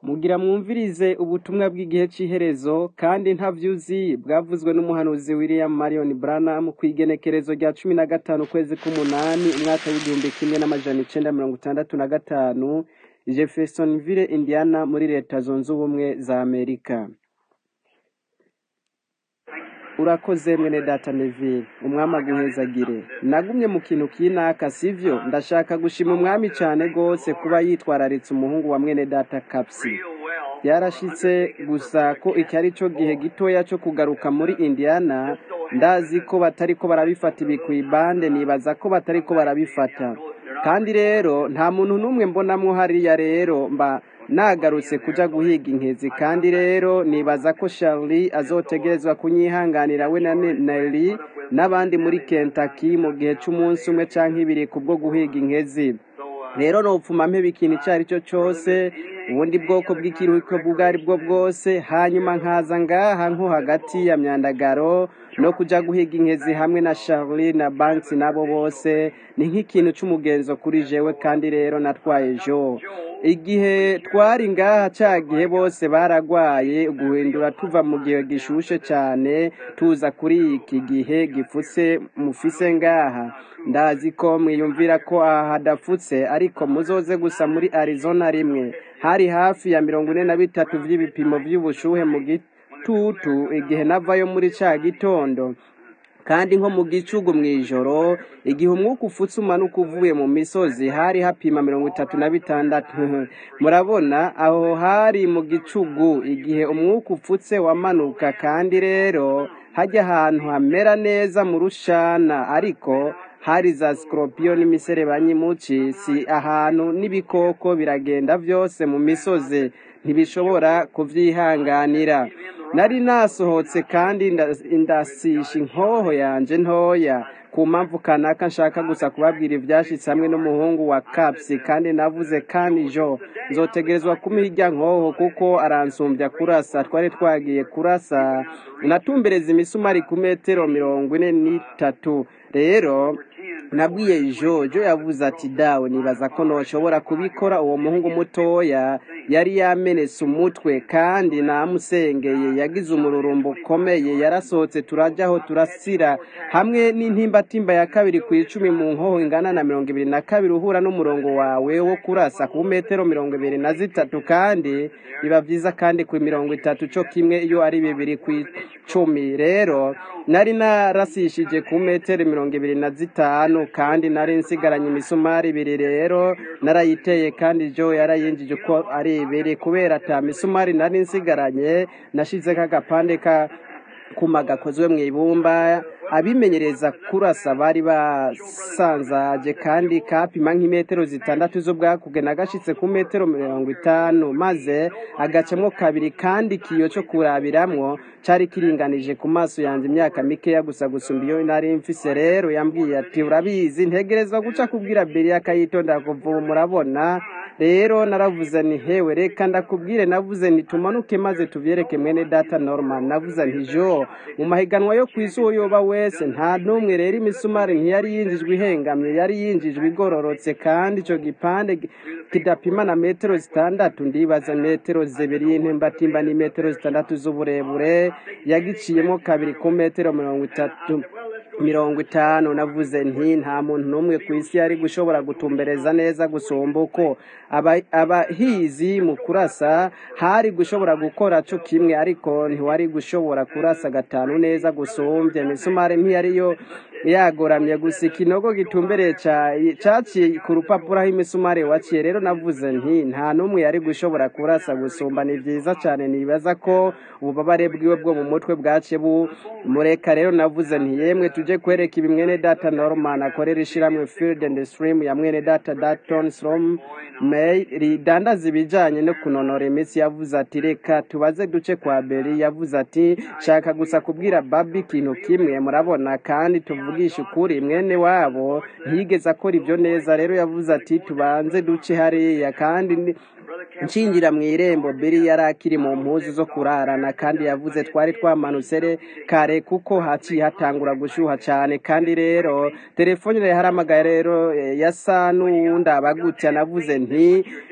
Mugira mwumvirize ubutumwa bw'igihe c'iherezo kandi ntavyuzi bwavuzwe n'umuhanuzi William Marion Branham kw'igenekerezo rya cumi na gatanu ukwezi k'umunani umwaka w'igihumbi kimwe n'amajana icenda mirongo itandatu na gatanu Jeffersonville Indiana muri leta zunze ubumwe za Amerika urakoze mwene data Neville umwami aguhezagire nagumye mu kintu kinaka sivyo ndashaka gushima umwami cane gose kuba yitwararitse umuhungu wa mwene data Kapsi byarashitse gusa ko iki ari cyo gihe gitoya cyo kugaruka muri Indiana ndazi ko batariko barabifata ibi kw'ibande nibaza ko batariko barabifata kandi rero nta muntu n'umwe mbonamwo hariya rero mba nagarutse kuja guhiga inkezi kandi rero nibaza ko Charlie azotegerezwa kunyihanganira we na Nelly n'abandi muri Kentucky mu gihe c'umunsi umwe canke ibiri kubwo guhiga inkezi rero nopfuma mpeba ikintu ico ari cyo cose ubundi bwoko bw'ikiruhuko bwo ari bwo bwose hanyuma nkaza ngaha nko hagati ya myandagaro no kuja guhiga inkezi hamwe na Charlie na Banks nabo bose ni nk'ikintu c'umugenzo kuri jewe kandi rero natwaye jo igihe twari ngaha ca gihe bose baragwaye guhindura tuva mu gihe gishushe cane tuza kuri iki gihe gifutse mufise ngaha ndazi ko mwiyumvira ko aha hadafutse ariko muzoze gusa muri Arizona rimwe hari hafi ya mirongo ine na bitatu vy'ibipimo vy'ubushuhe mu gitutu igihe navayo muri ca gitondo kandi nko mu gicugu mw'ijoro igihe umwuka ufutse umanuka uvuye mu misozi hari hapima mirongo itatu na bitandatu murabona aho hari mu gicugu igihe umwuka ufutse wamanuka kandi rero hajya ahantu hamera neza mu rushana ariko hari za scorpion n'imiserebanyi muci si ahantu n'ibikoko biragenda vyose mu misozi ntibishobora kuvyihanganira nari nasohotse kandi indasisha inkoho yanje ntoya ku mpamvu kanaka nshaka gusa kubabwira ivyashitse hamwe n'umuhungu wa Kapsi kandi navuze kandi jo nzotegerezwa kumuhirya nkoho kuko aransumbya kurasa twari twagiye kurasa natumbereza imisumari ku metero mirongo ine n'itatu rero nabwiye jojo yavuze ati dawe nibaza ko noshobora kubikora uwo muhungu mutoya yari yamenetse umutwe kandi namusengeye yagize umururumbo ukomeye yarasohotse turajaho turasira hamwe n'intimbatimba ya kabiri ku icumi mu nkoho ingana na mirongo ibiri na kabiri uhura n'umurongo wawe wo kurasa ku metero mirongo ibiri na zitatu kandi biba vyiza kandi ku mirongo itatu co kimwe iyo ari bibiri ku icumi rero nari narasishije ku metero mirongo ibiri na zitanu kandi nari nsigaranye imisumari ibiri rero narayiteye kandi jo yarayinjije uko ari ibiri kubera ata misumari nari nsigaranye nashizeko agapande ka kuma gakozwe mu ibumba abimenyereza kurasa bari basanzaje kandi kapima nk'imetero zitandatu z'ubwakuge nagashitse ku metero mirongo itanu maze agacamwo kabiri kandi ikiyo co kurabiramwo cari kiringanije ku maso yanje imyaka mikeya gusa gusumba iyo nari mfise rero yambwiye ati urabizi ntegerezwa guca kubwira beri akayitondera kuva ubu murabona rero naravuze nti hewe reka ndakubwire navuze nti tumanuke maze tuvyereke mwene data Norman navuze nti jo mu mahiganwa yo kw'isi uwo yoba wese nta n'umwe rero imisumari ntiyari yinjijwe ihengamye yari yinjijwe igororotse kandi ico gipande kidapima na metero zitandatu ndibaza metero zibiri y'intembatimba ni metero zitandatu z'uburebure yagiciyemo kabiri ku metero mirongo itatu mirongo itanu navuze nti nta muntu n'umwe ku isi yari gushobora gutumbereza neza gusumba uko abahizi mu kurasa hari gushobora gukora co kimwe ariko ntiwari gushobora kurasa gatanu neza gusumbya imisumari ntiyariyo yagoramye gusa ikinogo gitumbereye caciye ku rupapuro aho imisumari waciye rero navuze nti nta n'umwe yari gushobora kurasa gusumba ni vyiza cane nibaza ko ububabare bwiwe bwo mu mutwe bwaciye bumureka rero navuze nti yemwe tuje kwereka ibi mwene data Norman akorera ishiramwe Field and Stream ya mwene data Dalton Strom May ridandaza ibijanye no kunonora imitsi yavuze ati reka tubaze duce kwa Beri yavuze ati shaka gusa kubwira Babi ikintu kimwe murabona kandi tuvugisha ukuri mwene wabo ntiyigeze akora ibyo neza rero yavuze ati tubanze duce hariya kandi nshingira mu irembo beri yari akiri mu mpuzu zo kurarana kandi yavuze twari twamanutse re kare kuko haciye hatangura gushyuha cyane kandi rero telefone yahamagaye rero yasa n'uwundi abagutse navuze nti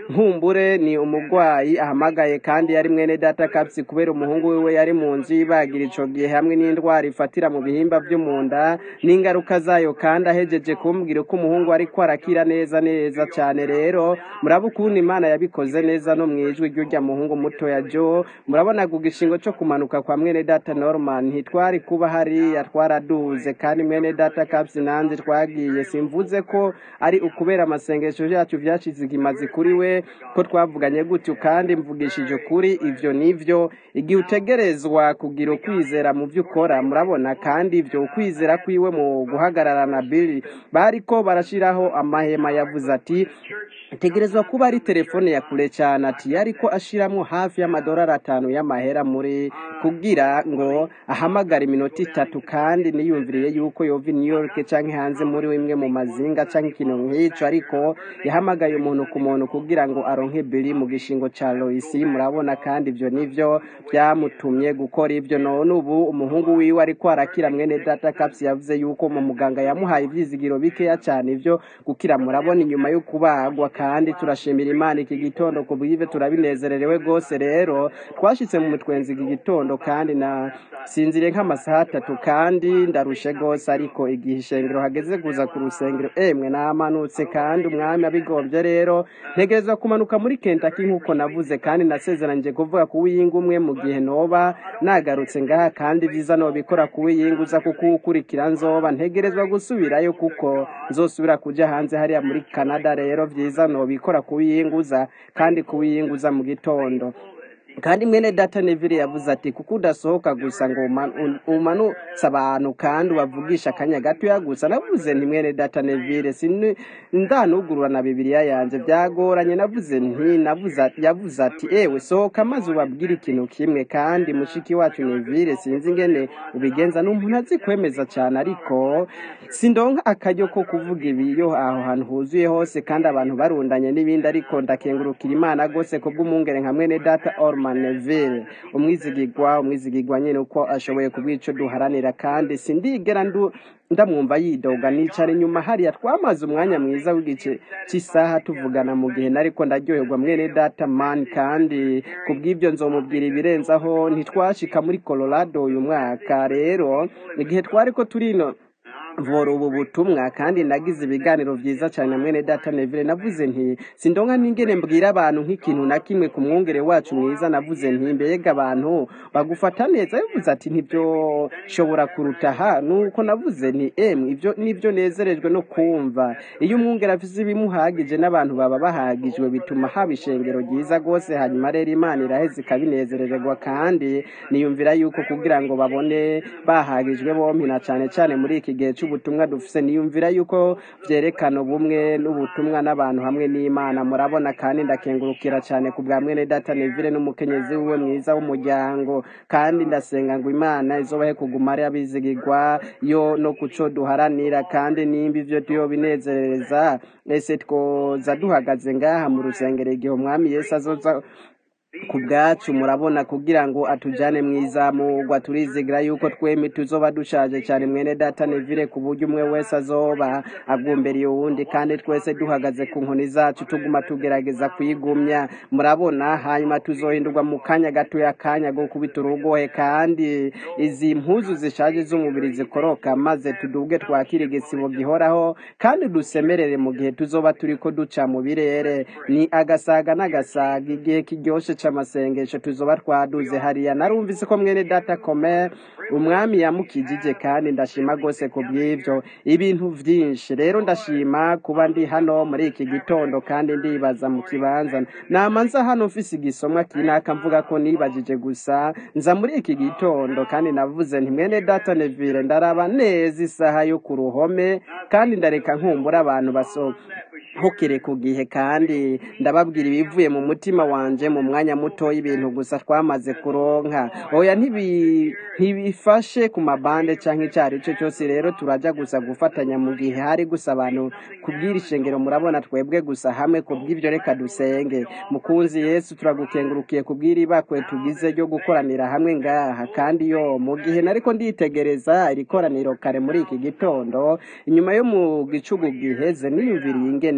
nkumbure ni umurwayi ahamagaye kandi yari mwene data kapsi kubera umuhungu wiwe yari mu nzu yibagira ico gihe hamwe n'indwara ifatira mu bihimba vyo mu nda n'ingaruka zayo kandi ahejeje kumbwira uko umuhungu ariko arakira neza neza cane rero muraba ukuntu imana yabikoze neza no mwijwi ry'urya muhungu mutoya jo murabona ku gishingo co kumanuka kwa mwene data norman ntitwari kuba hariya twaraduze kandi mwene data kapsi nanje twagiye simvuze ko ari ukubera amasengesho yacu vyashize ikimazi kuri we ko twavuganye gutyo kandi mvugishije ukuri ivyo nivyo igihe utegerezwa kugira ukwizera mu vyo ukora murabona kandi ivyo ukwizera kwiwe mu guhagarara na bili bariko barashiraho amahema yavuze ati tegerezwa kuba ari telefone ya kure cyane ati ariko ashiramwo hafi y'amadolari atanu y'amahera muri kugira ngo ahamagare iminota itatu kandi niyumviriye yuko yova i New York canke hanze muri imwe mu mazinga canke ikintu nk'ico ariko yahamagaye umuntu ku muntu kugira ngo aronke bili mu gishingo ca Lois murabona kandi ivyo nivyo byamutumye gukora ivyo none ubu umuhungu wiwe ariko arakira mwene data Caps yavuze yuko mu muganga yamuhaye ivyizigiro bikeya cyane ivyo gukira murabona inyuma yo kubagwa kandi turashimira imana iki gitondo ku bwive turabinezererewe rwose rero twashitse mu mutwenzi iki gitondo kandi na sinzire nk'amasaha atatu kandi ndarushe rwose ariko igihe ishengero hageze kuza ku rusengero emwe namanutse kandi umwami abigombye rero ntegerezwa kumanuka muri kentaki nk'uko navuze kandi nasezeranyije kuvuga ku wiyinga umwe mu gihe noba nagarutse ngaha kandi vyiza nobikora ku wiyinga uza kuko ukurikira nzoba ntegerezwa gusubirayo kuko nzosubira kuja hanze hariya muri canada rero vyiza nobikora kuwiyinguza kandi kuwiyinguza mu gitondo kandi mwene data neville yavuze ati kuko udasohoka gusa ngo uma- un- umanutse abantu kandi ubavugisha akanya gatoya gusa navuze nti mwene data neville sini ndanugurura na bibiliya yanje byagoranye navuze nti navuze ati- yavuze ati ewe sohoka maze ubabwire ikintu kimwe kandi mushiki wacu neville sinzi ingene ubigenza n'umuntu azi kwemeza cyane ariko sindonka akaryo ko kuvuga ibi iyo aho hantu huzuye hose kandi abantu barundanye n'ibindi ariko ndakengurukira imana rwose kubw'umwungere nka mwene data orman neville umwizigigwa umwizigigwa nyine uko ashoboye kubwico duharanira kandi sindigera ndu ndamwumva yidoga nicara inyuma hariya twamaze umwanya mwiza w'igice cy'isaha tuvugana mu gihe nariko ndaryoherwa mwene data man kandi kubw'ibyo nzomubwira ibirenzaho ntitwashika muri colorado uyu mwaka rero igihe twariko turino vora ubu butumwa kandi nagize ibiganiro vyiza cyane mwene data Neville navuze nti sindonka ningene mbwira abantu nk'ikintu na kimwe ku mwungere wacu mwiza navuze nti mbega abantu bagufata neza yavuze ati ntibyo shobora kuruta ha nuko navuze nti emwe ibyo nibyo nezerejwe no kumva iyo umwungere afise ibimuhagije n'abantu baba bahagijwe bituma haba ishengero ryiza rwose hanyuma rero imana iraheze ikabinezererwa kandi niyumvira yuko kugira ngo babone bahagijwe bompi na cane cane muri iki gihe c'ubutumwa dufise niyumvira yuko vyerekana ubumwe n'ubutumwa n'abantu hamwe n'imana murabona kandi ndakengurukira cane ku bwa mwene data neville n'umukenyezi wiwe mwiza w'umuryango kandi ndasenga ngo imana izobahe kuguma ari abizigirwa yo no kuco duharanira kandi nimba ivyo tuyo binezereza ese twoza duhagaze ngaha mu rusengero igihe umwami yesu azoza ku bwacu murabona kugira ngo atujane mu izamurwa turizigira yuko twembi tuzoba dushaje cyane mwene data neville ku buryo umwe wese azoba agumbereye uwundi kandi twese duhagaze ku nkoni zacu tuguma tugerageza kwigumya murabona hanyuma tuzohindurwa mu kanya gatoya akanya go kubita urugohe kandi izi mpuzu zishaje z'umubiri zikoroka maze tuduge twakira igisibo gihoraho kandi dusemerere mu gihe tuzoba turiko duca mu birere ni agasaga n'agasaga igihe kiryoshe c'amasengesho tuzoba twaduze hariya narumvise ko mwene data kome umwami yamukijije kandi ndashima rwose ku bw'ivyo ibintu vyinshi rero ndashima kuba ndi hano muri iki gitondo kandi ndibaza mu kibanza nama nza hano mfise igisomwa kinaka mvuga ko nibajije gusa nza muri iki gitondo kandi navuze nti mwene data neville ndaraba neza isaha yo ku ruhome kandi ndareka nkumbura abantu baso hukire ku gihe kandi ndababwira ibivuye mu mutima wanje mu mwanya muto y'ibintu gusa twamaze kuronka oya ntibi- ntibifashe ku mabande canke icyo ari cyo cyose rero turaja gusa gufatanya mu gihe hari gusa abantu kubwira ishengero murabona twebwe gusa hamwe kubw'ivyo reka dusenge mukunzi yesu turagukengurukiye kubwira ibakwe tugize ryo gukoranira hamwe ngaha kandi yo mu gihe nariko nditegereza iri koraniro kare muri iki gitondo inyuma yo mu gicugu giheze niyumviriye ingene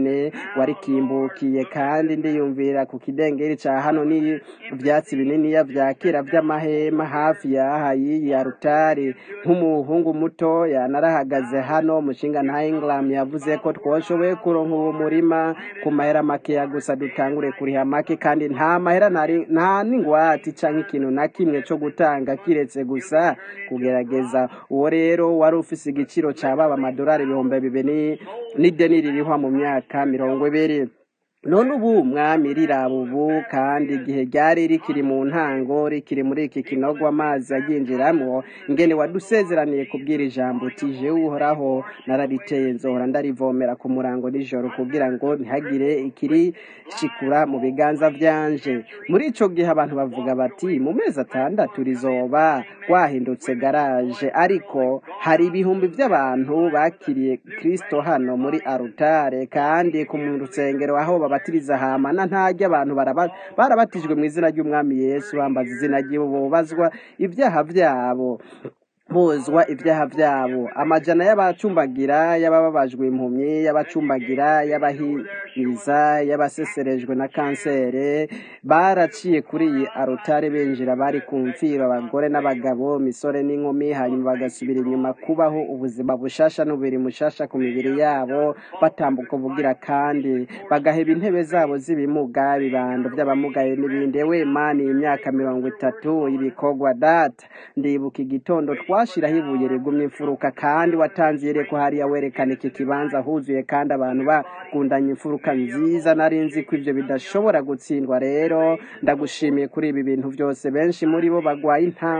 nyene warikimbukiye kandi ndiyumvira ku kidengeri ca hano ni ivyatsi bininiya vya kera vy'amahema hafi yaha y'iyi arutari nk'umuhungu mutoya narahagaze hano umushinga nta Ingram yavuze ko twoshoboye kuronka uwo murima ku mahera makeya gusa dutangure kuriha make kandi nta mahera nari- nta n'ingwate canke ikintu na kimwe co gutanga kiretse gusa kugerageza uwo rero wari ufise igiciro ca baba amadolari ibihumbi bibiri n'ideni ririhwa mu myaka mirongo ibiri none ubu mwami riraba ubu kandi igihe ryari rikiri mu ntango rikiri muri iki kinogo amazi aryinjiramwo ingene wadusezeraniye kubwira ijambo uti jewe uhoraho narariteye nzohora ndarivomera ku murango nijoro kugira ngo ntihagire ikirishikura mu biganza vyanje muri ico gihe abantu bavuga bati mu mezi atandatu rizoba rwahindutse garaje ariko hari ibihumbi vy'abantu bakiriye kristo hano muri arutare kandi ku mu rusengero aho babatiriza hamana ntarya abantu baraba- barabatijwe mu izina ry'umwami yesu bambaza izina ry'ibo bobazwa ibyaha vyabo bozwa ibyaha byabo amajana y'abacumbagira y'abababajwe impumyi y'abacumbagira y'abahiriza y'abaseserejwe na kansere baraciye kuri iyi arutare binjira bari ku mfiro abagore n'abagabo misore n'inkumi hanyuma bagasubira inyuma kubaho ubuzima bushasha n'ubiri mushasha ku mibiri yabo batambuka ubugira kandi bagaheba intebe zabo z'ibimuga ibibando by'abamugaye n'ibindi ewe mani imyaka mirongo itatu ibikorwa data ndibuka igitondo twashiraho ibuye rigumye imfuruka kandi watanze yereko hariya werekana iki kibanza huzuye kandi abantu bagundanye imfuruka nziza nari nzi ko ivyo bidashobora gutsindwa rero ndagushimiye kuri ibi bintu byose benshi muri bo bagwaye inta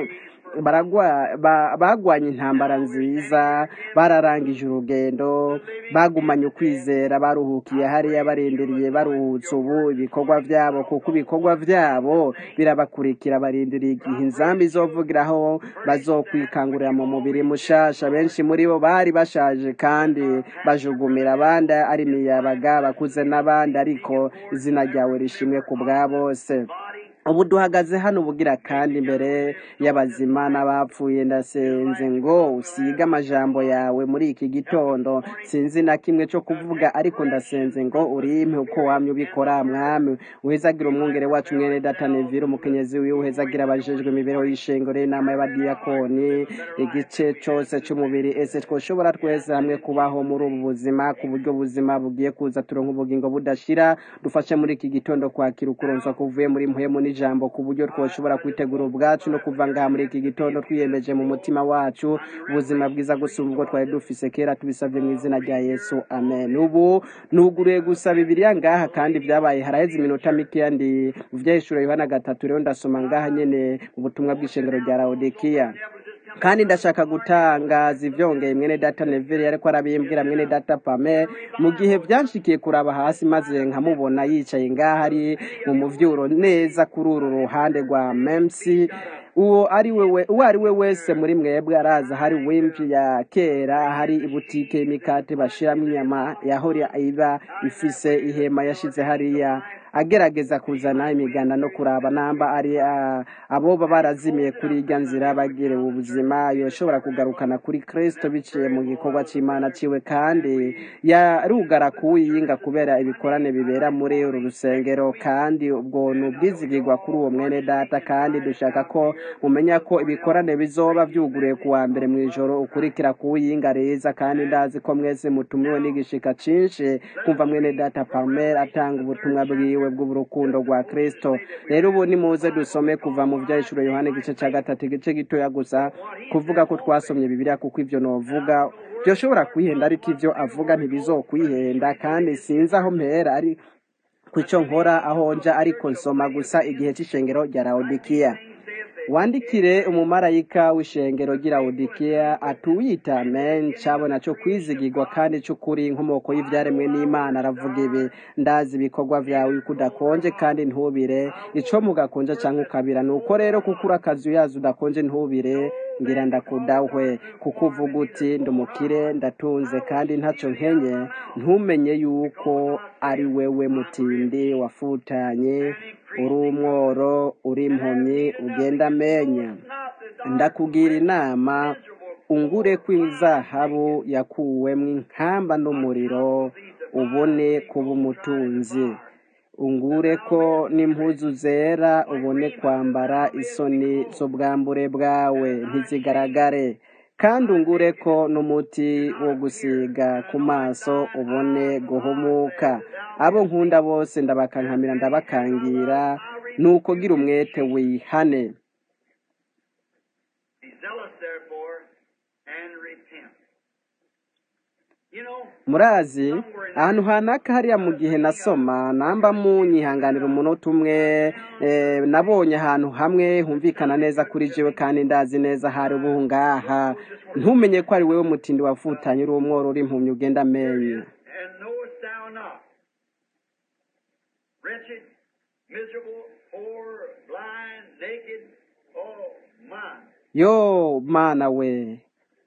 baragwa ba- bagwanye intambara nziza bararangije urugendo bagumanye ukwizera baruhukiye hariya barindiriye baruhutse ubu ibikorwa vyabo kuko ibikorwa vyabo birabakurikira barindiriye igihe inzambi izovugiraho bazokwikangurira mu mubiri mushasha benshi muri bo bari bashaje kandi bajugumira abandi ari imiyabaga bakuze n'abandi ariko izina ryawe rishimwe ku bwa bose ubu duhagaze hano ubugira kandi imbere y'abazima n'abapfuye ndasenze ngo usige amajambo yawe muri iki gitondo sinzi na kimwe cyo kuvuga ariko ndasenze ngo urimpe uko wamye ubikora mwami uhezagira umwungere wacu mwene data nevire umukenyezi wiwe uhezagira abajejwe imibereho y'ishengero y'inama y'abadiyakoni igice cose c'umubiri ese twoshobora twese hamwe kubaho muri ubu buzima ku buryo ubuzima bugiye kuza turonka ubugingo budashira dufashe muri iki gitondo kwakira ukuronswa kuvuye muri mpwemu n'ijambo ku buryo twoshobora kwitegura ubwacu no kuva ngaha muri iki gitondo twiyemeje mu mutima wacu ubuzima bwiza gusumba ubwo twari dufise kera tubisabye mu izina rya yesu amen ubu nuguruye gusa bibiliya ngaha kandi vyabaye haraheze iminota mikeya ndi mu vyahishuro yohana gatatu rero ndasoma ngaha nyene mu butumwa bw'ishengero rya laodikiya kandi ndashaka gutangaza ivyongeye mwene data neveri ariko arabimbwira mwene data pame mu gihe vyanshikiye kuraba hasi maze nkamubona yicaye ngaha ari mu muvyuro neza kuri uru ruhande rwa memsi uwo ari wewe uwo ari we wese muri mwebwe araza hari wimpi ya kera hari ibutike y'imikate bashiramwo inyama yahora iba ifise ihema yashize hariya agerageza kuzana imiganda no kuraba namba ari ah, aboba barazimiye kuri irya nzira bagire ubuzima yoshobora kugarukana kuri kristo biciye mu gikorwa c'imana ciwe kandi yarugara kuwiyinga kubera ibikorane bibera muri uru rusengero kandi ubwo ni ubwizigirwa kuri uwo mwene data kandi dushaka ko mumenya ko ibikorane bizoba vyuguruye ku wa mbere mw'ijoro ukurikira kuwiyinga reza kandi ndazi ko mwese mutumiwe n'igishika cinshi kumva mwene data palmer atanga ubutumwa bwiwe bw'urukundo rwa kristo rero ubu nimuze dusome kuva mu vyahishuro yohana igice ca gatatu igice gitoya gusa kuvuga ko twasomye bibiliya kuko ivyo novuga vyoshobora kwihenda ariko ivyo avuga ntibizokwihenda kandi sinzi aho mpera ari kuco nkora aho nja ariko nsoma gusa igihe c'ishengero rya laodikiya wandikire umumarayika w'ishengero ry'i Laodikiya atuwita amen cabona co kwizigirwa kandi c'ukuri inkomoko y'ivyaremwe n'imana aravuga ibi ndazi ibikorwa vyawe yuko udakonje kandi ntubire ico mugakonja canke ukabira nuko rero kuko urakazi uyazi udakonje ntubire ngira ndakudahwe kuko uvuga uti ndumukire ndatunze kandi ntaco nkenye ntumenye yuko ari wewe mutindi wafutanye uri umworo uri impumyi ugenda amenya ndakugira inama ungure kw'izahabu yakuwemwo inkamba n'umuriro ubone kuba umutunzi ungure ko n'impuzu zera ubone kwambara isoni z'ubwambure bwawe ntizigaragare kandi ungure ko n'umuti wo gusiga ku maso ubone guhumuka abo nkunda bose ndabakankamira ndabakangira nuko gira umwete wihane Be zealous therefore and repent. You know, murazi ahantu hanaka hariya mu gihe nasoma namba munyihanganira umunota umwe eh, nabonye ahantu hamwe humvikana neza kuri jewe kandi ndazi neza hari ubu ngaha ntumenye ko ari wewe mutindi wavutanye uri umworo uri impumyi ugenda amenye and knowest thou not? Wretched, miserable, poor, blind, naked, oh my. yo mana we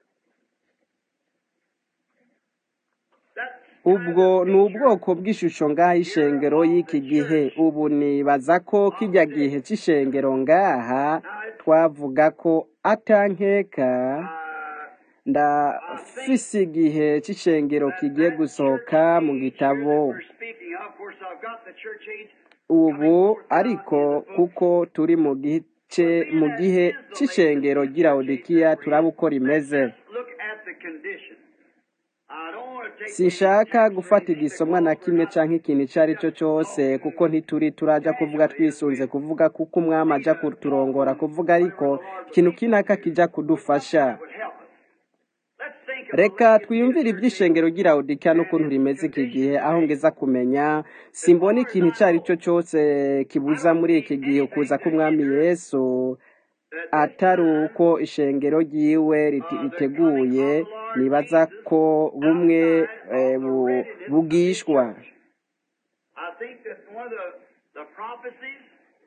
That's ubwo ni ubwoko bw'ishusho ngaha ishengero y'iki gihe ubu nibaza ko kijya gihe cy'ishengero ngaha twavuga ko atankeka uh, ndafise igihe cy'ishengero kigiye gusohoka mu gitabo we're speaking of. Of course, I've got the church age. ubu ariko kuko turi mu gice mu gihe cy'ishengero ry'iraudikiya turaba uko rimeze Look at the condition. I don't want to take sinshaka gufata igisomwa na kimwe cyangwa ikintu icyo ari cyo cyose kuko ntituri turaja kuvuga twisunze kuvuga kuko umwami ajya kuturongora kuvuga ariko ikintu kinaka kijya kudufasha would help us. Let's think of reka twiyumvire iby'ishengero ry'iraudikiya n'ukuntu rimeze iki gihe aho ngeza kumenya simbona ikintu icyo ari cyo cyose kibuza muri iki gihe ukuza k'umwami yesu atari uko ishengero ryiwe riti- riteguye nibaza ko bumwe eh, bu- bugishwa I think that one of the, the prophecies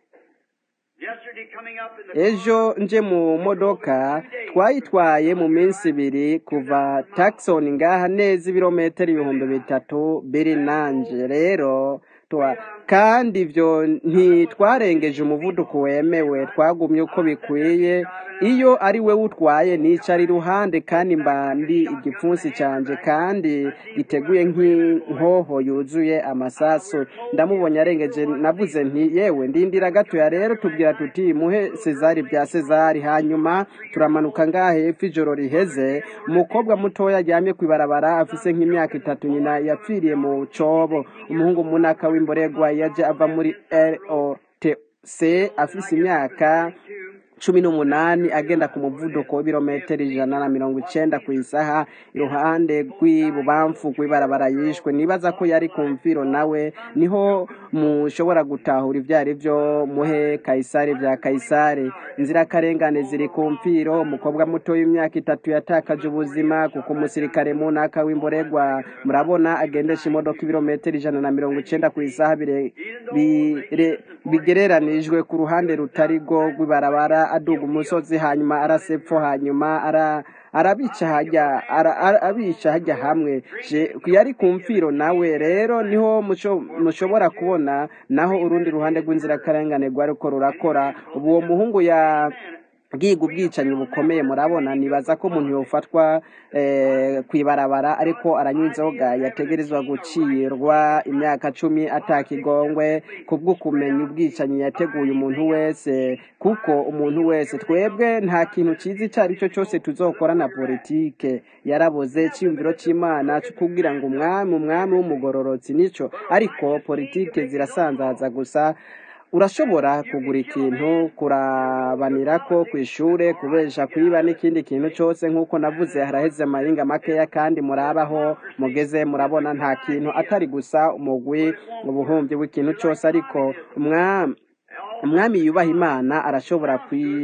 yesterday coming up in the ejo nje mu modoka twayitwaye mu minsi ibiri kuva Tucson ngaha neza ibirometero ibihumbi bitatu biri nanje rero twa kandi ibyo ntitwarengeje umuvuduko wemewe twagumye uko bikwiye iyo ari we utwaye nicara iruhande kandi mba ndi igipfunsi cyanjye kandi giteguye nk'inkoho yuzuye amasasu ndamubonye arengeje navuze nti yewe ndindira gatoya rero tubwira tuti muhe sezari bya sezari hanyuma turamanuka ngaha hepfo ijoro riheze umukobwa mutoya aryamye ku ibarabara afise nk'imyaka itatu nyina yapfiriye mu cobo umuhungu munaka w'imboregwa yaje ava muri rotc afise imyaka cumi n'umunani agenda ku muvuduko w'ibirometero ijana na mirongo icenda ku isaha iruhande rw'ibubamfu rw'ibarabara yishwe nibaza ko yari ku mviro nawe niho mushobora gutahura ibyo ari byo muhe kayisari bya kayisari inzirakarengane ziri ku mviro umukobwa muto w'imyaka itatu yatakaje ubuzima kuko umusirikare munaka w'imboregwa murabona agendesha imodoka ibirometero ijana na mirongo icenda ku isaha bire- bire- bigereranijwe ku ruhande rutari rwo rw'ibarabara aduga umusozi hanyuma arasepfo hanyuma ara arabica hajya ara- ara- abica hajya hamwe Je- yari ku mfiro nawe rero niho musho- mushobora kubona naho urundi ruhande rw'inzirakarengane rwari ko rurakora ubu uwo muhungu ya bwiga ubwicanyi bukomeye murabona nibaza ko umuntu yofatwa eh, ku ibarabara ariko aranywa inzoga yategerezwa gucirwa imyaka cumi atakigongwe kubwo kumenya ubwicanyi yateguye umuntu wese kuko umuntu wese twebwe nta kintu cyiza icyo ari cyo cyose tuzokora na politike yarabuze icyiyumviro cy'imana cyo kubwira ngo umwami umwami w'umugororotsi nicyo ariko politike zirasanzaza gusa urashobora kugura ikintu kurabanirako ku ishure kubesha kwiba n'ikindi kintu cyose nk'uko navuze haraheze amahinga makeya kandi murabaho mugeze murabona nta kintu atari gusa umugwi ubuhumbi bw'ikintu cyose ariko umwami umwami yubaha imana arashobora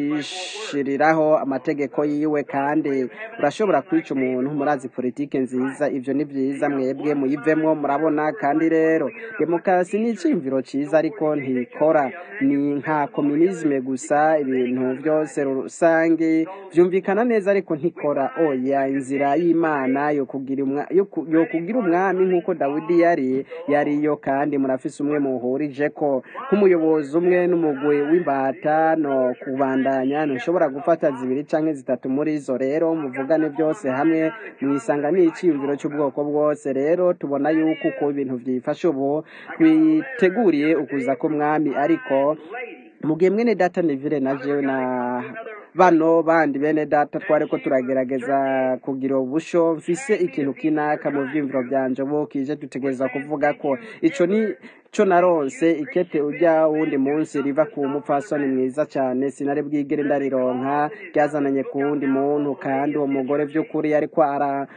kwishiriraho amategeko yiwe kandi urashobora kwica umuntu murazi politike nziza ibyo ni byiza mwebwe muyivemo murabona kandi rero demokarasi ni icyiyumviro cyiza ariko ntikora ni nka kominizme gusa ibintu byose rusange byumvikana neza ariko ntikora oya inzira y'imana yo kugira umwa- yo ku- yo kugira umwami nk'uko dawidi yari yariyo kandi murafise umwe muhurije ko nk'umuyobozi umwe n'umu umugwi w'imbata no kubandanya ntushobora gufata zibiri canke zitatu muri zo rero muvugane byose hamwe mwisanga n'iciyumviro cy'ubwoko bwose rero tubona yuko uko ibintu vyifashe ubu twiteguriye ukuza k'umwami ariko mugihe mwene data Neville na jewe na bano bandi bene data twariko turagerageza kugira ubusho mfise ikintu kinaka mu vyimviro vyanje bo kije dutegereza kuvuga ko ico ni co naronse ikete urya wundi munsi riva ku mupfasoni mwiza cane sinari bwigere ndarironka ryazananye ku wundi muntu kandi uwo mugore vy'ukuri yariko ara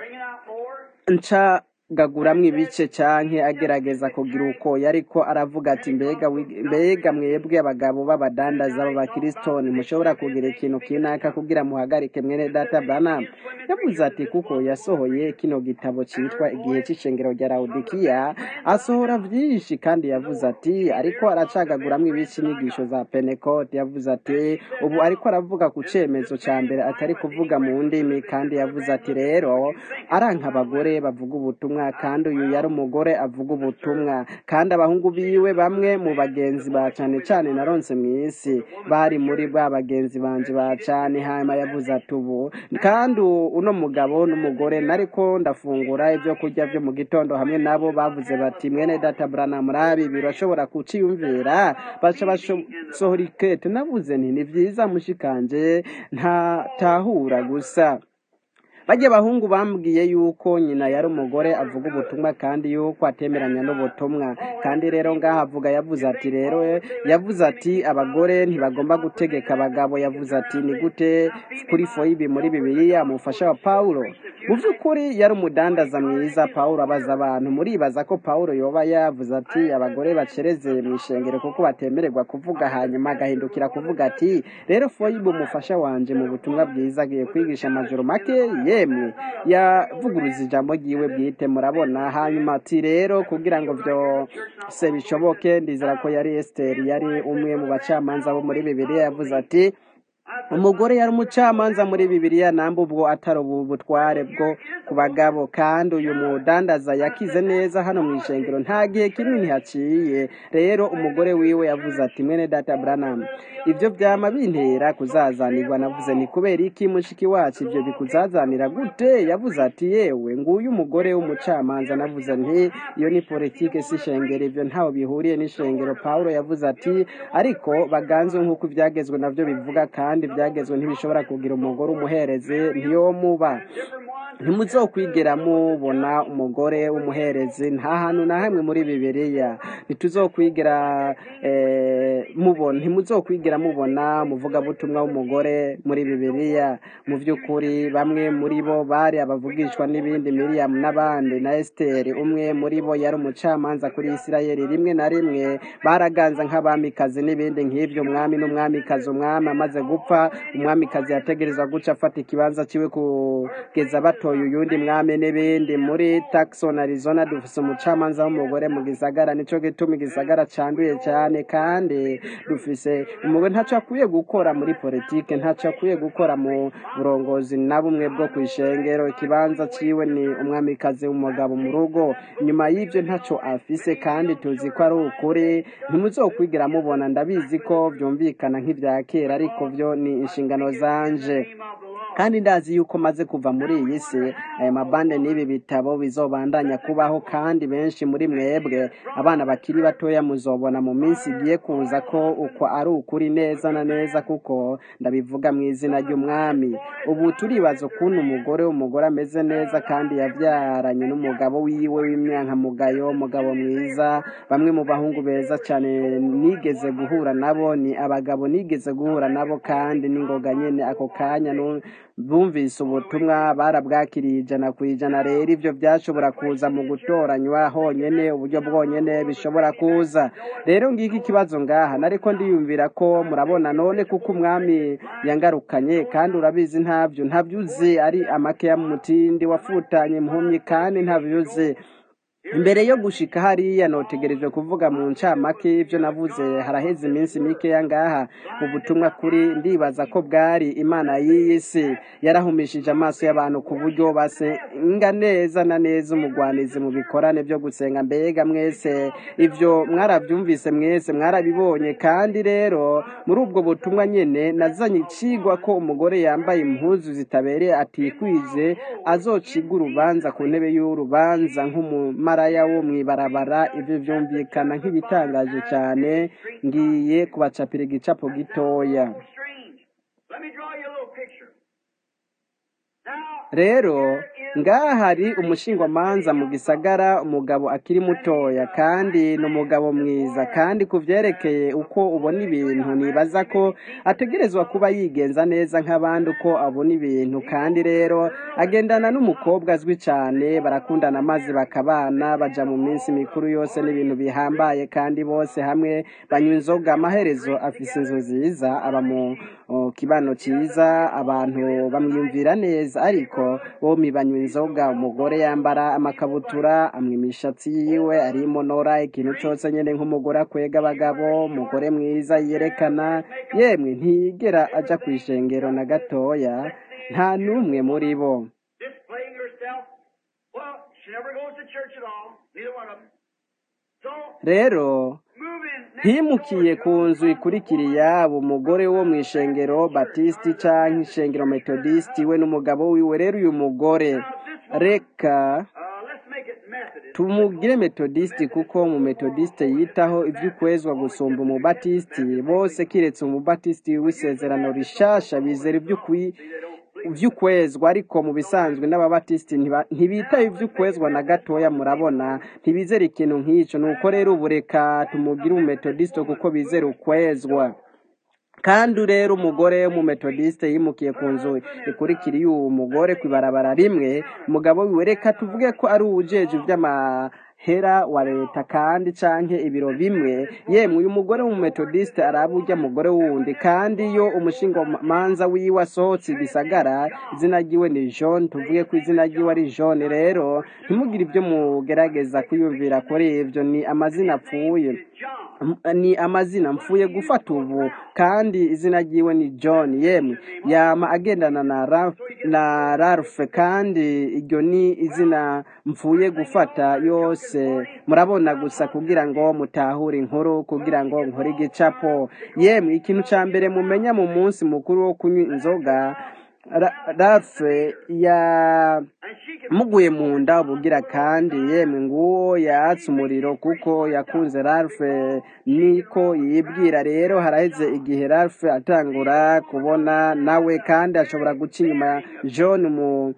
nca gaguramwo ibice canke agerageza kugira uko yariko aravuga ati mbega wi- mbega mwebwe abagabo b'abadandaza b'abakristo mushobora kugira ikintu kinaka kugira muhagarike mwene data Branham yavuze ati kuko yasohoye kino gitabo citwa igihe c'icengero rya Laodikiya asohora vyinshi kandi yavuze ati ariko aracagaguramwo ibice inyigisho za Pentecote yavuze ati ubu ariko aravuga ku cemezo ca mbere atari kuvuga mu ndimi kandi yavuze ati rero aranka abagore bavuga ubutumwa kandi uyu yari umugore avuga ubutumwa kandi abahungu biwe bamwe mu bagenzi ba cane cane naronse mw'isi bari muri ba bagenzi banje ba cane hanyuma yavuze ati ubu kandi uno mugabo n'umugore nariko ndafungura ibyo kurya vyo mu gitondo hamwe nabo bavuze bati mwene data Branham rabi birashobora kuciyumvira baca basohora ikete navuze nti ni vyiza mushikanje nta tahura gusa bajya abahungu bambwiye yuko nyina yari umugore avuga ubutumwa kandi yuko atemeranya n'ubutumwa kandi rero ngaha avuga yavuze ati rero yavuze ati abagore ntibagomba gutegeka abagabo yavuze ati ni gute kuri foyibi muri bibiliya umufasha wa pawulo mu by'ukuri yari umudandaza mwiza pawulo abaza abantu muribaza ko pawulo yoba yavuze ati abagore bacereze mu ishengero kuko batemererwa kuvuga hanyuma agahindukira kuvuga ati rero foyibi umufasha wanje mu butumwa bwiza agiye kwigisha amajoro make yemwe yavuguruza ijambo ryiwe bwite murabona hanyuma ati rero kugira ngo byose bishoboke ndizera ko yari esiteri yari umwe mu bacamanza bo muri bibiliya yavuze ati umugore yari umucamanza muri bibiliya namba ubwo atari ubu butware bwo ku bagabo kandi uyu mudandaza yakize neza hano mu ishengero nta gihe kinini haciye rero umugore wiwe yavuze ati mwene data Branham ibyo byama bintera kuzazanirwa navuze ni kubera iki mushiki wacu ibyo bikuzazanira gute yavuze ati yewe nguyu umugore w'umucamanza navuze nti iyo ni politike si ishengero ibyo ntaho bihuriye n'ishengero Pawulo yavuze ati ariko baganze nk'uko ibyagezwe navyo bivuga kandi ibyagezwe ntibishobora kugira umugore umuhereze ntiyomuba ntimuzokwigera mubona umugore w'umuherezi nta hantu na hamwe muri bibiliya ntituzokwigera eh, mubona ntimuzokwigera mubona umuvugabutumwa w'umugore muri bibiliya mu by'ukuri bamwe muri bo bari abavugishwa n'ibindi miriyamu n'abandi na esiteri umwe muri bo yari umucamanza kuri isirayeli rimwe na rimwe baraganza nk'abamikazi n'ibindi nk'ibyo umwami n'umwamikazi umwami amaze gupfa umwamikazi yategereza guca afata ikibanza ciwe kugeza batoye uyundi mwami n'ibindi muri Tucson Arizona dufise umucamanza w'umugore mu gisagara nico gituma igisagara canduye cyane kandi dufise umugore ntaco akwiye gukora muri politike ntaco akwiye gukora mu burongozi na bumwe bwo kwishengero ikibanza ciwe ni umwamikazi w'umugabo mu rugo nyuma y'ibyo ntaco afise kandi tuzi ko ari ukuri ntimuzokwigira mubona ndabizi ko byumvikana nk'ibya kera ariko byo ni inshingano zanje kandi ndazi yuko maze kuva muri iyi si aya mabande n'ibi bitabo bizobandanya kubaho kandi benshi muri mwebwe abana bakiri batoya muzobona mu minsi igiye kuza ko uko ari ukuri neza na neza kuko ndabivuga mu izina ry'umwami ubu turibaza ukuntu umugore w'umugore ameze neza kandi yabyaranye n'umugabo wiwe w'imyankamugayo umugabo mwiza bamwe mu bahungu beza cyane nigeze guhura nabo ni abagabo nigeze guhura nabo kandi n'ingoga nyene ako kanya nu- bumvise ubutumwa barabwakiriye ijana ku ijana rero ibyo byashobora kuza mu gutoranywa honyene uburyo bwonyene bishobora kuza rero ngiki ikibazo ngaha nariko ndiyumvira ko murabona none kuko umwami yangarukanye kandi urabizi ntabyo ntabyo uzi ari amake ya mutindi wafutanye impumyi kandi ntabyo uzi imbere yo gushika hariya notegereje kuvuga mu ncamake ibyo navuze haraheze iminsi mikeya ngaha mu butumwa kuri ndibaza ko bwari imana y'iyi si yarahumishije amaso y'abantu ku buryo basenga neza na neza umugwanizi mu bikorane byo gusenga mbega mwese ibyo mwarabyumvise mwese mwarabibonye kandi rero muri ubwo butumwa nyene nazanye icigwa ko umugore yambaye impuzu zitabereye atikwije azocibwa urubanza ku ntebe y'urubanza nk'umumaraya wo mw'ibarabara ivyo vyumvikana nk'ibitangaje cane ngiye kubacapira igicapo gitoya strange. Let me draw you a little picture. Now, rero ngaha hari umushingwamanza mu gisagara umugabo akiri mutoya kandi ni umugabo mwiza kandi ku vyerekeye uko ubona ibintu nibaza ko ategerezwa kuba yigenza neza nk'abandi uko abona ibintu kandi rero agendana n'umukobwa azwi cyane barakundana maze bakabana baja mu minsi mikuru yose n'ibintu bihambaye kandi bose hamwe banywa inzoga amaherezo afise inzu nziza aba mu o, kibano cyiza abantu bamwiyumvira neza ariko bombi banywa inzoga umugore yambara amakabutura amwa imishatsi yiwe arimonora ikintu cyose nyene nk'umugore akwega abagabo umugore mwiza yerekana yemwe ntiyigera aja ku ishengero na gatoya nta n'umwe muri bo displaying herself. Well, she never goes to church at all. Neither one of them. So, rero moving next himukiye door ku nzu ikurikira yabo umugore wo mu ishengero batisti canke ishengero metodisti we n'umugabo wiwe rero uyu mugore reka Uh, let's make it Methodist. tumugire metodisti kuko mu metodiste yitaho ivy'ukwezwa gusumba umubatisiti bose kiretse umubatisiti w'isezerano rishasha bizera ivy'ukwi ivy'ukwezwa ariko mu bisanzwe n'ababatisiti ntiba- ntibitaho ivy'ukwezwa na gatoya murabona ntibizera ikintu nk'ico nuko rero ubu reka tumugire umumetodiste kuko bizera ukwezwa kandi rero umugore w'umumetodiste yimukiye ku nzu ikurikira uwo mugore ku ibarabara rimwe umugabo wiwe reka tuvuge ko ari uwujeje iby'amahera wa leta kandi canke ibiro bimwe yemwe uyu mugore w'umumetodiste araba urya mugore wundi kandi iyo umushingamanza wiwe asohotse igisagara izina ryiwe ni john tuvuge ko izina ryiwe ari john rero ntimugire ibyo mugerageza kwiyumvira kuri ibyo ni amazina apfuye John. M- ni amazina mfuye gufata ubu kandi izina ryiwe ni john yemwe yama agendana na Ralph, na ralph kandi iryo ni izina mfuye gufata yose murabona gusa kugira ngo mutahure inkuru kugira ngo nkore igicapo yemwe ikintu ca mbere mumenya mu munsi mukuru wo kunywa inzoga Ra- ralph ya And she can muguye mu nda ubugira kandi yemwe nguwo yatse umuriro kuko yakunze Ralph niko yibwira rero haraheze igihe Ralph atangura kubona nawe kandi ashobora guca inyuma ya John mu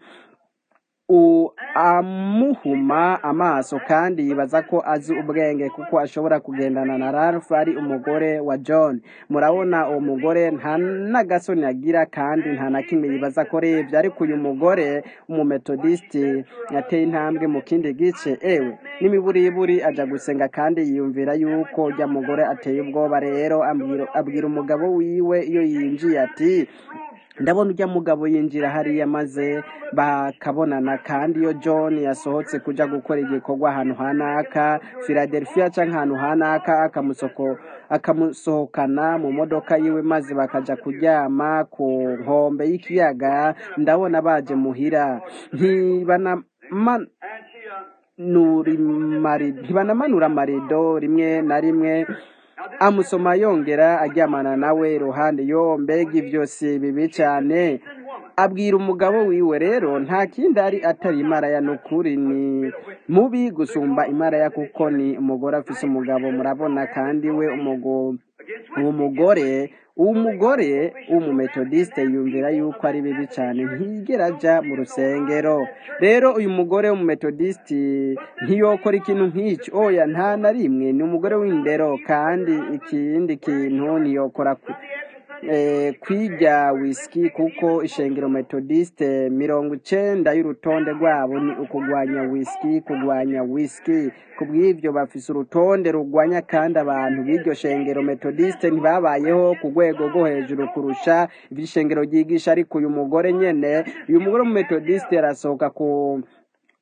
u amuhuma amaso kandi yibaza ko azi ubwenge kuko ashobora kugendana na Ralph ari umugore wa John murabona uwo mugore nta n'agasoni agira kandi nta na kimwe yibaza ko rebye ariko uyu mugore umumetodisiti yateye intambwe mu kindi gice ewe n'imiburiburi aja gusenga kandi yiyumvira yuko ujya mugore ateye ubwoba rero ambwira- abwira umugabo wiwe iyo yinjiye ati ndabona ujya mugabo yinjira hariya maze bakabonana kandi iyo john yasohotse kuja gukora igikorwa ahantu hanaka philadelphia canke ahantu hanaka akamusoko akamusohokana mu modoka yiwe maze bakaja kuryama ku nkombe y'ikiyaga ndabona baje muhira ntibanama and she uh, nurimari ntibanamanura amarido rimwe na rimwe amusoma yongera aryamana nawe iruhande yo mbega ibyo si bibi cyane abwira umugabo wiwe rero nta kindi ari atari imaraya n'ukuri ni mubi gusumba imaraya kuko ni umugore afise umugabo murabona kandi we umugo uwo mugore uwo mugore w'umumetodiste yumvira yuko ari bibi cyane ntiyigera ajya mu rusengero rero uyu mugore w'umumetodiste ntiyokora ikintu nk'icyo oya nta na rimwe ni umugore w'indero kandi ikindi kintu ntiyokora ku- eh, kwiga whisky kuko ishengero metodiste mirongo icenda y'urutonde rwabo ni ukugwanya whisky kugwanya whisky kubw'ivyo bafise urutonde rugwanya kandi abantu b'iryo shengero metodiste ntibabayeho ku rwego rwo hejuru kurusha ivy'ishengero ryigisha ariko uyu mugore nyene uyu mugore w'umumetodiste arasohoka ku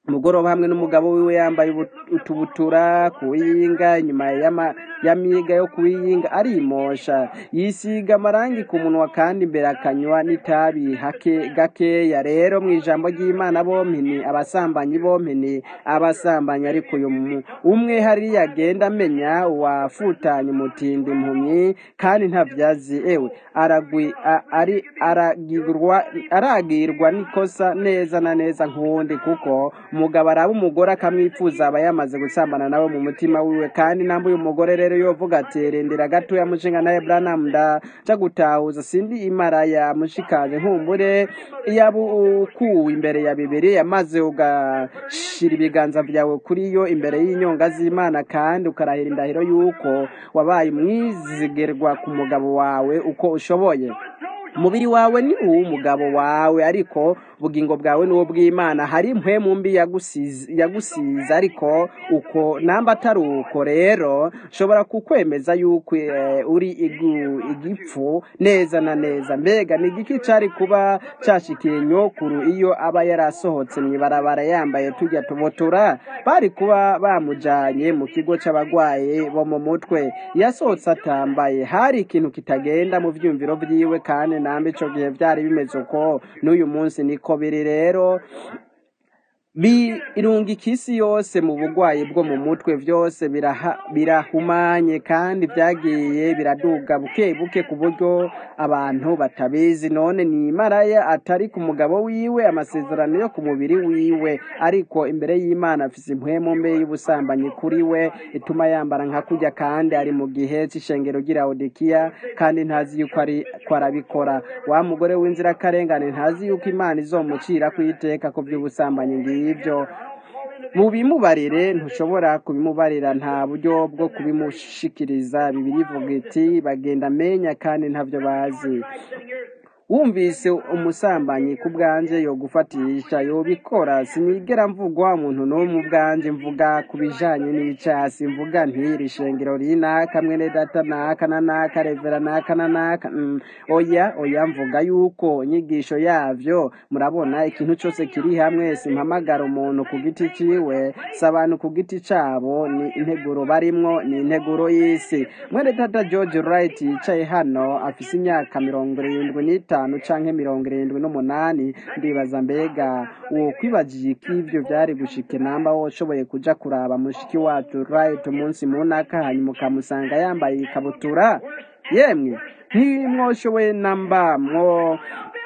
umugoroba hamwe n'umugabo wiwe yambaye ubu- utubutura kuwiyinga inyuma y'ama- y'amiga yo kuwiyinga arimosha yisiga amarangi ku munwa kandi imbere akanywa n'itabi hake gakeya rero mu ijambo ry'imana bompi ni abasambanyi bompi ni abasambanyi ariko uyu mu- umwe hariya agenda amenya uwafutanye umutindi impumyi kandi ntavyazi ewe aragwi a- ari aragirwa aragirwa n'ikosa neza na neza nk'uwundi kuko umugabo araba umugore akamwifuza aba yamaze gusambana nawe mu mutima wiwe kandi namba uyu mugore rero yovuga ati rindira gatoya mushinga naye Branham ndaja gutahuza sindi imaraya mushikaje nkumbure yaba ukuwe imbere ya bibiliya maze ugashira ibiganza vyawe kuri yo imbere y'inyonga z'imana kandi ukarahira indahiro y'uko wabaye umwizigerwa ku mugabo wawe uko ushoboye umubiri wawe ni uw'umugabo wawe ariko ubugingo bwawe ni ubw'imana hari impwemu mbi yagusize yagusize ariko uko namba atari uko rero nshobora kukwemeza yuko eh, uri igu- igipfu neza na neza mbega ni igiki cari kuba cashikiye nyokuru iyo aba yarasohotse mw'ibarabara yambaye tujya tubotura bari kuba bamujanye mu kigo c'abagwaye bo mu mutwe yasohotse atambaye hari ikintu kitagenda mu vyumviro vyiwe kandi nambe ico gihe vyari bimeze uko n'uyu munsi niko biri rero birungika isi yose mu bugwayi bwo mu mutwe byose biraha- birahumanye kandi byagiye biraduga buke buke ku buryo abantu batabizi none ni maraya atari ku mugabo wiwe amasezerano yo ku mubiri wiwe ariko imbere y'imana afise impwemu mbe y'ubusambanyi kuri we ituma yambara nka kurya kandi ari mu gihe c'ishengero ry'iraudikiya kandi ntazi yuko ari ko arabikora wa mugore w'inzirakarengane ntazi yuko imana izomucira ku iteka ku by'ubusambanyi ngibyo mubimubarire ntushobora kubimubarira nta buryo bwo kubimushikiriza bibiri ivuga iti bagenda amenya kandi ntavyo bazi wumvise umusambanyi ku bwanje yo gufatisha yobikora sinigera mvugwa umuntu n'umwe ubwanje mvuga ku bijanye n'icasi mvuga ntiri shengero rinaka mwene data naka na naka revera naka na naka mm, oya oya mvuga yuko inyigisho yavyo murabona ikintu cose kiri hamwe simpamagara umuntu ku giti ciwe si abantu ku giti cabo ni integuro barimwo ni integuro y'isi mwene data george wright yicaye hano afise imyaka mirongo irindwi n'itanu canke mirongo irindwi n'umunani ndibaza mbega uwo kwibagiye iki ivyo vyari gushika namba woshoboye kuja kuraba mushiki wacu right umunsi munaka hanyuma ukamusanga yambaye ikabutura yemwe ntimwoshoboye namba mwo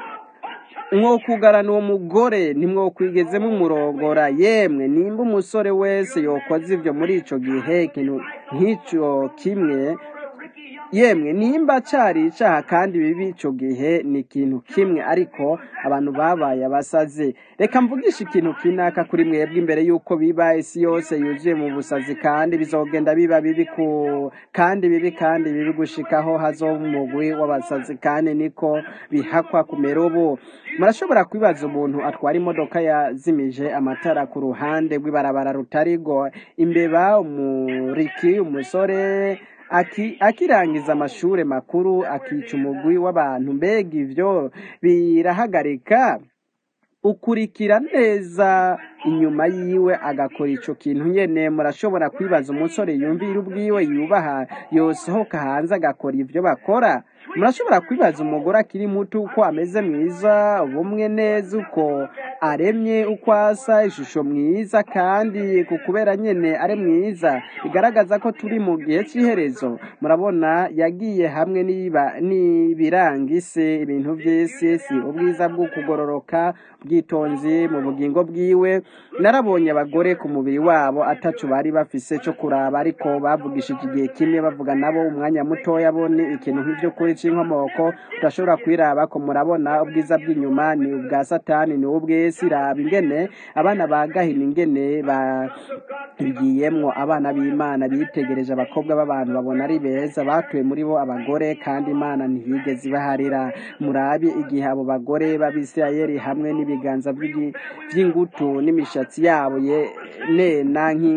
mwokugarana uwo mugore ntimwokwigeze mumurongora yemwe nimba umusore wese yokoze ivyo muri ico gihe ikintu nk'ico kimwe yemwe nimba cari icaha kandi bibi ico gihe ni ikintu kimwe ariko abantu babaye abasazi reka mvugishe ikintu kinaka kuri mwebwe imbere yuko biba isi yose yuzuye mu busazi kandi bizogenda biba bibi ku kandi bibi kandi bibi gushikaho hazoba umugwi w'abasazi kandi niko bihakwa kumera ubu murashobora kwibaza umuntu atwara imodoka yazimije amatara ku ruhande rw'ibarabara rutarigo imbeba umuriki umusore aki- akirangiza amashure makuru akica umugwi w'abantu mbega ivyo birahagarika ukurikira neza inyuma yiwe agakora ico kintu nyene murashobora kwibaza umusore yumvira ubwiwe yubaha yosohoka hanze agakora ivyo bakora murashobora kwibaza umugore akiri muto uko ameze mwiza ubumwe neza uko aremye uko asa ishusho mwiza kandi ku kubera nyene ari mwiza bigaragaza ko turi mu gihe c'iherezo murabona yagiye hamwe n'iba- n'ibiranga isi ibintu vy'isi si ubwiza bwo kugororoka bwitonzi mu bugingo bwiwe narabonye abagore ku mubiri wabo ataco bari bafise co kuraba ariko bavugishije igihe kimwe bavuga nabo umwanya mutoya bo ni ikintu nk'ivyo kuri c'inkomoko udashobora kwiraba ko murabona ubwiza bw'inyuma ni ubwa satani ni ubw'isi raba ingene abana ba gahini ingene bagiyemwo abana b'imana bitegereje abakobwa b'abantu babona ari beza batuye muri bo abagore kandi imana ntiyigeze ibaharira murabe igihe abo bagore b'abisirayeli hamwe n'ibiganza vy'igi- vy'ingutu n'imishatsi yabo ye nena nk'in-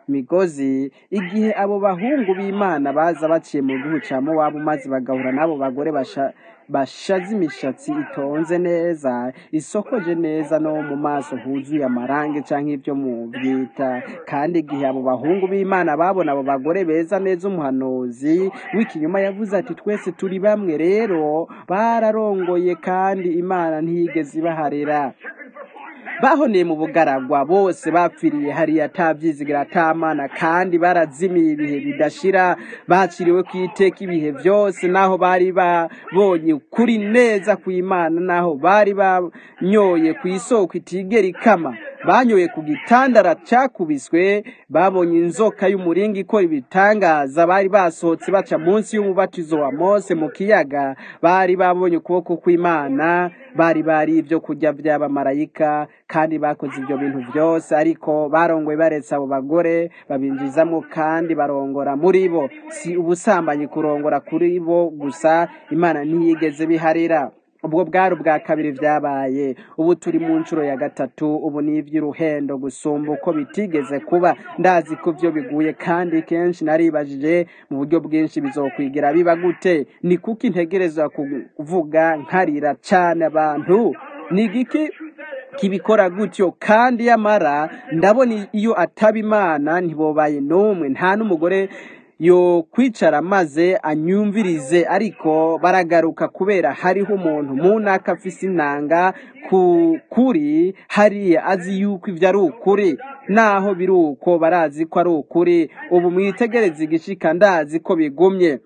migozi igihe abo bahungu b'imana baza baciye mu gihugu cya mowabu maze bagahura n'abo bagore basha bashaze imishatsi itonze neza isokoje neza no mu maso huzuye amarangi cyangwa ibyo mu byita kandi igihe abo bahungu b'imana babona abo bagore beza neza umuhanuzi w'ikinyuma yavuze ati twese turi bamwe rero bararongoye kandi imana ntiyigeze ibaharira bahoneye mu bugaragwa bose bapfiriye hariya atabyizigira atamana kandi barazimiye ibihe bidashira baciriwe ku iteka ibihe byose naho bari babonye ukuri neza ku imana naho bari banyoye ku isoko itigera ikama banyoye ku gitandara cyakubiswe babonye inzoka y'umuringa ikora ibitangaza bari basohotse baca munsi y'umubatizo wa mose mu kiyaga bari babonye ukuboko kw'imana bari bari ibyo kurya by'abamarayika kandi bakoze ibyo bintu byose ariko barongoye baretse abo bagore babinjizamo kandi barongora muri bo si ubusambanyi kurongora kuri bo gusa imana ntiyigeze biharira ubwo bwari ubwa kabiri byabaye ubu turi mu nshuro ya gatatu ubu ni iby'uruhendo gusumba uko bitigeze kuba ndazi ko byo biguye kandi kenshi naribajije mu buryo bwinshi bizokwigira biba gute ni kuko integereza kuvuga nkarira cyane abantu ni igiki kibikora gutyo kandi yamara ndabona iyo ataba imana ntibobaye n'umwe nta n'umugore yo kwicara maze anyumvirize ariko baragaruka kubera hariho umuntu mu ntaka afise inanga ku kuri hariya azi yuko ibyo ari ukuri naho biri uko barazi ko ari ukuri ubu mwitegereze igishika ndazi ko bigumye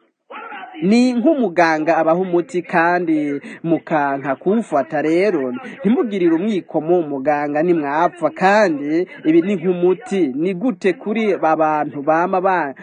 ni nk'umuganga abaha umuti kandi mukanka kuwufata rero ntimugirire umwikomo umuganga nimwapfa kandi ibi ni nk'umuti ni gute kuri abantu bama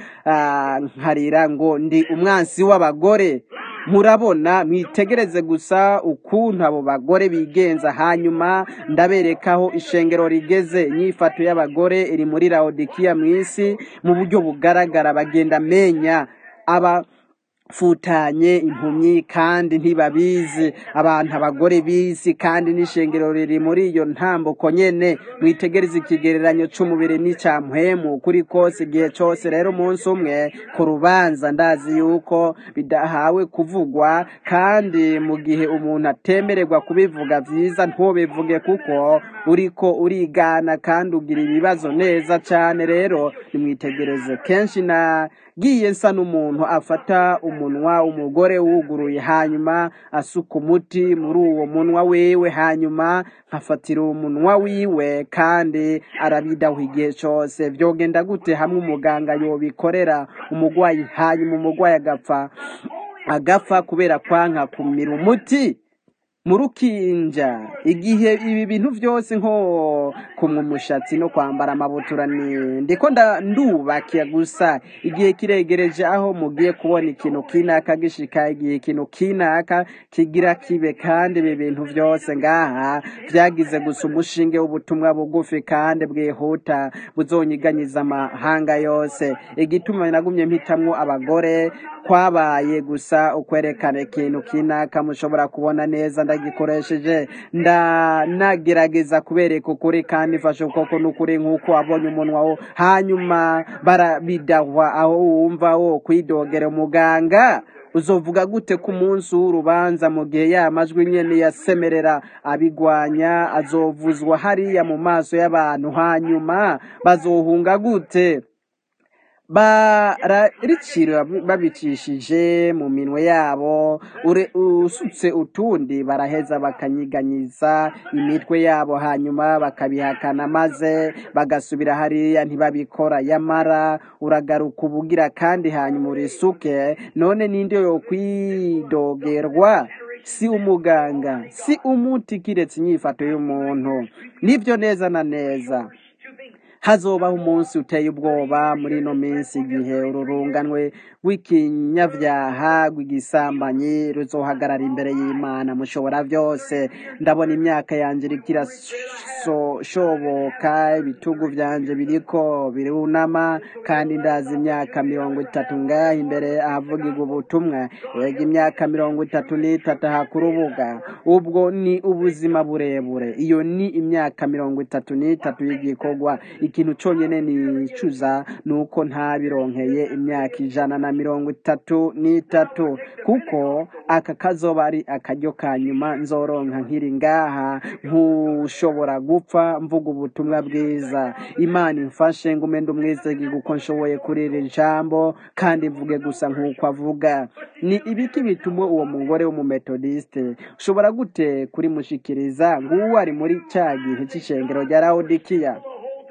bankarira ngo ndi umwansi w'abagore murabona mwitegereze gusa ukuntu abo bagore bigenza hanyuma ndaberekaho ishengero rigeze inyifato y'abagore iri muri rawodikiya mu isi mu buryo bugaragara bagenda menya aba futanye impumyi kandi ntibabizi abantu abagore bizi kandi n'ishengero riri muri iyo ntambuko nyene mwitegereze ikigereranyo c'umubiri n'icya mpwemu kuri kose igihe cose rero umunsi umwe ku rubanza ndazi yuko bidahawe kuvugwa kandi mu gihe umuntu atemererwa kubivuga vyiza ntubivuge kuko uriko urigana kandi ugira ibibazo neza cane rero nimwitegereze kenshi nagiye nsa n'umuntu afata umunwa umugore wuguruye hanyuma asuka umuti muri uwo munwa wiwe hanyuma nkafatira umunwa wiwe kandi arabidaho igihe cyose byogenda gute hamwe umuganga yobikorera umugwayi hanyuma umugwayi agapfa agapfa kubera kwanka kumira umuti mu rukinja igihe ibi bintu byose nko kumwa umushatsi no kwambara amabutura ni ndiko ndubakiye gusa igihe kiregereje aho mugiye kubona ikintu kinaka gishika igihe ikintu kinaka kigira kibe kandi ibi bintu byose ngaha byagize gusa umushinge w'ubutumwa bugufi kandi bwihuta buzonyiganyiza amahanga yose igituma nagumye mpitamwo abagore kwabaye gusa ukwerekana ikintu kinaka mushobora kubona neza ndagikoresheje ndanagerageza kubereka ukuri kandi mfashe ukuboko n'ukuri nk'uko wabonye umunwa wo hanyuma barabidahwa aho wumva wo kwidogera umuganga uzovuga gute ku munsi w'urubanza mu gihe ya majwi nyene yasemerera abigwanya azovuzwa hariya mu maso y'abantu hanyuma bazohunga gute bararicira babicishije mu minwe yabo usutse utundi baraheza bakanyiganyiza imitwe yabo hanyuma bakabihakana maze bagasubira hariya ntibabikora yamara uragaruka ubugira kandi hanyuma urisuke none ninde yo kwidogerwa si umuganga si umuti kiretse inyifato y'umuntu nibyo neza na neza hazobaho umunsi uteye ubwoba muri ino minsi igihe ururunganwe rw'ikinyabyaha rw'igisambanyi ruzohagarara imbere y'imana mushobora byose ndabona imyaka yanjye iriko gushoboka ibitugu vyanje biriko birunama kandi ndazi imyaka mirongo itatu ngaha imbere ahavugirwa ubutumwa ega imyaka mirongo itatu n'itatu aha ku rubuga ubwo ni ubuzima burebure iyo ni imyaka mirongo itatu n'itatu y'igikorwa ikintu conyene nicuza ni uko ntabironkeye imyaka ijana na mirongo itatu n'itatu kuko aka kazoba ari akaryo ka nyuma nzoronka nkiri ngaha nkushobora gupfa mvuga ubutumwa bwiza imana imfashe ngume ndi umwizegi kuko nshoboye kuri iri jambo kandi mvuge gusa nk'uko avuga ni ibiki bituma uwo mugore w'umumetodiste ushobora gute kurimushikiriza nguwo ari muri cya gihe cy'ishengero rya lawodikiya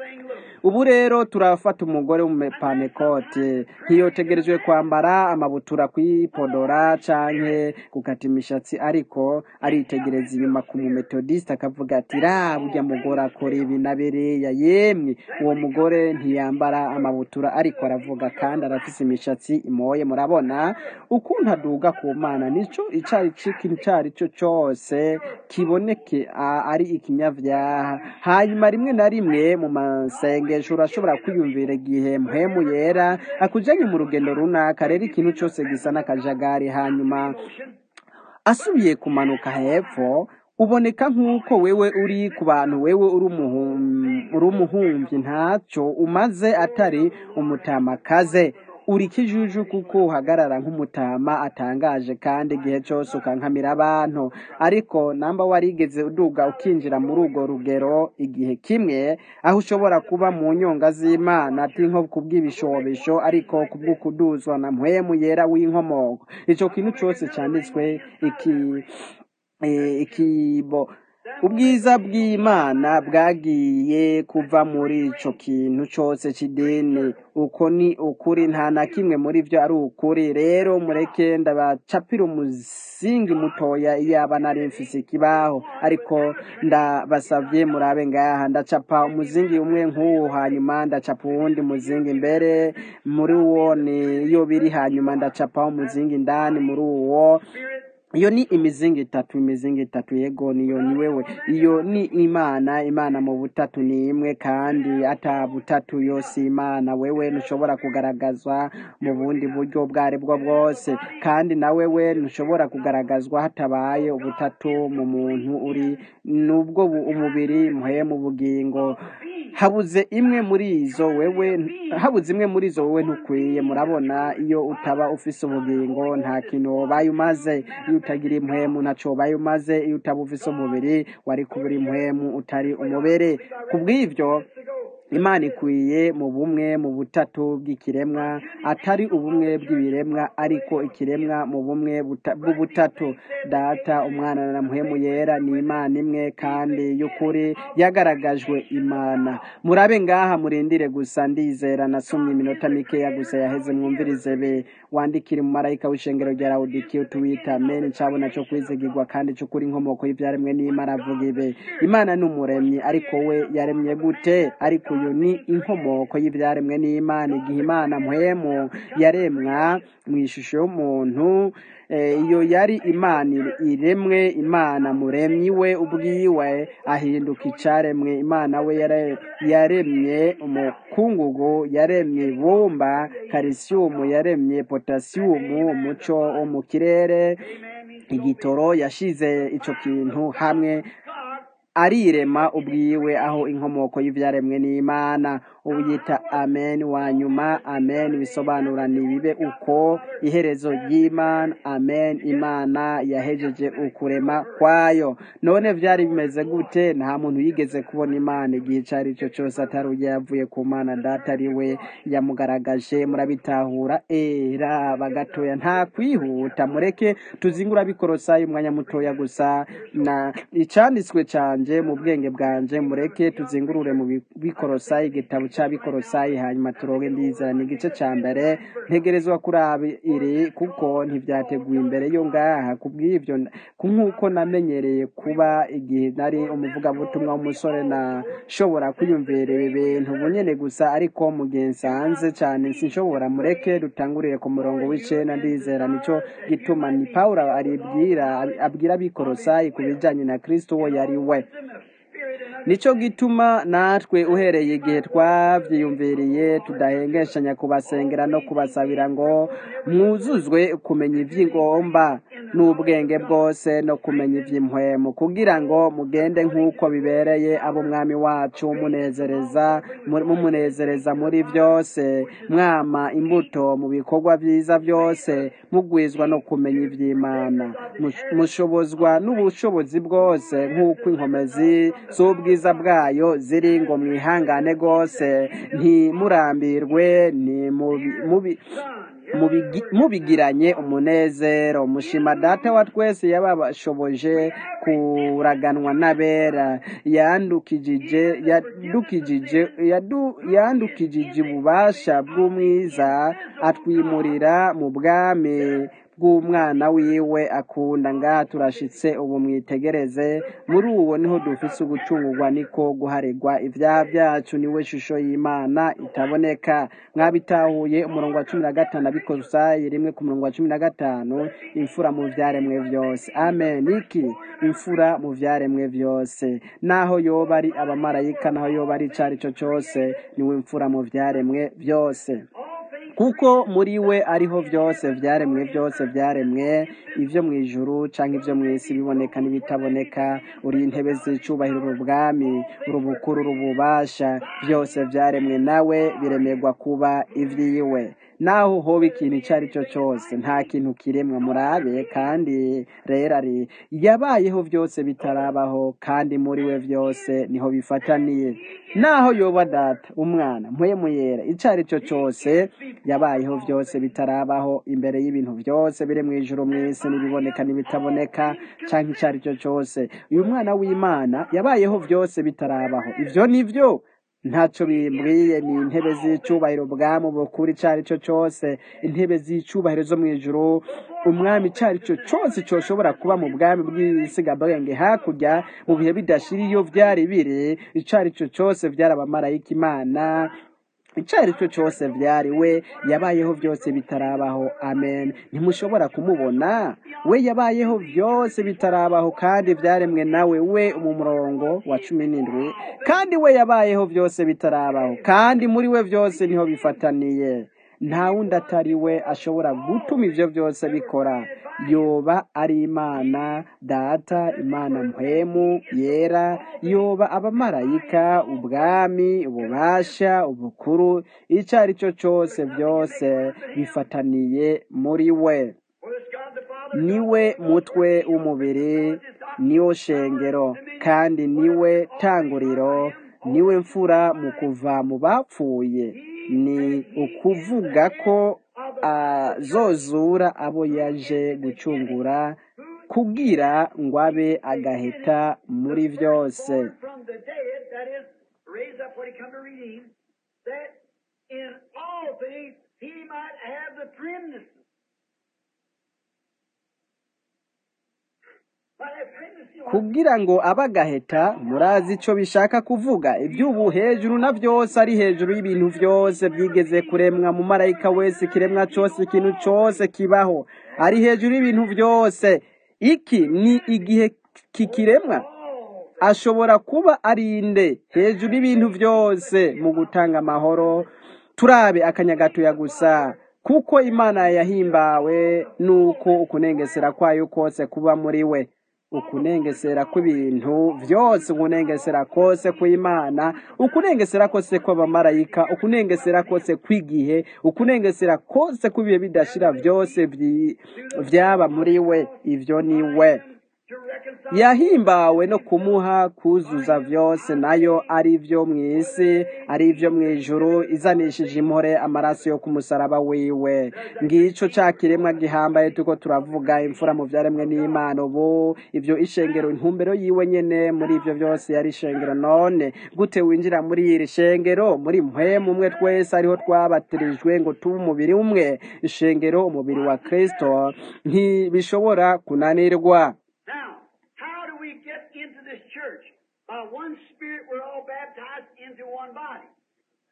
ubu rero turafata umugore w'umupanekoti ntiyotegerejwe kwambara amabutura kwipodora canke gukata imishatsi ariko aritegereza inyuma ku mumetodiste akavuga ati ra burya mugore akora ibi na biriya yemwe uwo mugore ntiyambara amabutura ariko aravuga kandi arafise imishatsi imoye murabona ukuntu aduga ku mana nico icari c'ikintu cari cyo cose kiboneke a- ari ikinyavyaha hanyuma rimwe na rimwe mu masengesho urashobora kwiyumvira igihe mpemu yera akujanye mu rugendo runaka rero ikintu cose gisa n'akajagari hanyuma asubiye kumanuka hepfo uboneka nk'uko wewe uri ku bantu wewe uri umuhum- uri umuhumvyi ntacyo umaze atari umutamakaze uri ikijuju kuko uhagarara nk'umutama atangaje kandi igihe cyose ukankamira abantu ariko namba warigeze uduga ukinjira muri urwo rugero igihe kimwe aho ushobora kuba mu nyonga z'imana ati nko kubw'ibishobisho ariko kubw'ukuduzwa na mpwemu yera w'inkomoko ico kintu cyose cyanditswe iki eh, ikibo ubwiza bw'imana bwagiye kuva muri ico kintu cose c'idini uko ni ukuri nta na kimwe muri vyo ari ukuri rero mureke ndabacapira umuzingi mutoya iyaba nari mfise ikibaho ariko ndabasavye murabe ngaha ndacapa umuzingi umwe nk'uwo hanyuma ndacapa uwundi muzingi mbere muri uwo ni iyo biri hanyuma ndacapa umuzingi indani muri uwo iyo ni imizingi itatu imizingi itatu yego niyo ni wewe iyo ni imana imana mu butatu ni imwe kandi ata butatu yose imana wewe ntushobora kugaragazwa mu bundi buryo ubwo ari bwo bwose kandi na wewe ntushobora kugaragazwa hatabaye ubutatu mu muntu uri nubwo bu- umubiri muheye mu bugingo habuze imwe muri izo wewe habuze imwe muri izo wowe ntukwiye murabona iyo utaba ufise ubugingo nta kintu wobaye umaze iyo utagira impwemu ntaco wobaye umaze iyo utaba ufise umubiri wari kubura impwemu utari umubere kubw'ivyo imana ikwiye mu bumwe mu butatu bw'ikiremwa atari ubumwe bw'ibiremwa ariko ikiremwa mu bumwe buta- bw'ubutatu data umwana na muhemu yera ni imana imwe kandi y'ukuri yagaragajwe imana murabe ngaha murindire gusa ndizera nasomye iminota mikeya gusa yaheze mwumvirize be wandikire mu marayika w'ishengero rya lawodikiya tuwita amen ncabona co kwizigirwa kandi c'ukuri inkomoko y'ivyaremwe n'imana avuga ibe imana ni umuremyi ariko we yaremye gute ariko uyu ni inkomoko y'ivyaremwe n'imana igihe imana mpwemu yaremwa mu ishusho y'umuntu eh, iyo yari imana ire- iremwe imana muremyi we ubwiwe ahinduka icaremwe imana we yare- yaremye umukungugu yaremye ibumba karisiyumu yaremye potasiyumu umuco wo mu kirere igitoro yashize ico kintu hamwe arirema ubwiwe aho inkomoko y'ivyaremwe n'imana ubu yita amen wa nyuma amen bisobanura nibibe uko iherezo ry'imana amen imana yahejeje ukurema kwayo none vyari bimeze gute nta muntu yigeze kubona imana igihe ico ari cyo cyose atari uyo yavuye ku mana data ari we yamugaragaje murabitahura era bagatoya nta kwihuta mureke tuzingura bikorosayi umwanya mutoya gusa na icanditswe canje mu bwenge bwanje mureke tuzingurure mu bi- bikorosayi igitabo ca bikorosayi hanyuma turonke ndizera ni igice ca mbere ntegerezwa kuraba iri kuko ntivyateguye imbere yo ngaha kubw'ivyo n- ku- nk'uko namenyereye kuba igihe nari umuvugabutumwa w'umusore nashobora kwiyumvira ibi bintu bunyene gusa ariko mu gihe nsanze cane sinshobora mureke dutangurire ku murongo w'icenda ndizera nico gituma ni pawulo aribwira abwira abikorosayi ku bijanye na kristo uwo yari we nicyo gituma natwe uhereye igihe twabyiyumviriye tudahengeshanya kubasengera no kubasabira ngo mwuzuzwe kumenya iby'ingomba n'ubwenge bwose no kumenya iby'impwemu kugira ngo mugende nk'uko bibereye ab'umwami wacu munezereza mumunezereza muri byose mwama imbuto mu bikorwa byiza byose mugwizwa no kumenya iby'imana mushobozwa n'ubushobozi bwose nk'uko inkomezi z'ubwiza bwayo ziri ngo mwihangane rwose ntimurambirwe mubigiranye umunezero mushima data wa twese yababashoboje kuraganwa n'abera yandukijije yadukijije yandukijije ububasha bw'umwiza atwimurira mu bwami bw'umwana wiwe akunda ngaha turashitse ubu mwitegereze muri uwo niho dufise ugucungurwa niko guharirwa ibyaha byacu niwe shusho y'imana itaboneka mwabitahuye umurongo wa cumi na gatanu abikosayi rimwe ku murongo wa cumi na gatanu imfura mu byaremwe byose amen iki imfura mu byaremwe byose naho yoba ari abamarayika naho yoba ari icyo ari cyo cyose niwe imfura mu byaremwe byose kuko muri we ariho byose byaremwe byose byaremwe ibyo mu ijuru cyangwa ibyo mu isi biboneka n'ibitaboneka uri intebe z'icyubahiro ubwami urubukuru urububasha byose byaremwe nawe biremerwa kuba iby'iwe naho hoba ikintu icyo ari cyo cyose nta kintu kiremwa murabe kandi rero ari yabayeho byose bitarabaho kandi muri we byose niho bifataniye naho yoba data umwana mpwemu yera icyo ari cyo cyose yabayeho byose bitarabaho imbere y'ibintu byose biri mu ijoro mu isi n'ibiboneka n'ibitaboneka cyangwa icyo ari cyo cyose uyu mwana w'imana yabayeho byose bitarabaho ibyo ni byo ntacyo bimbwiye ni intebe z'icyubahiro bwami bukuru icyo ari cyo cyose intebe z'icyubahiro zo mu ijoro umwami icyo ari cyo cyose cyoshobora kuba mu bwami bw'isigabwenge hakurya mu bihe bidashira iyo byari biri icyo ari cyo cyose byari abamarayika imana icyo ari cyo cyose byari we yabayeho byose bitarabaho amen ntimushobora kumubona we yabayeho byose bitarabaho kandi byaremwe nawe we mu murongo wa cumi n'indwi kandi we yabayeho byose bitarabaho kandi muri we byose niho bifataniye nta wundi atari we ashobora gutuma ibyo byose bikora yoba ari imana data imana mpwemu yera yoba abamarayika ubwami ububasha ubukuru icyo ari cyo cyose byose bifataniye muri we niwe mutwe w'umubiri niwo shengero kandi niwe tanguriro niwe mfura mu kuva mu bapfuye ni ukuvuga ko azozura abo yaje gucungura kugira ngo abe agahita muri byose kugira ngo abe agaheta murazi icyo bishaka kuvuga iby'ubu hejuru na byose ari hejuru y'ibintu byose byigeze kuremwa mu marayika wese ikiremwa cyose ikintu cyose kibaho ari hejuru y'ibintu byose iki ni igihe kikiremwa ashobora kuba ari inde hejuru y'ibintu byose mu gutanga amahoro turabe akanyagatoya gusa kuko imana yahimbawe nuko ukunengesera kwayo kose kuba muri we ukunengesera kw'ibintu byose ukunengesera kose kw'imana ukunengesera kose kw'abamarayika ukunengesera kose kw'igihe ukunengesera kose kw'ibihe bidashira byose byaba muri we ibyo ni we yahimbawe no kumuha kuzuza byose nayo ari ibyo mu isi ari ibyo mu ijuru izanishije impore amaraso yo ku musaraba wiwe ngicyo cya kiremwa gihambaye tuko turavuga imfura mu byaremwe n'imana ubu ibyo ishengero intumbero yiwe nyene muri ibyo byose yari ishengero none gute winjira muri iri shengero muri mpwemu umwe twese ariho twabatirijwe ngo tube umubiri umwe ishengero umubiri wa kristo ntibishobora kunanirwa By one Spirit, we're all baptized into one body.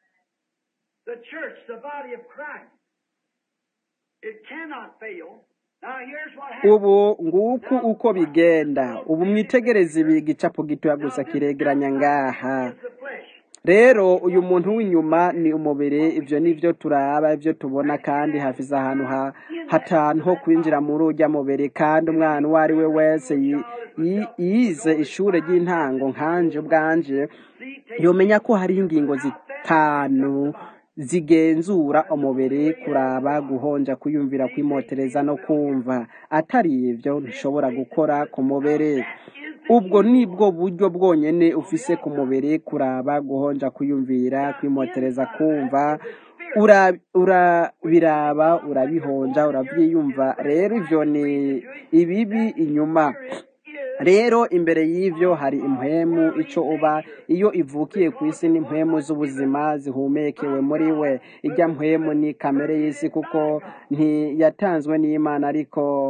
The church, the body of Christ. It cannot fail. Now here's what happened. ubu nguku uko bigenda ubu mwitegereze ibi gicapo gitoya gusa kiregeranya ngaha Is the flesh. rero uyu muntu w'inyuma ni umubiri ibyo ni byo turaba ibyo tubona kandi hafize ahantu ha- hatanu ho kwinjira muri ujya mubiri kandi umwana uwo ari we wese yi- yi- yize ishuri ry'intango nkanje ubwanje See, take yomenya ko hari ingingo zitanu zigenzura umubiri kuraba guhonja kwiyumvira kwimotereza no kumva atari ibyo ntushobora gukora ku mubiri ubwo ni bwo buryo bwonyine ufise ku mubiri kuraba guhonja kwiyumvira kwimotereza kumva ura urabiraba urabihonja urabyiyumva rero ibyo ni ibibi inyuma rero imbere y'ibyo hari impwemu icyo uba iyo ivukiye ku isi ni impwemu z'ubuzima zihumekewe muri we ijya mpwemu ni kamere y'isi kuko ntiyatanzwe n'imana ariko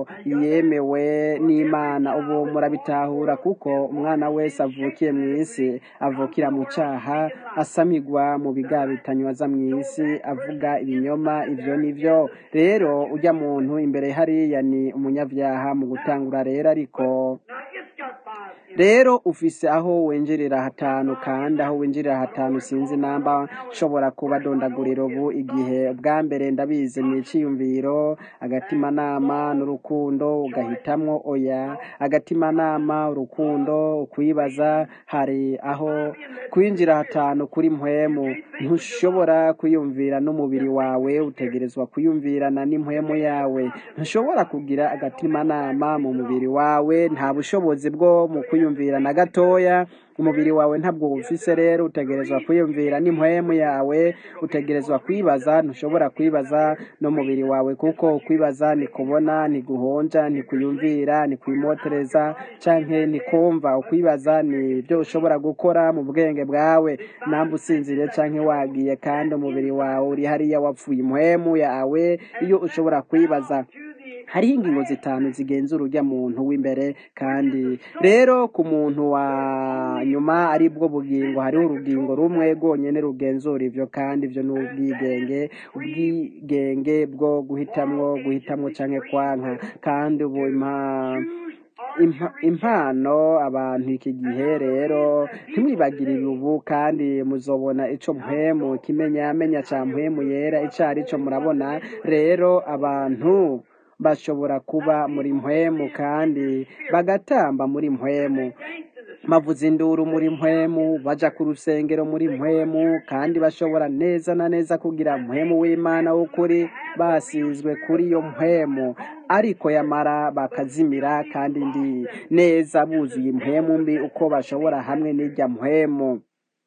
yemewe n'imana ubu murabitahura kuko umwana wese avukiye mu isi avukira mu cyaha asamigwa mu bigabitanywa aza mu isi avuga ibinyoma ibyo ni byo rero ujya muntu imbere hariya ni umunyabyaha mu gutangura rero ariko Now it's got five in rero ufise aho winjirira hatanu kandi aho winjirira hatanu sinzi namba nshobora kubadondagurira ubu igihe ubwa mbere ndabizi ni icyiyumviro agatimanama n'urukundo ugahitamwo oya agatimanama urukundo ukwibaza hari aho kwinjira hatanu kuri mpwemu ntushobora kwiyumvira n'umubiri wawe utegerezwa kwiyumvirana n'impwemu yawe ntushobora kugira agatimanama mu mubiri wawe nta bushobozi bwo mu kwiyumvira na gatoya umubiri wawe ntabwo ufise rero utegerezwa kwiyumvira n'impwemu yawe utegerezwa kwibaza ntushobora kwibaza n'umubiri wawe kuko kwibaza ni kubona ni guhonja ni kuyumvira ni kwimotereza canke ni kumva ukwibaza ni ibyo ushobora gukora mu bwenge bwawe namba usinziriye canke wagiye kandi umubiri wawe uri hariya wapfuye impwemu yawe iyo ushobora kwibaza hariho ingingo zitanu zigenzura urya muntu w'imbere kandi rero ku muntu wa nyuma ari bwo bugingo hariho urugingo rumwe rwonyine rugenzura ibyo kandi ibyo ni ubwigenge ubwigenge bwo guhitamwo guhitamwo canke kwanka kandi ubu impa impa- impano abantu iki gihe rero ntimwibagirire ubu kandi muzobona ico mpwemu ikimenyamenya ca mpwemu yera ico ari cyo murabona rero abantu bashobora kuba muri mpwemu kandi bagatamba muri mpwemu bavuza induru muri mpwemu baja ku rusengero muri mpwemu kandi bashobora neza na neza kugira mpwemu w'imana w'ukuri basizwe kuri iyo mpwemu ariko yamara bakazimira kandi ndi neza buzuye impwemu mbi uko bashobora hamwe n'ijya mpwemu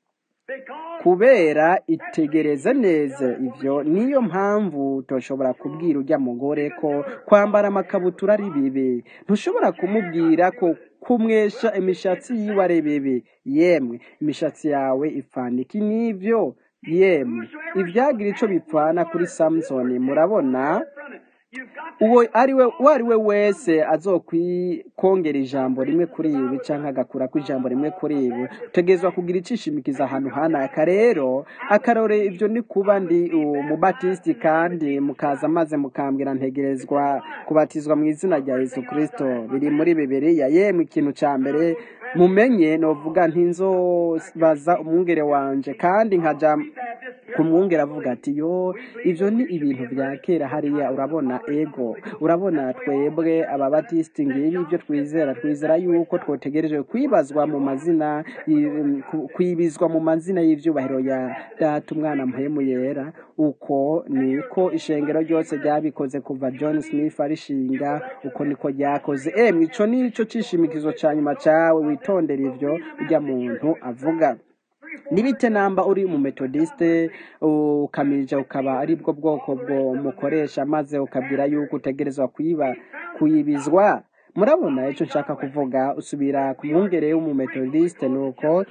because kubera itegereze neza ivyo niyo mpamvu toshobora kubwira ujya mugore ko kwambara amakabutura ari bibi ntushobora kumubwira ko kumwesha imishatsi yiwe ari bibi yemwe imishatsi yawe ipfana iki n'ivyo yemwe ibyagira ico bipfana kuri samusoni murabona from it. You've got uwo ari we uwo ari we wese azokwikongera ijambo rimwe kuri ibi canke agakurako ijambo rimwe kuri ibi utegerezwa kugira icishimikiza ahantu hanaka rero akarore ivyo ni kuba ndi umubatisiti kandi mukaza maze mukambwira ntegerezwa kubatizwa mu izina rya yesu kristo biri muri bibiliya yemwe ikintu ca mbere mumenye novuga ntinzobaza umwungere wanje kandi nkaja ku mwungere avuga ati yo ivyo ni ibintu vya kera hariya urabona ego urabona twebwe ababatisiti ngibi ibyo twizera twizera yuko twotegereje kwibazwa mu mazina y- ku- kwibizwa mu mazina y'ivyubahiro ya data umwana mpemu yera uko niko ishengero ryose ryabikoze kuva john smith arishinga uko niko ryakoze emwe ico nico cishimikizo ca nyuma cawe witondera ivyo urya muntu avuga nibite namba uri mu metodiste ukamija ukaba ari bwo bwoko bwo mukoresha maze ukabwira yuko utegerezwa kwiba kuyibizwa murabona icyo nshaka kuvuga usubira ku mwungere w'umumetodiste nuko outward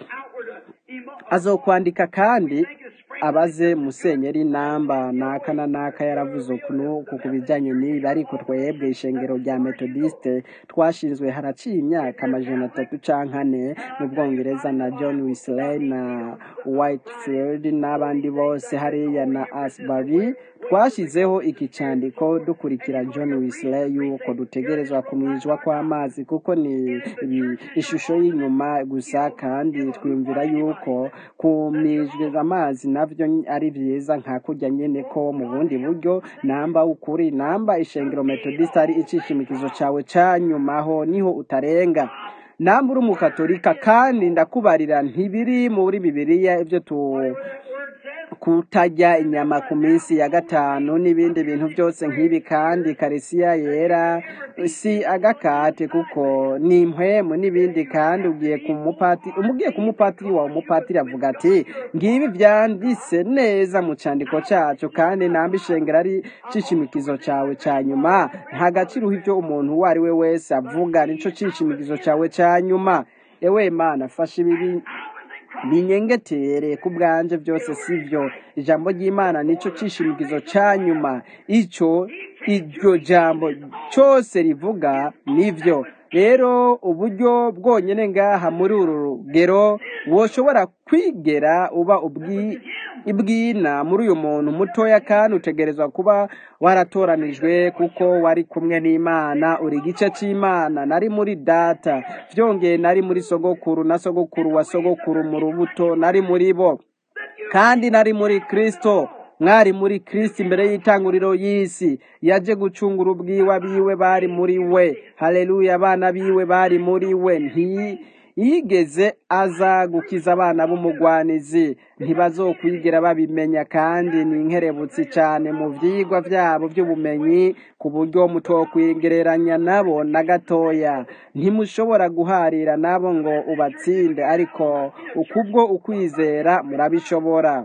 emo- azokwandika kandi abaze musenyeri namba naka na naka yaravuze ukuntu ku bijyanye n'ibi ariko twebwe ishengero rya metodiste twashinzwe haraciye imyaka amajana atatu canke ane mu bwongereza na john wesley na whitefield n'abandi bose hariya na asbury twashyizeho iki cyandiko dukurikira john wesley yuko dutegerezwa kumwijwa kw'amazi kuko ni ibi- ishusho y'inyuma gusa kandi twiyumvira yuko kumijwiza amazi navyo ari byiza nka kurya nyene ko mu bundi buryo namba ukuri namba ishengero metodiste ari icishimikizo cawe ca nyumaho niho utarenga namba uri umukatolika kandi ndakubarira ntibiri muri bibiliya ibyo tu kutarya inyama ku minsi ya gatanu n'ibindi bintu byose nk'ibi kandi karisiya yera si agakate kuko ni impwemu n'ibindi kandi ugiye ku mupatiri umugiye ku mupatiri wawe umupatiri avuga ati ngibi byanditse neza mu cyandiko cyacu kandi namba ishengero ari cishimikizo cyawe cya nyuma nta gaciro uha ibyo umuntu uwo ari we wese avuga nico cishimikizo cyawe cya nyuma ewe mana fasha ibi binyengetere ku bwanje byose sivyo ijambo ry'imana nico cishimikizo ca nyuma ico iryo jambo cyose rivuga nivyo rero uburyo bwonyene ngaha muri uru rugero woshobora kwigera uba ubwi ibwina muri uyu muntu mutoya kandi utegerezwa kuba waratoranijwe kuko wari kumwe n'imana uri igice cy'imana nari muri data byongeye nari muri sogokuru na sogokuru wa sogokuru mu rubuto nari muri bo kandi nari muri kristo mwari muri kristo imbere y'itanguriro y'isi yaje gucungura ubwiwe abiwe bari muri we haleluya abana biwe bari muri we nti yigeze aza gukiza abana b'umugwanizi ntibazokwigera babimenya kandi ni inkerebutsi cyane mu vyigwa vyabo by'ubumenyi ku buryo mutokwigereranya nabo na gatoya ntimushobora guharira nabo ngo ubatsinde ariko ukubwo ukwizera murabishobora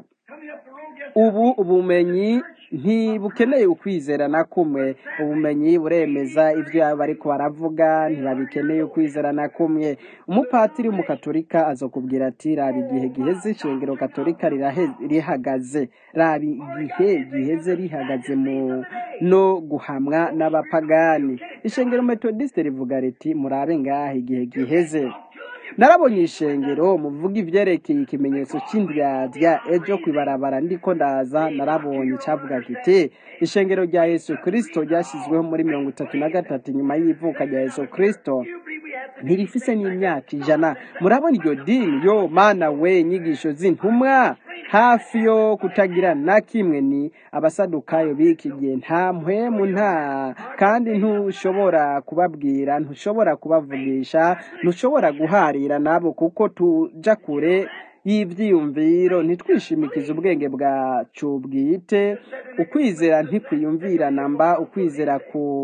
ubu ubumenyi ntibukeneye ukwizera na kumwe ubumenyi buremeza ibyo bariko baravuga ntibabikeneye ukwizera na kumwe umupatiri w'umukatolika azokubwira ati raba igihe giheze ishengero katolika rirahe- rihagaze raba igihe giheze rihagaze mu no guhamwa n'abapagani ishengero metodiste rivuga riti murabe ngaha igihe giheze narabonye ishengero muvuga ivyerekeye ikimenyetso c'indyadya ejo kwibarabara ndiko ndaza narabonye cavuga kiti ishengero rya yesu kristo ryashyizweho muri mirongo itatu na gatatu nyuma y'ivuka rya yesu kristo ntirifise n'imyaka ijana murabona iryo dini yo mana we inyigisho z'intumwa hafi yo kutagira na kimwe ni abasadukayo b'iki gihe nta mpwemu nta kandi ntushobora kubabwira ntushobora kubavugisha ntushobora guharira nabo kuko tuja kure y'ivyiyumviro ntitwishimikize ubwenge bwacu bwite ukwizera ntikwiyumvirana mba ukwizera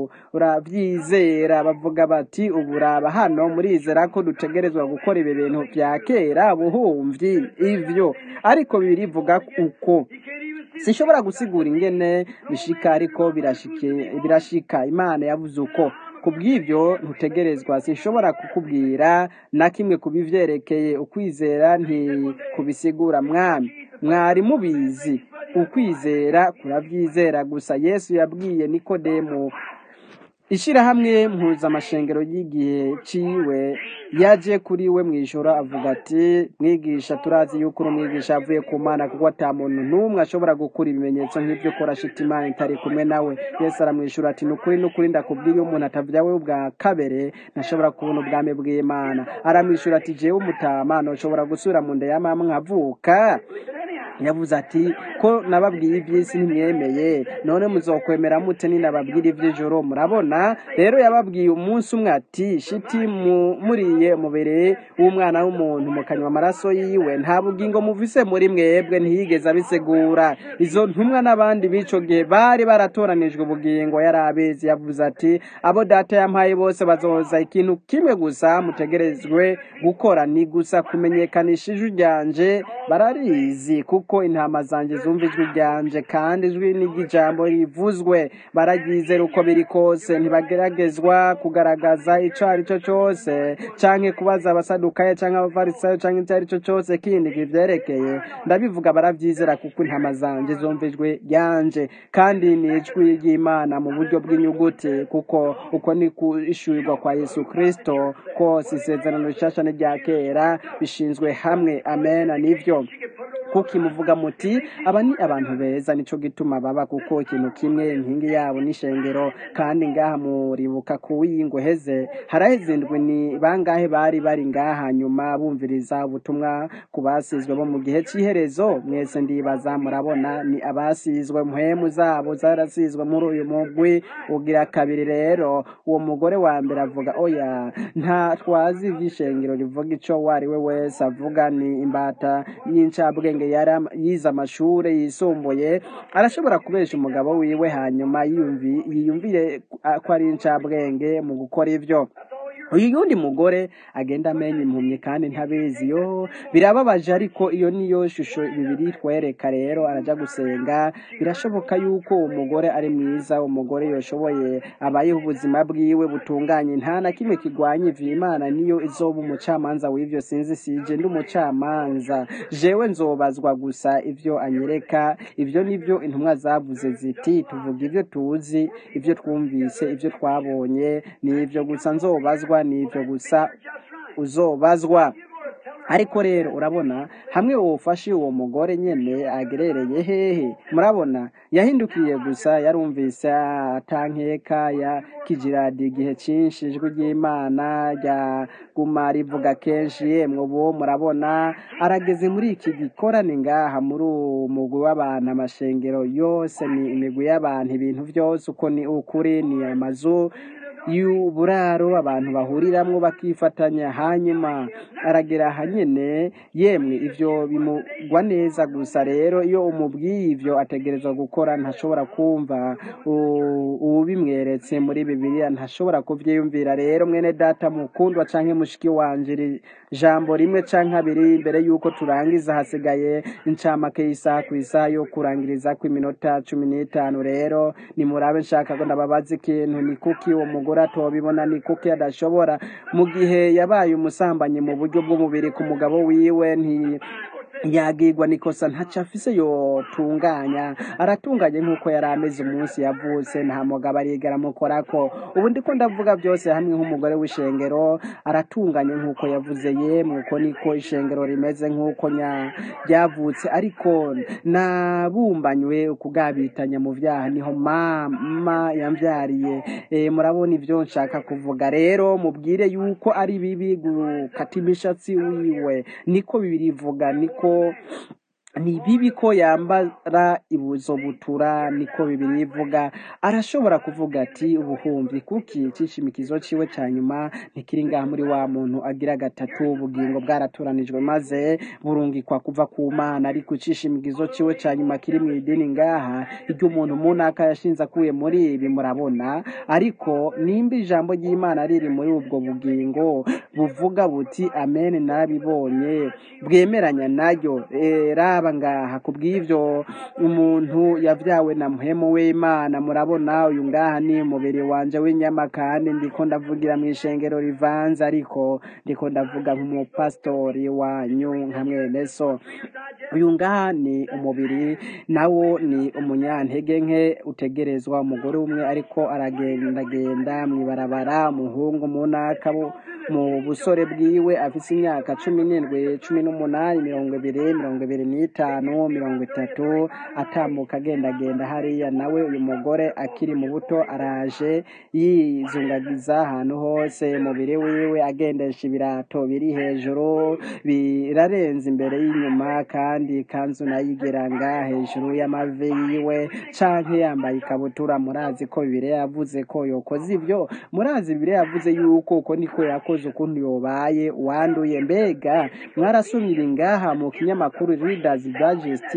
kuravyizera bavuga bati uburaba hano murizera ko dutegerezwa gukora ibi bintu vya kera buhumvyi ivyo ariko birivuga uko sinshobora gusigura ingene bishika ariko birashike birashika imana yavuze uko kubw'ibyo ntutegerezwa sinshobora kukubwira na kimwe kubivyerekeye ukwizera ntikubisigura mwami mwari mubizi ukwizera kuravyizera gusa yesu yabwiye nikodemu ishirahamwe mpuzamashengero y'igihe ciwe yaje kuri we mw'ijoro avuga ati mwigisha turazi yuko uri umwigisha avuye ku mana kuko ata muntu n'umwe ashobora gukura ibimenyetso nk'ivyo ukora shita imana itari kumwe nawe yesu aramwishura ati nukuri nukuri ndakubwiye iyo umuntu atavya we bwa kabere ntashobora kubona ubwami bw'imana aramwishura ati jewe umutama noshobora gusubira mu nda ya mama nkavuka yavuze ati ko nababwiye iby'isi ntimwemeye none muzokwemera mute ninababwira iby'ijoro murabona rero yababwiye umunsi umwe ati shiti mu- muriye umubiri w'umwana w'umuntu mukanywa amaraso yiwe nta bugingo muvise muri mwebwe ntiyigeze abisigura izo ntumwa n'abandi b'ico gihe bari baratoranijwe ubugingo yari abizi yavuze ati abo data yampaye bose bazoza ikintu kimwe gusa mutegerezwe gukora ni gusa kumenyekanisha ijwi ryanje bararizi kuko intama zanje zumva ijwi ryanje kandi ijwi n'iry'ijambo rivuzwe bararyizera uko biri kose ntibageragezwa kugaragaza ico ari cyo cose canke kubaza abasadukayo canke abafarisayo canke icyo ari cyo cose kindi kivyerekeye ndabivuga baravyizera kuko intama zanje zumva ijwi ryanje kandi ni ijwi ry'imana mu buryo bw'inyuguti kuko uko ni kuishurirwa kwa yesu kristo kose isezerano rishasha n'irya kera bishinzwe hamwe amena nivyo kuko imuvuga muti aba ni abantu beza nico gituma baba kuko ikintu kimwe inkingi yabo n'ishengero kandi ngaha muribuka kuwiyingo heze haraheze indwi ni bangahe bari bari ngaha nyuma bumviriza ubutumwa ku basizwe bo mu gihe cy'iherezo mwese ndibaza murabona ni abasizwe mpemu zabo zarasizwe muri uyu mugwi ugira kabiri rero uwo mugore wa mbere avuga oya nta twazi ivy'ishengero rivuga ico uwo ari we wese avuga ni imbata y'incabwenge yari am- yize amashure yisumbuye arashobora kubesha umugabo wiwe hanyuma yiyumvi- yiyumvire ko ari incabwenge mu gukora ivyo uyu yundi mugore agenda amenya impumyi kandi ntabizi yo birababaje ariko iyo niyo shusho bibiri twereka rero araja gusenga birashoboka yuko uwo mugore ari mwiza umugore yoshoboye abayeho ubuzima bwiwe butunganye nta na kimwe kigwanya ivyo imana niyo izoba umucamanza w'ivyo sinzi sije ndi umucamanza jewe nzobazwa gusa ivyo anyereka ivyo nivyo intumwa zavuze ziti tuvuga ivyo tuzi ivyo twumvise ivyo twabonye ni ivyo gusa nzobazwa ni ivyo gusa uzobazwa ariko rero urabona hamwe wofashe uwo mugore nyene agerereye hehe murabona yahindukiye gusa yarumvise atankeka ya kijiradi igihe cinshi ijwi ry'imana ryaguma rivuga kenshi yemwe ubu murabona arageze muri iki gikorane ngaha muri uwo mugwi w'abantu amashengero yose ni imigwi y'abantu ibintu vyose uko ni ukuri ni amazu y'uburaro abantu bahuriramwo bakifatanya hanyuma aragera aha nyene yemwe ivyo bimugwa neza gusa rero iyo umubwiye ivyo ategerezwa gukora ntashobora kumva u- uwubimweretse muri bibiliya ntashobora kuvyiyumvira rero mwene data mukundwa canke mushiki wanje iri jambo rimwe canke abiri imbere yuko turangiza hasigaye incamake y'isaha ku isaha yo kurangiriza kw'iminota cumi n'itanu rero nimurabe nshaka ko ndababaza ikintu ni kuki uwo mugore atobibona ni kuki adashobora mu gihe yabaye umusambanyi mu buryo bw'umubiri ku mugabo wiwe nti yagirwa nikosa ntaco afise yotunganya aratunganye nk'uko yari ameze umunsi yavutse nta mugabo arigera amukorako ubu ndiko ndavuga byose hamwe nk'umugore w'ishengero aratunganye nk'uko yavuze yemwe uko niko ishengero rimeze nk'uko nya ryavutse ariko nabumbanywe ukugabitanya mu vyaha niho mama yamvyariye e, murabona ivyo nshaka kuvuga rero mubwire yuko ari bibi gukata imishatsi wiwe niko bibiri ivuga niko ni bibi ko yambara ibuzo butura niko bibiri ivuga arashobora kuvuga ati ubuhumbi kuki icishimikizo ciwe ca nyuma ntikiri ngaha muri wa muntu agira gatatu ubugingo bwaratoranijwe maze burungikwa kuva ku mana ariko icishimikizo ciwe ca nyuma kiri mu idini ngaha iryo umuntu munaka yashinze akuye muri ibi murabona ariko nimba ijambo ry'imana riri muri ubwo bugingo buvuga buti amen narabibonye bwemeranya nayo Eh, raba ngaha kubw'ivyo umuntu yavyawe na muhemu w'imana murabona uyu ngaha ni umubiri wanje w'inyama kandi ndiko ndavugira mu ishengero rivanze ariko ndiko ndavuga nk'umupasitori wanyu nka mwene so uyu ngaha ni umubiri nawo ni umunyantege nke utegerezwa umugore umwe ariko aragendagenda mw'ibarabara umuhungu munaka bo- mu busore bwiwe afise imyaka cumi n'indwi cumi n'umunani mirongo ibiri mirongo ibiri n'itanu mirongo itatu atambuka agendagenda hariya nawe uyu mugore akiri mu buto araje yizungagiza ahantu hose umubiri wiwe agendesha ibirato biri hejuru birarenze imbere y'inyuma kandi ikanzu nayo igera nga hejuru y'amavi yiwe canke yambaye ikabutura murazi ko bibiliya yavuze ko yokoze ivyo murazi bibiliya yavuze yuko uko niko yakoze ukuntu yobaye wanduye mbega mwarasomye ibi ngaha mu kinyamakuru readers digest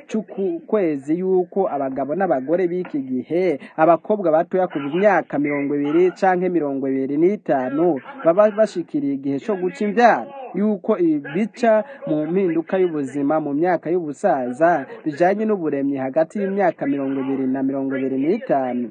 c'ukwezi yuko abagabo n'abagore b'iki gihe abakobwa batoya kuva imyaka mirongo ibiri canke mirongo ibiri n'itanu baba bashikiriye igihe co guca imvyaro yuko ibi bica mu mpinduka y'ubuzima mu myaka y'ubusaza bijanye n'uburemyi hagati y'imyaka mirongo ibiri na mirongo ibiri n'itanu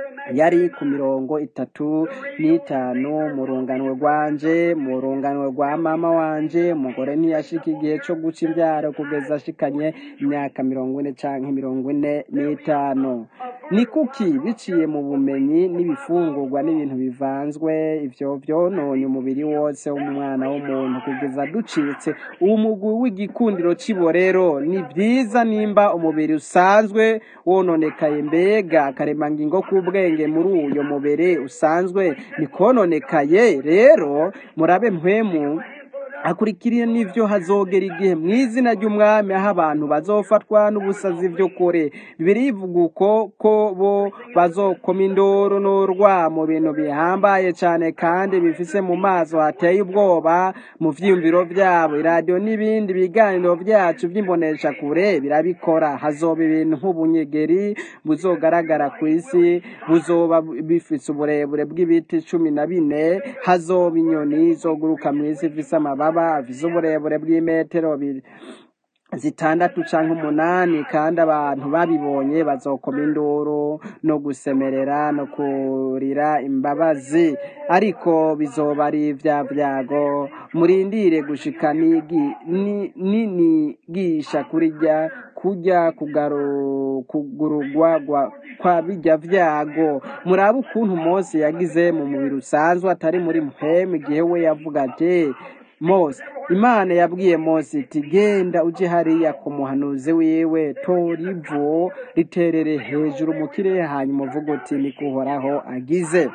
yari ku mirongo itatu n'itanu mu runganwe rwanje mu runganwe rwa mama wanje umugore ntiyashika igihe co guca imbyaro kugeza ashikanye imyaka mirongo ine canke mirongo ine n'itanu ni kuki biciye mu bumenyi n'ibifungurwa n'ibintu bivanzwe ivyo vyononye umubiri wose w'umwana w'umuntu kugeza ducitse umugwi w'igikundiro c'iborero ni vyiza nimba umubiri usanzwe wononekaye mbega akaremangingo k'ubwenge muri uyo mubiri usanzwe nikononekaye rero murabe mpwemu akurikiriye n'ivyo hazogera igihe mu izina ry'umwami aho abantu bazofatwa n'ubusazi vy'ukuri bibiri ivuga uko ko bo bazokoma induru n'urwa mu bintu bihambaye cane kandi bifise mu maso hateye ubwoba mu vyiyumviro vyabo iradiyo n'ibindi biganiro vyacu vy'imbonesha kure birabikora hazoba ibintu nk'ubunyegeri buzogaragara ku isi buzoba bifise uburebure bw'ibiti cumi na bine hazoba inyoni zoguruka mw'isi ifise amababa afise uburebure bw'imetero bibiri zitandatu canke umunani kandi abantu babibonye bazokoma induru no gusemerera no kurira imbabazi ariko bizoba ari vya vyago murindire gushika nigi- ni- ninigisha kurya kurya kugaru- kugurugwa gwa- kwa bijya vyago murabe ukuntu mose yagize mu mubiri usanzwe atari muri mpemu igihe we yavuga ati mose imana yabwiye mose iti genda uje hariya ku muhanuzi wiwe tora ivu riterere hejuru mu kirere hanyuma uvuga uti niko uhoraho agize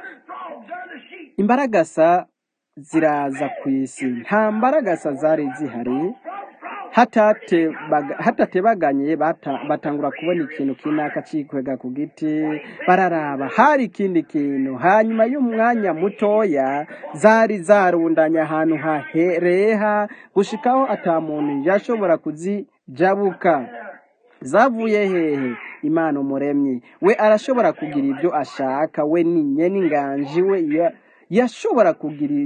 imbaragasa ziraza ku isi nta mbaragasa zari zihari hatatebaga- hatatebaganye bata- batangura kubona ikintu kinaka cikwega ku giti bararaba hari ikindi kintu hanyuma y'umwanya mutoya zari zarundanye ahantu hareha gushikaho ata muntu yashobora kuzijabuka zavuye hehe imana umuremyi we arashobora kugira ibyo ashaka we ni nyene inganji we ya- yashobora kugira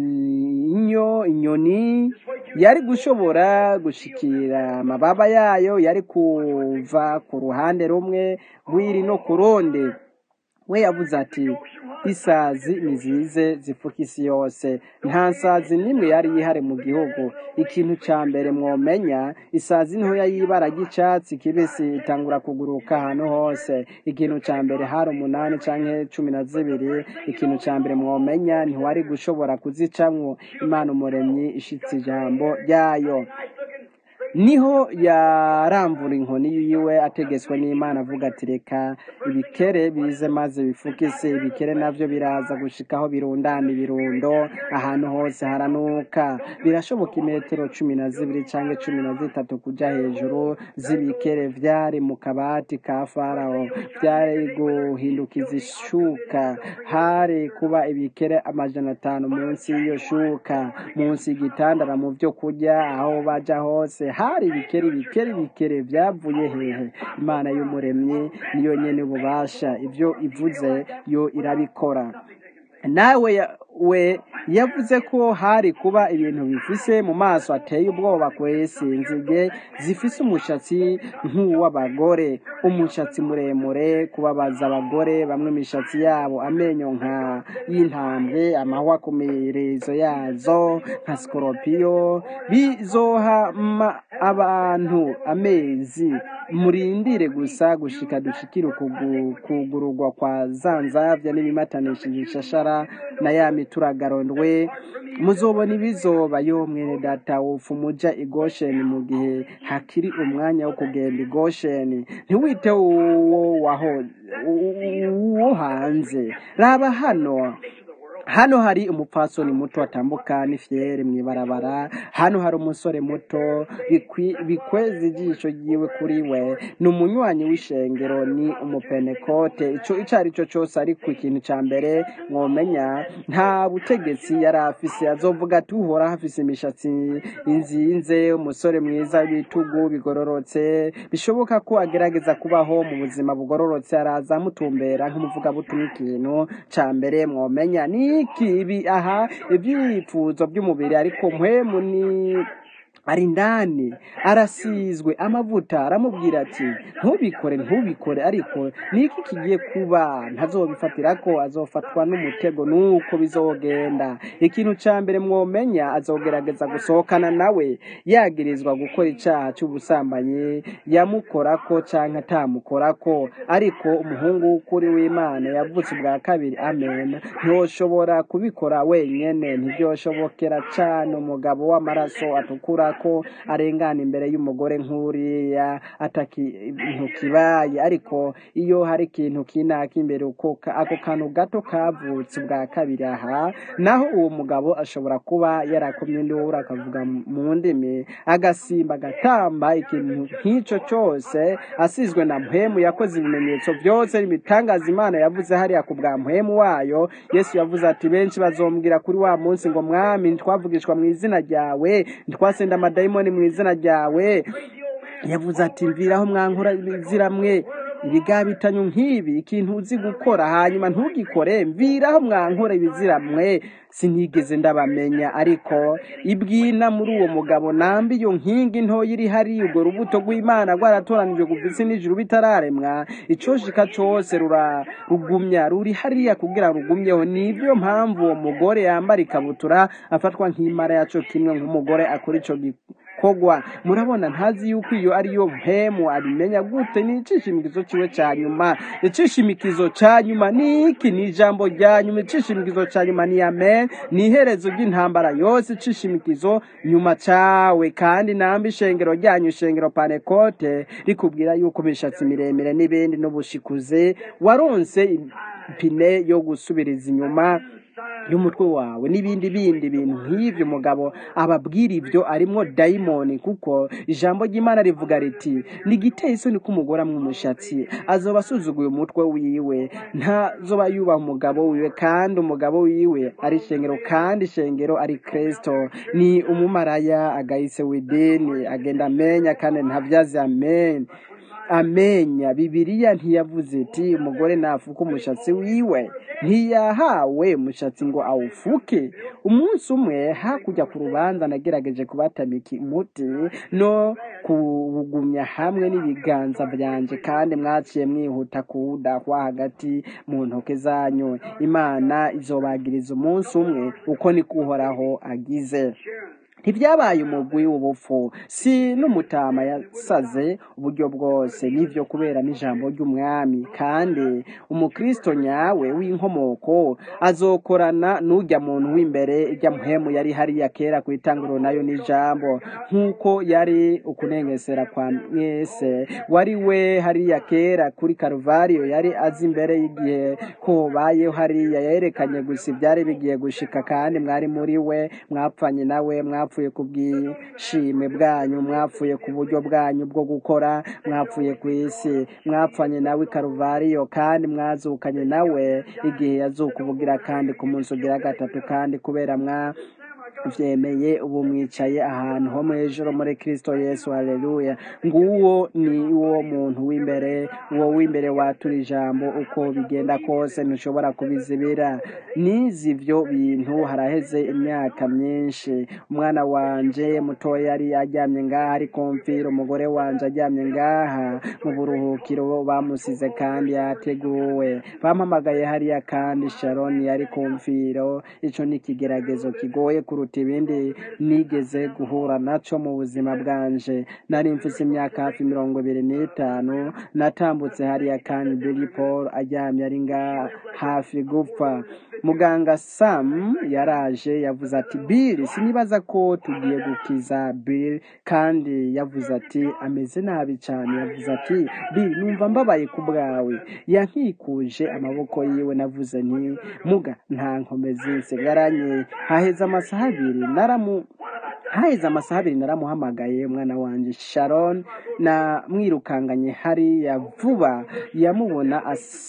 inyo inyoni yari gushobora gushikira amababa yayo yari kuva ku ruhande rumwe rw'iri no ku rundi we yavuze ati isazi nizize zifuka isi yose nta sazi n'imwe yari ihari mu gihugu ikintu ca mbere mwomenya isazi ntoya y'ibara ry'icatsi kibisi itangura kuguruka ahantu hose ikintu ca mbere hari umunani canke cumi na zibiri ikintu ca mbere mwomenya ntiwari gushobora kuzicamwo imana umuremyi ishitse ijambo ryayo niho yaramvura inkoni yiwe ategetswe n'imana avuga ati reka ibikere bize maze bifuke isi ibikere navyo biraza gushikaho birundana ibirundo ahantu hose haranuka birashoboka imetero cumi na zibiri canke cumi na zitatu kuja hejuru z'ibikere vyari mu kabati ka farawo vyari guhindukiza ishuka hari kuba ibikere amajana atanu munsi y'iyo shuka munsi y'igitandara mu vyo kurya aho baja hose hari ibikere ibikere ibikere vyavuye hehe imana y'umuremyi niyo nyene ububasha ivyo ivuze yo irabikora nawe ya- we yavuze ko hari kuba ibintu bifise mu maso ateye ubwoba kw'isi inzige zifise umushatsi nk'uw'abagore umushatsi muremure kubabaza abagore bamwe imishatsi yabo amenyo nka y'intambwe amahwa ku mirizo yazo nka sikoropiyo bizohama abantu amezi murindire gusa gushika dushikire ukugu- kugurugwa kwa zanzavya n'ibimatanishije ishashara na ya mituragarondwe muzobona ibizoba yo mwene data wofu muja i gosheni mu gihe hakiri umwanya wo kugenda i gosheni ntiwite uwo waho uwo hanze raba hano hano hari umupfasoni muto atambuka n'ifyere mw'ibarabara hano hari umusore muto bikwi- bikweza ijisho ryiwe kuri we ni umunywanyi w'ishengero ni umupenekote ico ico ari cyo cose ariko ikintu ca mbere mwomenya nta butegetsi yari afise azovuga ati uhoraho afise imishatsi inzinze umusore mwiza w'ibitugu bigororotse bishoboka ko agerageza kubaho mu buzima bugororotse araza amutumbera nk'umuvugabutumwa ikintu ca mbere mwomenya ni iki ibi aha ivyipfuzo by'umubiri ariko mpwemu ni ari indani arasizwe amavuta aramubwira ati ntubikore ntubikore ariko niki kigiye kuba ntazobifatira ko azofatwa n'umutego nuko bizogenda ikintu cya mbere mwomenya azogerageza gusohokana nawe yagirizwa gukora icyaha cy'ubusambanyi yamukorako cyangwa atamukorako ariko umuhungu w'ukuri w'imana yavutse ubwa kabiri amen ntiwoshobora kubikora wenyine ntibyoshobokera cyane umugabo w'amaraso atukura ko arengana imbere y'umugore nk'uriya atakintu kibaye ariko iyo hari ikintu kinaka imbere uko ka- ako kantu gato kavutse ubwa kabiri aha naho uwo mugabo ashobora kuba yarakomye induru akavuga mu ndimi agasimba agatamba ikintu nk'icyo cyose asizwe na mpemu yakoze ibimenyetso byose ibitangaza imana yavuze hariya ku bwa mpemu wayo yesu yavuze ati benshi bazombwira kuri wa munsi ngo mwami ntitwavugishwa mu izina ryawe ntitwasenda amadayimoni mu izina ryawe yavuze ati mviraho mwankora ziramwe ibigabitanyo nk'ibi ikintu uzi gukora hanyuma ntugikore mviraho mwankora ibiziramwe sinigeze ndabamenya ariko ibwina muri uwo mugabo nambi iyo nkingi ntoya iri hariya urwo rubuto rw'imana rwaratoranijwe kuva isi n'ijuru bitararemwa icoshika cose rurarugumya ruri hariya kugira rugumyeho nibyo mpamvu uwo mugore yambara ikabutura afatwa nk'imara yaco kimwe nk'umugore akora ico gikorwa murabona ntazi yuko iyo ariyo mpemu abimenya gute ni icishimikizo ciwe ca nyuma icishimikizo ca nyuma ni iki ni ijambo rya nyuma icishimikizo ca nyuma ni amen ni iherezo ry'intambara yose icishimikizo nyuma cawe kandi nambi ishengero ryanyu ishengero panekote rikubwira yuko imishatsi miremire n'ibindi n'ubushikuze waronse ipine yo gusubiriza inyuma y'umutwe wawe n'ibindi bindi bintu nk'ivyo umugabo ababwira ibyo arimwo dayimoni kuko ijambo ry'imana rivuga riti nigiteye isoni k'umugore amwe umushatsi azoba asuzuguye umutwe wiwe ntazoba yubaha umugabo wiwe kandi umugabo wiwe ari ishengero kandi ishengero ari kristo ni umumaraya agahise w'idini agenda amenya kandi ntabyazi amen amenya bibiliya ntiyavuze iti umugore nafuka umushatsi wiwe ntiyahawe umushatsi ngo awufuke umunsi umwe hakurya ku rubanza nagerageje kubatamika umuti no kuwugumya hamwe n'ibiganza byanje kandi mwaciye mwihuta kuwudahwa hagati mu ntoke zanyu imana izobagiriza umunsi umwe uko niko uhoraho agize ntibyabaye umugwi w'ubupfu si n'umutama yasaze uburyo bwose n'ivyo kubera n'ijambo ry'umwami kandi umukristo nyawe w'inkomoko azokorana n'ujya muntu w'imbere ijya muhemu yari hariya kera ku itanguriro nayo n'ijambo nk'uko yari ukunengesera kwa mwese wari we hariya kera kuri karuvariyo yari azi imbere y'igihe ko bayeho hariya yerekanye gusa ibyari bigiye gushika kandi mwari muri we mwapfanye nawe mwapfuye ku bwishime bwanyu mwapfuye ku buryo bwanyu bwo gukora mwapfuye ku isi mwapfanye nawe i karuvariyo kandi mwazukanye nawe igihe yazuka ubugira kandi ku munsi ugira gatatu kandi kubera mwa vyemeye ubu mwicaye ahantu ho mw'ijoro muri kristo yesu haleluya nguwo ni wo muntu w'imbere uwo w'imbere watura ijambo uko bigenda kose ntushobora kubizibira nizi ivyo bintu haraheze imyaka myinshi umwana wanje mutoya yari aryamye ngaha ari kumfira umugore wanje aryamye ngaha mu buruhukiro bamusize kandi yateguwe bampamagaye hariya kandi sharoni yari kumfiro ico ni ikigeragezo kigoye kuruta ibindi nigeze guhura naco mu buzima bwanje nari mfise imyaka hafi mirongo ibiri n'itanu natambutse hariya kandi Billy Paul aryamye ari nga hafi gupfa muganga Sam yaraje yavuze ati Bill sinibaza ko tugiye gukiza Bill kandi yavuze ati ameze nabi cyane yavuze ati Bill numva mbabaye ku bwawe yankikuje amaboko yiwe navuze nti muga nta nkomezi nsigaranye haheze amasaha abiri naramu haheze amasaha abiri naramuhamagaye umwana wanjye sharon na mwirukanganye hariya vuba yamubona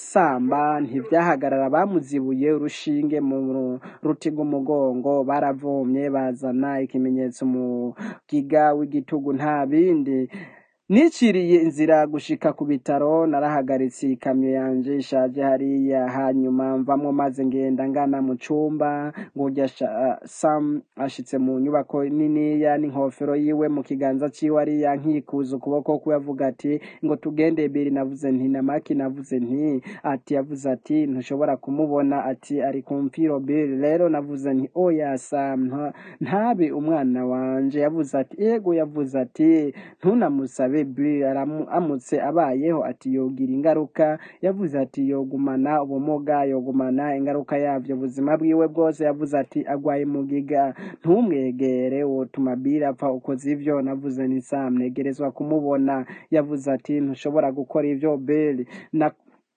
asamba ntibyahagarara bamuzibuye urushinge mu ruti rw'umugongo baravomye bazana ikimenyetso mu giga w'igitugu nta bindi niciriye inzira gushika ku bitaro narahagaritse ikamyo yanje ishaje hariya hanyuma mvamwo maze ngenda ngana mu cumba ngurya sha- sam ashitse mu nyubako niniya n'inkofero yiwe mu kiganza ciwe ariya nkikuza ukuboko kwe avuga ati ngo tugende biri navuze nti namaki navuze nti ati yavuze ati ntushobora kumubona ati ari ku mpfiro biri rero navuze nti oya sam nta- ntabe umwana wanje yavuze ati ego yavuze ati ntunamusabe biri aramutse abayeho ati yogira ingaruka yavuze ati yogumana ubumuga yogumana ingaruka yavyo ubuzima bwiwe bwose yavuze ati agwaye mugiga ntumwegere wotuma biri apfa ukoze ivyo navuze ni sam negerezwa kumubona yavuze ati ntushobora gukora ivyo biri na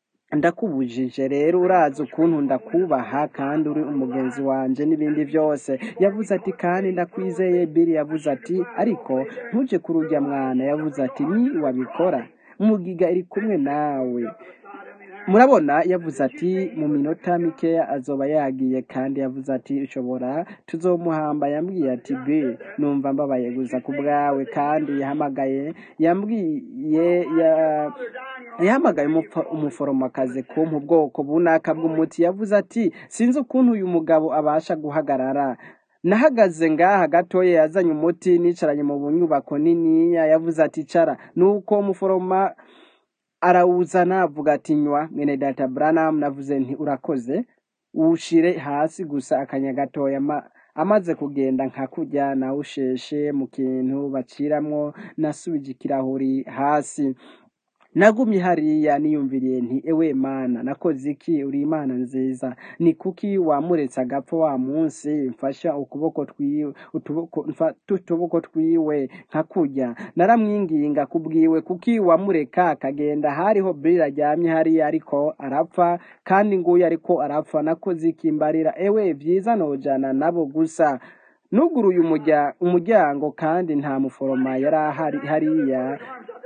ndakubujije rero urazi ukuntu ndakubaha kandi uri umugenzi wanje n'ibindi byose yavuze ati kandi ndakwizeye biri yavuze ati ariko ntuje kurujya mwana yavuze ati ni wabikora mugiga iri kumwe nawe murabona yavuze ati mu minota mikeya azoba yagiye kandi yavuze ati ushobora tuzomuhamba yambwiye ati b numva mbabaye gusa ku bwawe kandi yahamagaye yambwiye ya yahamagaye umupfa- umuforomokazi kumpa ubwoko bunaka bw'umuti yavuze ati sinzi ukuntu uyu mugabo abasha guhagarara nahagaze ngaha gatoya yazanye umuti nicaranye mu nyubako niniya yavuze ati cara nuko umuforoma arawuzana avuga ati nywa mwene data branham navuze nti urakoze ushire hasi gusa akanya gatoya ma- amaze kugenda nka kurya nawusheshe mu kintu baciramwo nasubije ikirahuri hasi nagumye hariya niyumviriye nti ewe mana nakoze iki uri imana nziza ni kuki wamuretse agapfa wa munsi mfasha ukuboko twiwe utuboko mfa- utuboko twiwe nka kurya naramwinginga kubwiwe kuki wamureka akagenda hariho biri aryamye hariya ariko arapfa kandi nguyu ariko arapfa nakoze iki mbarira ewe byiza nojana nabo gusa nuguruye umurya- umuryango kandi nta muforoma yari ahari hariya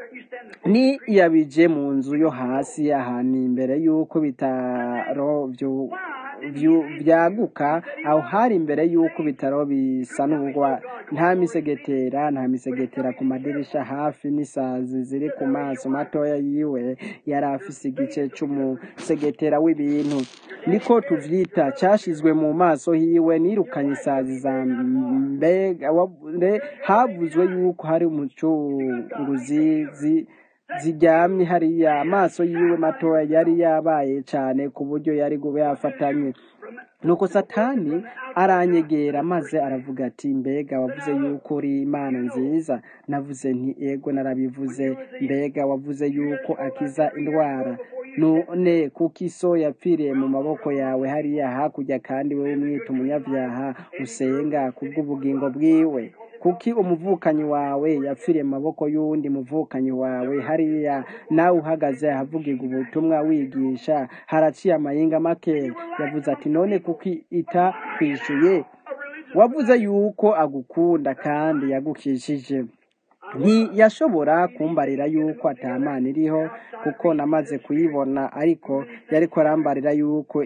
ni yabije mu nzu yo hasi ahantu imbere y'uko bitaro byu- byu- byaguka aho hari imbere y'uko bitaro bisanurwa nta misegetera nta misegetera ku madirisha hafi n'isazi ziri ku maso matoya yiwe yari afise igice c'umusegetera w'ibintu niko tuvyita cashizwe mu maso hiwe nirukanye isazi za mbega wabure havuzwe yuko hari umucunguzi zi- ziryamye hariya amaso yiwe matoya yari yabaye cane ku buryo yari gube yafatanye nuko satani aranyegera maze aravuga ati mbega wavuze yuko uri imana nziza navuze nti ego narabivuze mbega wavuze yuko akiza indwara none kuko iso yapfiriye mu maboko yawe hariya hakurya kandi wewe umwita umunyabyaha usenga kubw'ubugingo bwiwe kuki umuvukanyi wawe yapfiriye mu maboko y'uwundi muvukanyi wawe hariya nawe uhagaze ahavugirwa ubutumwa wigisha haraciye amayinga make yavuze ati none kuki itakwishuye wavuze yuko agukunda kandi yagukishije ntiyashobora kumbarira yuko atamana iriho kuko namaze kuyibona ariko yariko arambarira yuko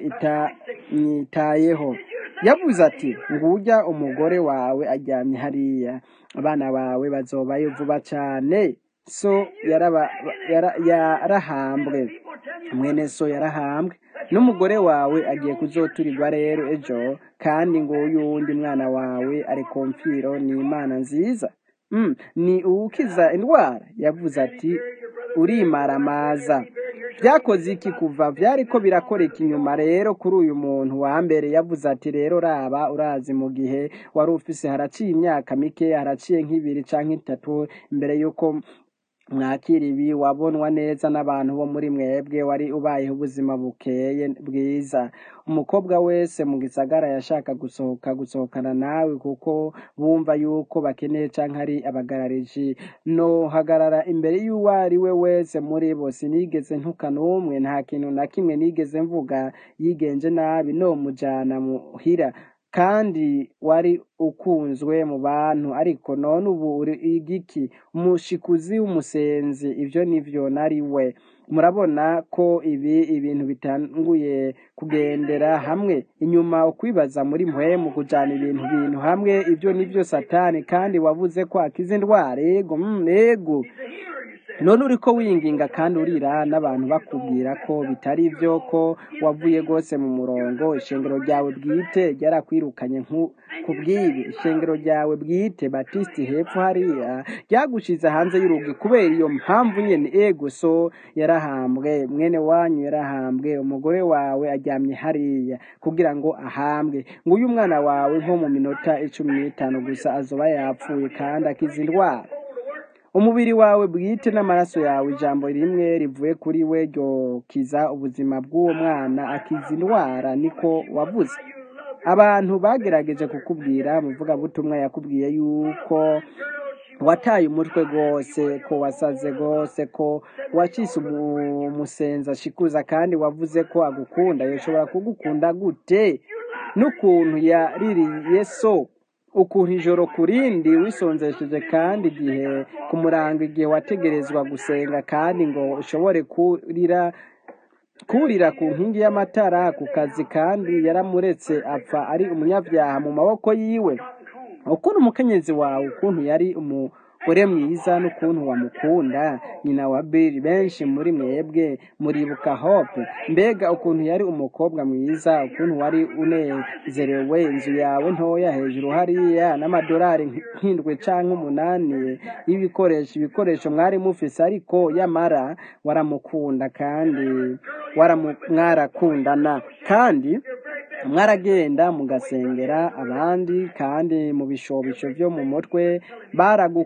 itanyitayeho yavuze ati ngujya umugore wawe aryamye hariya abana bawe bazobayo vuba cane so yaraba- yara- yarahambwe mwene so yarahambwe n'umugore wawe agiye kuzoturirwa rero ejo kandi nguyu wundi mwana wawe ari ku mfiro ni imana nziza Mm, ni uwukiza indwara yavuze ati urimaramaza byakoze iki kuva byariko birakoreka inyuma rero kuri uyu muntu wa mbere yavuze ati rero raba urazi mu gihe wari ufise haraciye imyaka mike haraciye nk'ibiri canke itatu imbere y'uko mwakira ibi wabonwa neza n'abantu bo muri mwebwe wari ubayeho ubuzima bukeye bwiza umukobwa wese mu gisagara yashaka gusohoka gusohokana nawe kuko bumva yuko bakeneye canke ari abagarariji no hagarara imbere y'uwo ari we wese muri bo sinigeze ntuka n'umwe nta kintu na kimwe nigeze mvuga yigenje nabi no mujana muhira kandi wari ukunzwe mu bantu ariko none ubu uri igiki umushikuzi w'umusenzi ibyo nivyo nari we murabona ko ibi ibintu bitanguye kugendera hamwe inyuma ukwibaza muri mpwemu kujana ibintu bintu hamwe ibyo nivyo satani kandi wavuze ko akiza indwara ego mm, ego none uriko winginga kandi urira n'abantu bakubwira ko bitari byo ko wavuye rwose mu murongo ishengero ryawe bwite ryarakwirukanye nku- ku bw'ibi ishengero ryawe bwite batisiti hepfo hariya ryagushize hanze y'urugi kubera iyo mpamvu nyene ego so yarahambwe mwene wanyu yarahambwe umugore wawe aryamye hariya kugira ngo ahambwe nguyu umwana wawe nko mu minota icumi n'itanu gusa azoba yapfuye kandi akiza indwara umubiri wawe bwite n'amaraso yawe ijambo rimwe rivuye kuri we ryokiza ubuzima bw'uwo mwana akiza indwara niko wavuze abantu bagerageje kukubwira umuvugabutumwa yakubwiye yuko wataye umutwe rwose ko wasaze rwose ko wacise umu- umusenza ashikuza kandi wavuze ko agukunda yashobora kugukunda gute n'ukuntu yaririye so ukuntu ijoro ku rindi wisonzesheje kandi igihe ku murango igihe wategerezwa gusenga kandi ngo ushobore kurira kurira ku nkingi y'amatara ku kazi kandi yaramuretse apfa ari umunyabyaha mu maboko yiwe ukuntu umukenyezi wawe ukuntu yari umugore mwiza n'ukuntu wamukunda nyina wa Bill benshi muri mwebwe muribuka hope mbega ukuntu yari umukobwa mwiza ukuntu wari unezerewe inzu yawe ntoya hejuru hariya n'amadolari nk'indwi canke umunani y'ibikoresho ibikoresho mwari mufise ariko yamara waramukunda kandi waramu- mwarakundana kandi mwaragenda mugasengera abandi kandi mu bishobisho byo mu mutwe baragu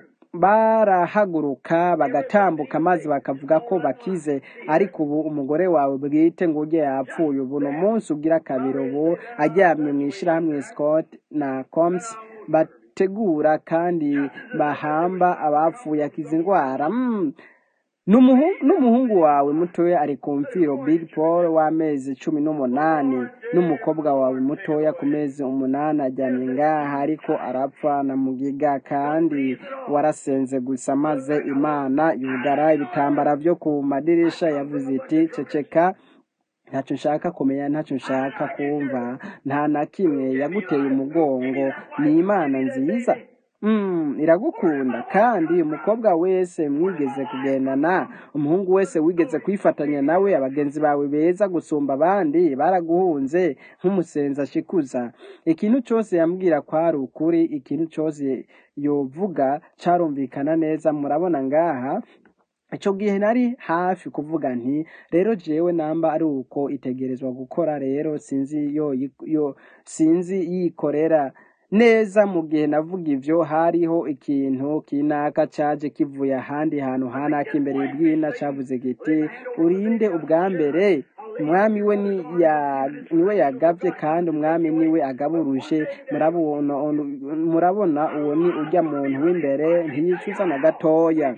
barahaguruka bagatambuka maze bakavuga ko bakize ariko ubu umugore wawe bwite ngo ujye yapfuye ubu ni umunsi ugira kabiri ubu aryamye mu ishyirahamwe scott na coms bategura kandi bahamba abapfuye akiza indwara Mm. N'umuhu- n'umuhungu wawe mutoya ari ku mfiro big paul w'amezi cumi n'umunani n'umukobwa wawe mutoya ku mezi umunani ajyamye ngaha ariko arapfa na mugiga kandi warasenze gusa maze imana yugara ibitambara byo ku madirisha yavuze iti ceceka ntacyo nshaka kumenya ntacyo nshaka kumva nta na kimwe yaguteye umugongo ni imana nziza Mm, iragukunda kandi umukobwa wese mwigeze kugendana umuhungu wese wigeze kwifatanya nawe abagenzi bawe beza gusumba abandi baraguhunze nk'umusenzi ashikuza ikintu cyose yambwira ko ari ukuri ikintu cyose yovuga carumvikana neza murabona ngaha icyo gihe nari hafi kuvuga nti rero jewe namba ari uko itegerezwa gukora rero sinzi yo yo sinzi yikorera neza mu gihe navuga ivyo hariho ikintu kinaka caje kivuye ahandi hantu hanaka imbere y'ibwina cavuze giti urinde ubwa mbere umwami we ni ya- niwe yagavye kandi umwami niwe agaburushe murabona murabona uwo ni urya muntu w'imbere ntiyicuza na gatoya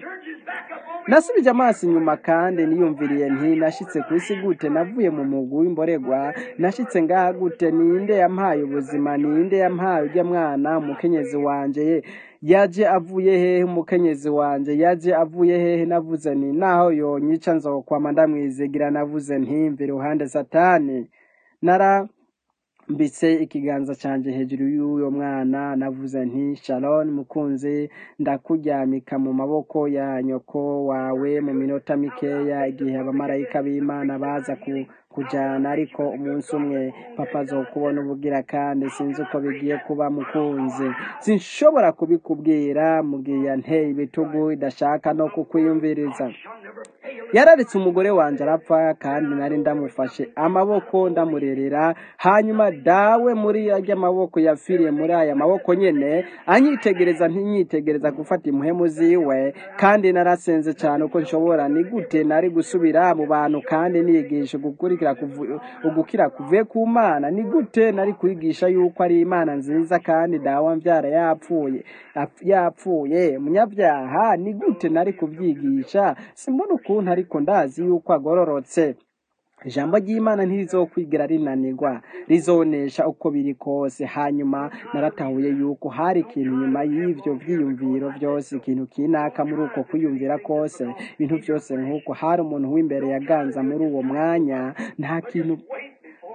nasubije amaso inyuma kandi niyumviriye nti nashitse ku isi gute navuye mu mugwi w'imboregwa nashitse ngaha gute ninde yampaye ubuzima ninde yampaye urya mwana umukenyezi wanje ye yaje avuye hehe umukenyezi wanje yaje avuye hehe navuze nti naho yonyica nzokwama ndamwizigira navuze nti mva iruhande satani nara mbitse ikiganza canje hejuru y'uyo mwana navuze nti sharon mukunzi ndakuryamika mu maboko ya nyoko wawe mu minota mikeya igihe abamarayika b'imana baza ku kujana ariko umunsi umwe papa azokubona ubugira kandi sinzi uko bigiye kuba mukunzi sinshobora kubikubwira mugihe nteye ibitugu idashaka no kukwiyumviriza yararetse umugore wanjye arapfa kandi nari ndamufashe amaboko ndamurerera hanyuma dawe muri ajya amaboko yapfiriye muri aya maboko nyene anyitegereza ntinyitegereza gufata impuhemu ziwe kandi narasenze cyane uko nshobora ni gute nari gusubira mu bantu kandi niyigisha gukurikira kuvu- ugukira kuvuye ku mana ni gute nari kwigisha yuko ari imana nziza kandi dawa mbyara yapfuye ap- yapfuye umunyabyaha ni gute nari kubyigisha simbona ukuntu ariko ndazi yuko agororotse ijambo ry'imana ntirizokwigira rinanirwa rizonesha uko biri kose hanyuma naratahuye yuko hari ikintu nyuma y'ivyo vyiyumviro vyose ikintu kinaka muri uko kwiyumvira kose ibintu vyose nk'uko hari umuntu w'imbere yaganza muri uwo mwanya nta kintu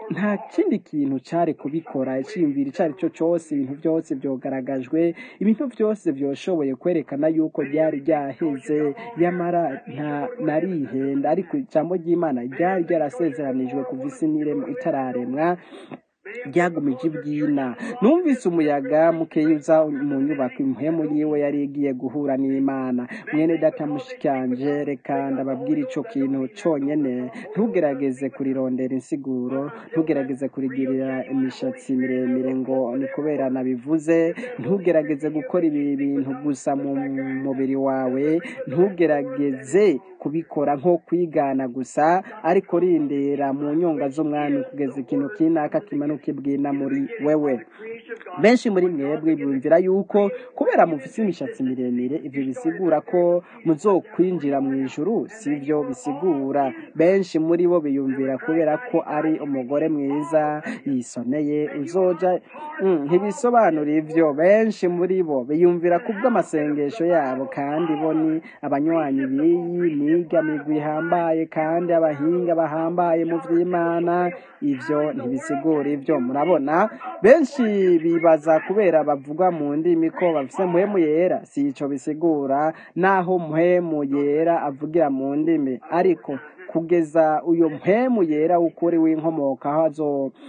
nta kindi kintu cyari kubikora icyiyumviro icyo ari cyo cyose ibintu byose byogaragajwe ibintu byose byoshoboye kwerekana yuko ryari ryaheze yamara nta narihenda ariko ijambo ry'imana ryari ryarasezeranijwe kuva isi n'iremwa itararemwa ryagumije ibyina numvise umuyaga mukeyuza mu nyubako impemu yiwe yari igiye guhura n'imana mwene data mushikanje reka ndababwira ico kintu conyene ntugerageze kurirondera insiguro ntugerageze kurigirira imishatsi miremire ngo ni kubera nabivuze ntugerageze gukora ibi bintu gusa mu mubiri wawe ntugerageze kubikora nko kwigana gusa ariko rindera mu nyonga z'umwami kugeza ikintu kinaka kimanuka ibwina muri wewe benshi muri mwebwe bumvira yuko kubera mufise imishatsi miremire ivyo bisigura ko muzokwinjira mu ijuru sivyo bisigura benshi muri bo biyumvira kubera ko ari umugore mwiza yisoneye uzoja Mm, ntibisobanura ivyo benshi muri bo biyumvira kubw'amasengesho yabo kandi bo ni abanywanyi b'iyi niga migwi ihambaye kandi abahinga bahambaye mu vy'imana ivyo ntibisigura ivyo murabona benshi bibaza kubera bavugwa mu ndimi ko bafise muhemu yera si ico bisigura naho muhemu yera avugira mu ndimi ariko kugeza uyo mpemu yera w'ukuri w'inkomoka aho azo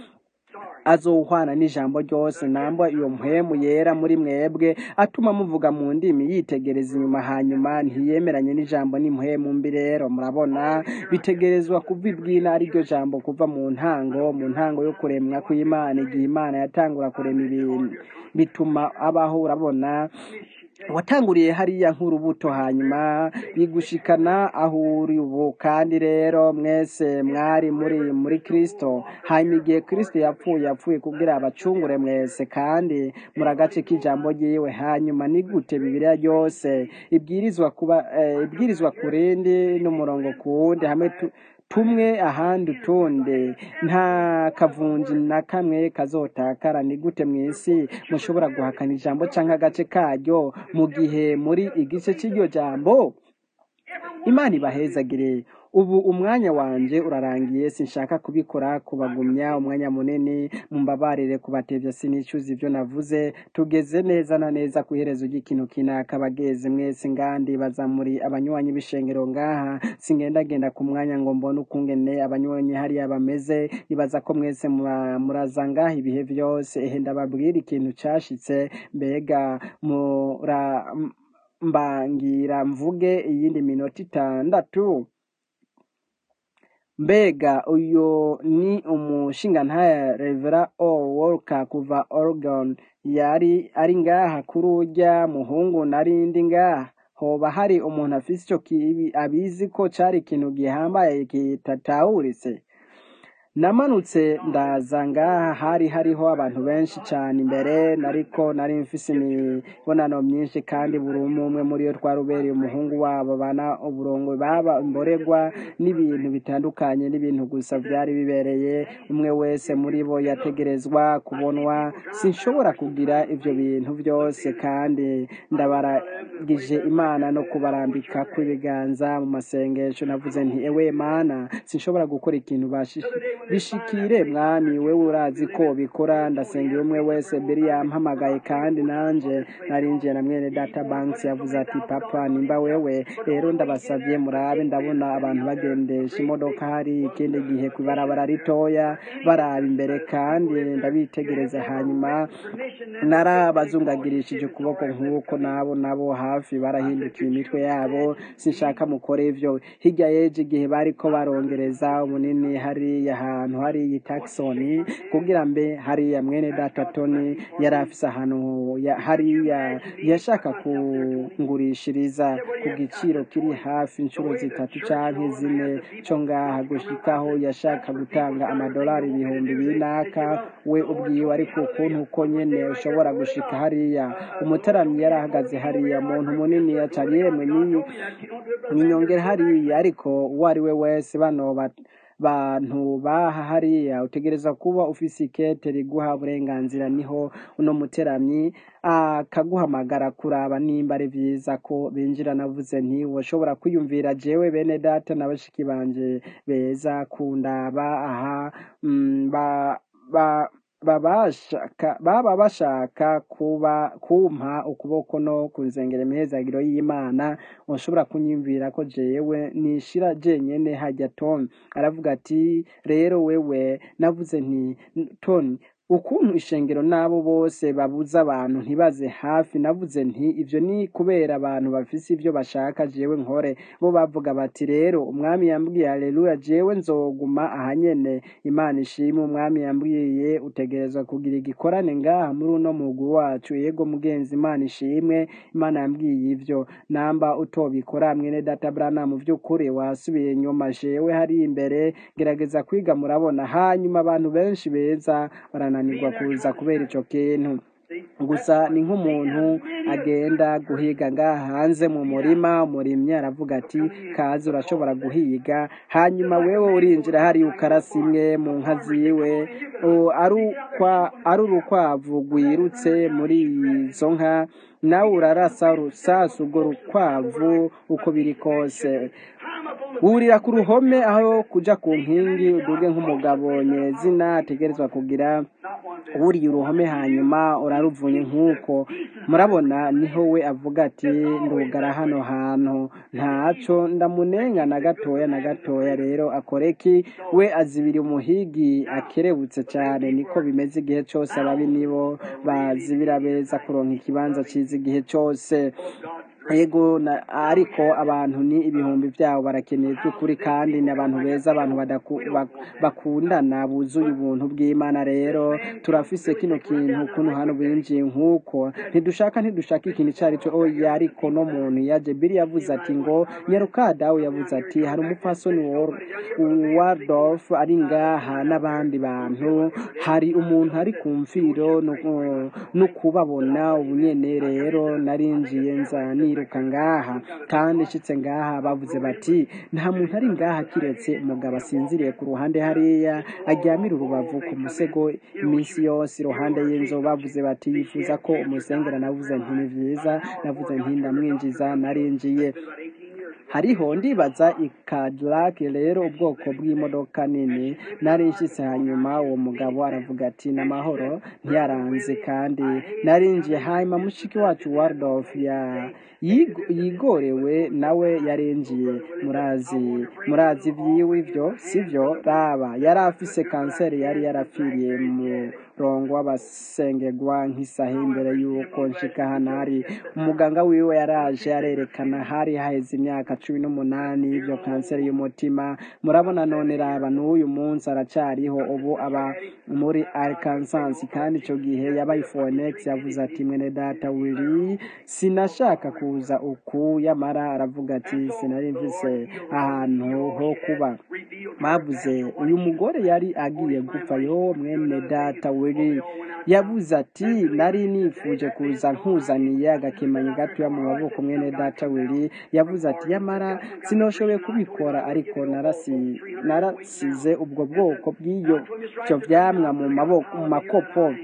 azohwana n'ijambo ryose namba iyo mpwemu yera muri mwebwe atuma muvuga mu ndimi yitegereza inyuma hanyuma ntiyemeranye n'ijambo n'impwemu mbi rero murabona bitegerezwa kuva ibwina ariryo jambo kuva mu ntango mu ntango yo kuremwa kw'imana igihe imana yatangura kurema ibintu bituma abaho urabona watanguriye hariya nk'urubuto hanyuma yigushikana aho uri ubu kandi rero mwese mwari muri muri kristo hanyuma igihe kristo yapfuye yapfuye kugira abacungure mwese kandi muri agace k'ijambo ryiwe hanyuma ni gute bibiliya ryose ibwirizwa kuba eh, ibwirizwa ku rindi n'umurongo ku wundi hamwe tu, tumwe ahandi utundi nta kavunji na kamwe kazotakara ni gute mu isi mushobora guhakana ijambo cyangwa agace karyo mu gihe muri igice cy'iryo jambo imana ibahezagire ubu umwanya wanje urarangiye sinshaka kubikora kubagumya umwanya munini mumbabarire kubatevya sinicuza ivyo navuze tugeze neza na neza ku iherezo ry'ikintu kinaka bageze mwese ngandi baza muri abanywanyi b'ishengero ngaha singendagenda ku mwanya ngo mbone ukungene abanywanyi hariya bameze nibaza ko mwese mura- muraza ngaha ibihe vyose ehe ndababwira ikintu cashitse mbega mura mbangira mvuge iyindi minota itandatu mbega uyu ni umushingantahe revera o wolka kuva oregon yari ari ngaha kuri urya muhungu narindi ngaha hoba hari umuntu afise ico kibi abizi ko cari ikintu gihambaye kitatawuritse namanutse ndaza ngaha hari hariho abantu benshi cyane imbere nariko nari mfise imibonano myinshi kandi buri umwe umwe muri yo twarubereye umuhungu wabo bana uburongo baba imboregwa n'ibintu bitandukanye n'ibintu gusa byari bibereye umwe wese muri bo yategerezwa kubonwa sinshobora kugira ivyo bintu byose kandi ndabaragije imana no kubarambika kw'ibiganza mu masengesho navuze nti ewe mana sinshobora gukora ikintu bashi bishikire mwami wewe urazi ko bikora ndasengera umwe wese beri yampamagaye kandi nanje narinjiye na mwene data banks yavuze ati papa nimba wewe rero ndabasavye murabe ndabona abantu bagendesha imodoka hari ikindi gihe kwibarabara ritoya baraba imbere kandi ndabitegereza hanyuma narabazungagirishije ukuboko nk'uko nabo nabo hafi barahindukiye imitwe yabo sinshaka mukore ivyo hirya yeje igihe bariko barongereza umunini hariya ahantu hariya taxoni kugira mbe hariya mwene data toni yari afise ahantu ya- hariya yashaka kungurishiriza ku giciro kiri hafi inshuro zitatu canke zine co ngaha gushikaho yashaka gutanga amadolari ibihumbi binaka we ubwiwe ariko ukuntu uko nyene ushobora gushika hariya umutaramyi yari ahagaze hariya muntu munini yacari yemwe niyi ninyongera hariya ariko uwo ari we wese bano ba- bantu baha hariya utegereza kuba ufise ikete riguha uburenganzira niho uno muteramyi akaguhamagara kuraba nimba ari vyiza ko binjira navuze nti woshobora kwiyumvira jewe bene data na bashiki banje beza kundaba aha mm, ba, ba, babashaka baba bashaka kuba kumpa ukuboko no kunzengera imihezagiro y'imana ushobora kunyumvira ko jewe nishira jenyene hajya tom aravuga ati rero wewe navuze nti toni ukuntu ishengero n'abo bose babuza abantu ntibaze hafi navuze nti ibyo ni kubera abantu bafise ibyo bashaka jewe nkore bo bavuga bati rero umwami yambwiye haleluya jewe nzoguma ahanyene imana ishimwe umwami yambwiye utegerezwa kugira igikorane ngaha muri uno mugwi wacu yego mugenzi imana ishimwe imana yambwiye ivyo namba utobikora mwene data brana mu by'ukuri wasubiye inyuma jewe hari imbere gerageza kwiga murabona hanyuma abantu benshi beza barananirwa kuza kubera ico kintu gusa ni nk'umuntu agenda guhiga ngaha hanze mu murima umurimyi aravuga ati kazi urashobora guhiga hanyuma wewe urinjira hari ukarasa imwe mu nka ziwe o, ari ukwa- ari urukwavu rwirutse muri izo nka nawe urarasa urusasu urwo rukwavu uko biri kose wurira ku ruhome aho kuja ku nkingi uduge nk'umugabo nyezina ategerezwa kugira wuriye uruhome hanyuma uraruvunye nk'uko murabona niho we avuga ati ndugara hano hantu ntaco ndamunenga na gatoya na gatoya rero akoreki we azibira umuhigi akerebutse cyane niko bimeze igihe cyose ababi nibo bazibira beza kuronka ikibanza ciza igihe cyose yego na- ariko abantu ni ibihumbi byabo barakeneye by'ukuri kandi ni abantu beza abantu badaku- bak- bakundana buzuye ubuntu bw'imana rero turafise kino kintu kuno hano binjiye nk'uko ntidushaka ntidushaka ikintu icyo ari cyo oya ariko no muntu yaje biri yavuze ati ngo nyarukadawe yavuze ati hari umupfasoni Wor- wardorf ari ngaha n'abandi bantu hari umuntu ari ku mfiro no- no kubabona ubunyene rero narinjiye nza niruka ngaha kandi nshitse ngaha bavuze bati nta muntu ari ngaha kiretse umugabo asinziriye ku ruhande hariya aryamira urubavu ku musego iminsi yose iruhande y'inzu bavuze bati yifuza ko umusengera navuze nti ni vyiza navuze nti ndamwinjiza narinjiye hariho ndibaza Cadillac rero ubwoko bw'imodoka nini nari nshitse hanyuma uwo mugabo aravuga ati n'amahoro ntiyaranze kandi narinjiye hanyuma mushiki wacu Waldorf ya yigo- yigorewe nawe yarinjiye murazi murazi vyiwe ivyo sivyo raba yari afise kanseri yari yarapfiriye mu murongo w'abasengegwa nk'isaha imbere y'uko nshika hano hari umuganga wiwe yaraje arerekana hari haheze imyaka cumi n'umunani y'ivyo kanseri y'umutima murabona none raba n'uyu munsi aracariho ubu aba muri arkansas kandi ico gihe yabaye fonex yavuze ati mwene data wiri sinashaka kuza uku yamara aravuga ati sinari mfise ahantu ho kuba bavuze uyu mugore yari agiye gupfa yo mwene data wiri yavuze ati nari nifuje kuza nkuzaniye agakemanyi gatoya mu maboko mwene data wiri yavuze ati yamara sinoshoboye kubikora ariko narasi narasize ubwo bwoko bw'iyo byo vyamwa mu maboko mu makopo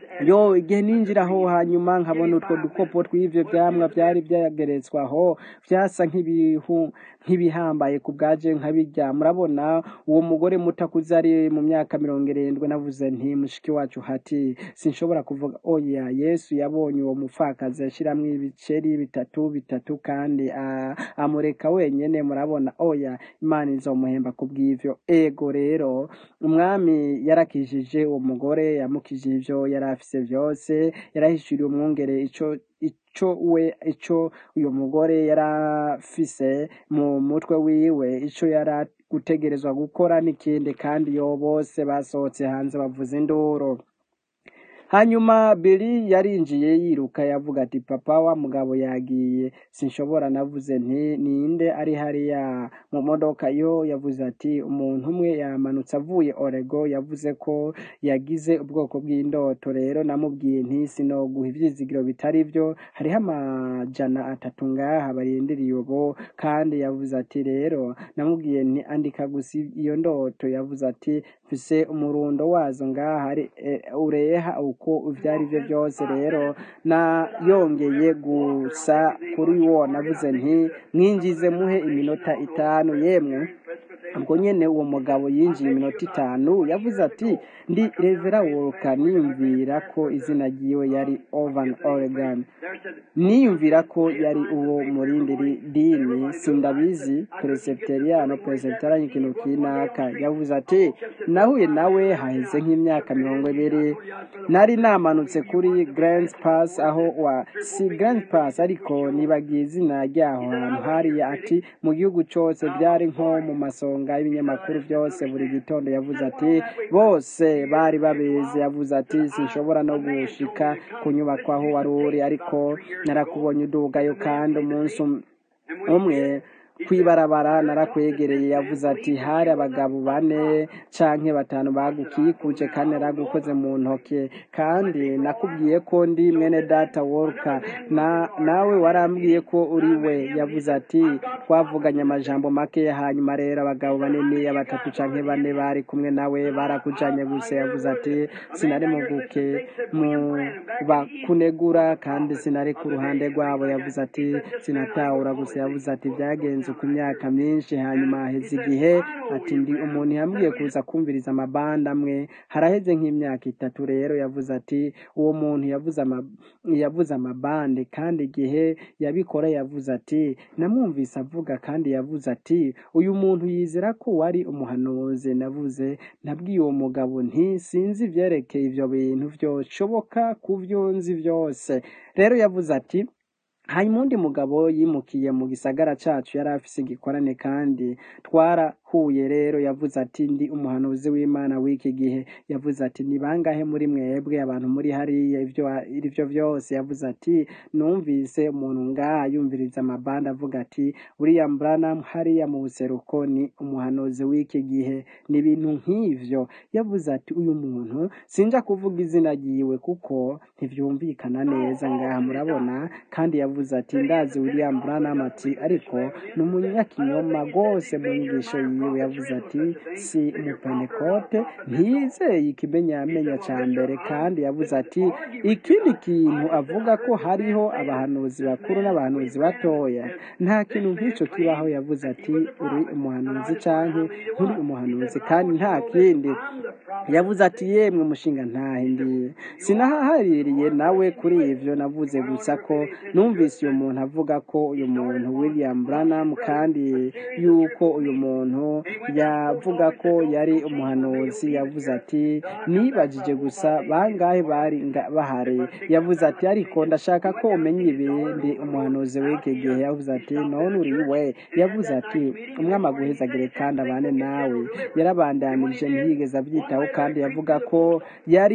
yo igihe ninjiraho hanyuma nkabona utwo dukopo tw'ivyo vyamwa vyari vyageretswe aho vyasa nk'ibihu nk'ibihambaye ku bwaje nkabirya murabona uwo mugore muto akuze ari mu myaka mirongo irindwi navuze nti mushiki wacu hati sinshobora kuvuga oya yesu yabonye uwo mupfakazi ashiramwo ibiceri bitatu bitatu kandi a- amureka wenyene murabona oya imana izomuhemba ku bw'ivyo ego rero umwami yarakijije uwo mugore yamukijije ivyo yari afise vyose yarahishuriye umwungere ico ico we ico uyu mugore yari afise mu mutwe wiwe ico yari gutegerezwa gukora n'ikindi kandi yo bose basohotse hanze bavuza induru hanyuma Billy yarinjiye yiruka yavuga ati papa wa mugabo yagiye sinshobora navuze nti ninde ari hariya mu modoka yo yavuze ati umuntu umwe yamanutse avuye Orego yavuze ko yagize ubwoko bw'indoto rero namubwiye nti sinoguha ivyizigiro bitari byo hariho amajana atatu ngaha barindiriye ubu kandi yavuze ati rero namubwiye nti andika gusa iyo ndoto yavuze ati mfise umurundo wazo ngaha ari e, ureha uko ivyo ari byo byose rero na yongeye gusa kuri wo navuze nti mwinjize muhe iminota itanu yemwe ubwo nyene uwo mugabo yinjiye iminota itanu yavuze ati ndi revera woruka niyumvira ko izina ryiwe yari ovan oregon niyumvira ko yari uwo murindi dini sindabizi peresepiteriyano peresepiteriyano ikintu kinaka yavuze ati nahuye nawe haheze nk'imyaka mirongo ibiri nari namanutse kuri grand pass aho wa si grand pass ariko nibagiye izina ryaho hantu hariya ati mu gihugu cyose byari nko mu masonga y'ibinyamakuru byose buri gitondo yavuze ati bose bari babizi yavuze ati sinshobora no gushika ku nyubako aho wari uri ariko narakubonye udugayo kandi umunsi umwe kwibarabara narakwegereye yavuze ati hari abagabo bane canke batanu bagukikuje kandi naragukoze mu ntoke kandi nakubwiye ko ndi mwene data worka na nawe warambwiye ko uri we yavuze ati twavuganye amajambo make hanyuma rero abagabo banini batatu canke bane bari kumwe nawe barakujanye gusa yavuze ati sinari muguke mu bakunegura kandi sinari ku ruhande rwabo yavuze ati sinatahura gusa yavuze ati byagenze ku myaka myinshi hanyuma haheze igihe ati ndi umuntu yambwiye kuza kumviriza amabanda amwe haraheze nk'imyaka itatu rero yavuze ati uwo muntu yavuze ama, yavuze amabande kandi igihe yabikora yavuze ati namwumvise avuga kandi yavuze ati uyu muntu yizera ko wari umuhanuzi navuze nabwiye uwo mugabo nti sinzi ibyerekeye ibyo bintu byoshoboka ku byo nzi byose rero yavuze ati hanyuma undi mugabo yimukiye mu gisagara cacu yari afise igikorane kandi twarahuye rero yavuze ati ndi umuhanuzi w'imana w'iki gihe yavuze ati ni bangahe muri mwebwe abantu muri hariya ivyo ivyo vyose yavuze ati numvise umuntu ngaha yumviriza amabandi avuga ati william branham hariya mu buseruko ni umuhanuzi w'iki gihe ni ibintu nk'ivyo yavuze ati uyu muntu sinja kuvuga izina ryiwe kuko ntivyumvikana neza ngaha murabona kandi yavuze ati ndazi william branham ati ariko ni umunyakinyoma rwose mu nyigisho yiwe yavuze ati si umupenekote ntiyizeye ikimenyamenya ca mbere kandi yavuze ati ikindi kintu avuga ko hariho abahanuzi bakuru n'abahanuzi batoya nta kintu nk'ico kibaho yavuze ati uri umuhanuzi canke nturi umuhanuzi kandi nta kindi yavuze ati yemwe mushinga ntahe ndiye sinahahaririye nawe kuri ivyo navuze gusa ko numvise uyu muntu avuga ko uyu muntu william branham kandi yuko uyu muntu yavuga ko yari umuhanuzi yavuze ati nibajije gusa bangahe bari bahari yavuze ati ariko ndashaka ko umenya ibindi umuhanuzi w'iki gihe yavuze ati none uri we yavuze ati umwami aguhezagire kandi abane nawe yarabandanije ntiyigeze abyitaho kandi yavuga ko yari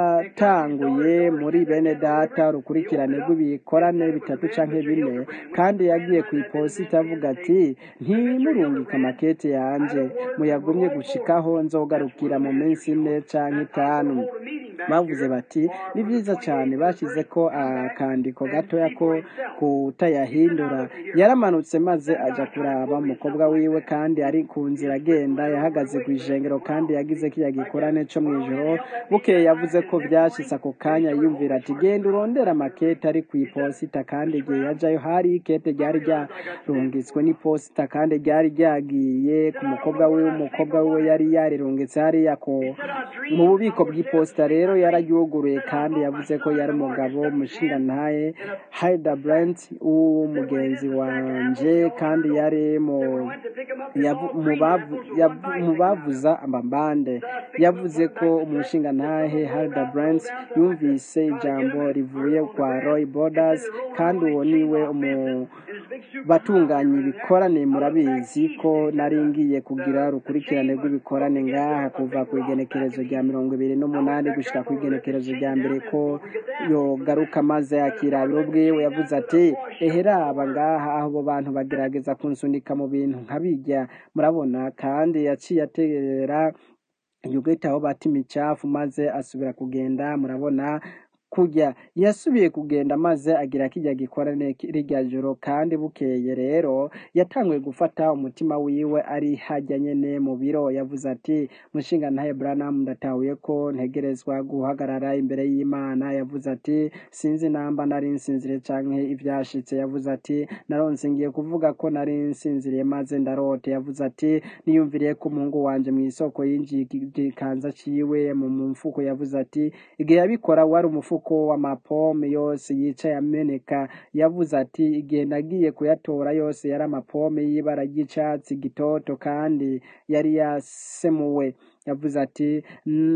yatanguye muri bene data urukurikirane rw'ibikorane bitatu canke bine kandi yagiye ku iposita avuga ati ntimurungike amakete yanje muyagumye gushikaho nzogarukira mu minsi ine canke itanu bavuze bati ni byiza cyane bashyize ko akandiko gatoya ko kutayahindura yaramanutse maze aja kuraba umukobwa wiwe kandi ari ku nzira agenda yahagaze ku ijengero kandi yagize kiya gikorane co mw'ijoro bukeye yavuze ko byashitse ako kanya yumvira ati genda urondera amakete ari ku iposita kandi igihe yajayo hari ikete ryari ryarungitswe n'iposita kandi ryari ryagiye ku mukobwa wiwe umukobwa wiwe yari yarirungitse hariya ko mu bubiko bw'iposita rero yararyuguruye kandi yavuze ko yari umugabo umushingantahe Haida Brent w'umugenzi wanje kandi yari mu mu bavuza amabande yavuze ko umushingantahe Haida Brent yumvise ijambo rivuye kwa Roy Borders kandi uwo niwe umu batunganya ibikorane murabizi ko nari ngiye agiye kugira urukurikirane rw'ibikorane ngaha kuva ku igenekerezo rya mirongo ibiri n'umunani gushika ku igenekerezo rya mbere ko yogaruka maze akirabira ubwiwe yavuze ati eheraba ngaha aho abo bantu bagerageza kunsunika mu bintu nkabijya murabona kandi yaciye ategera yugeta aho bata imicafu maze asubira kugenda murabona kujya yasubiye kugenda maze agira kijya gikorane rirya joro kandi bukeye rero yatanguye gufata umutima wiwe ari hajya nyene mu biro yavuze ati mushinga ntahe Branham ndatahuye ko ntegerezwa guhagarara imbere y'Imana yavuze ati sinzi namba nari nsinzire canke ivyashitse yavuze ati naronse ngiye kuvuga ko nari nsinziriye maze ndarote yavuze ati niyumviriye ko umuhungu wanje mu isoko yinjiye igikanza ciwe mu mfuko yavuze ati igihe yabikora wari umufuko umufuko w'amapome yose yicaye ameneka yavuze ati igihe nagiye kuyatora yose yari amapome y'ibara ry'icatsi gitoto kandi yari yasemuwe yavuze ati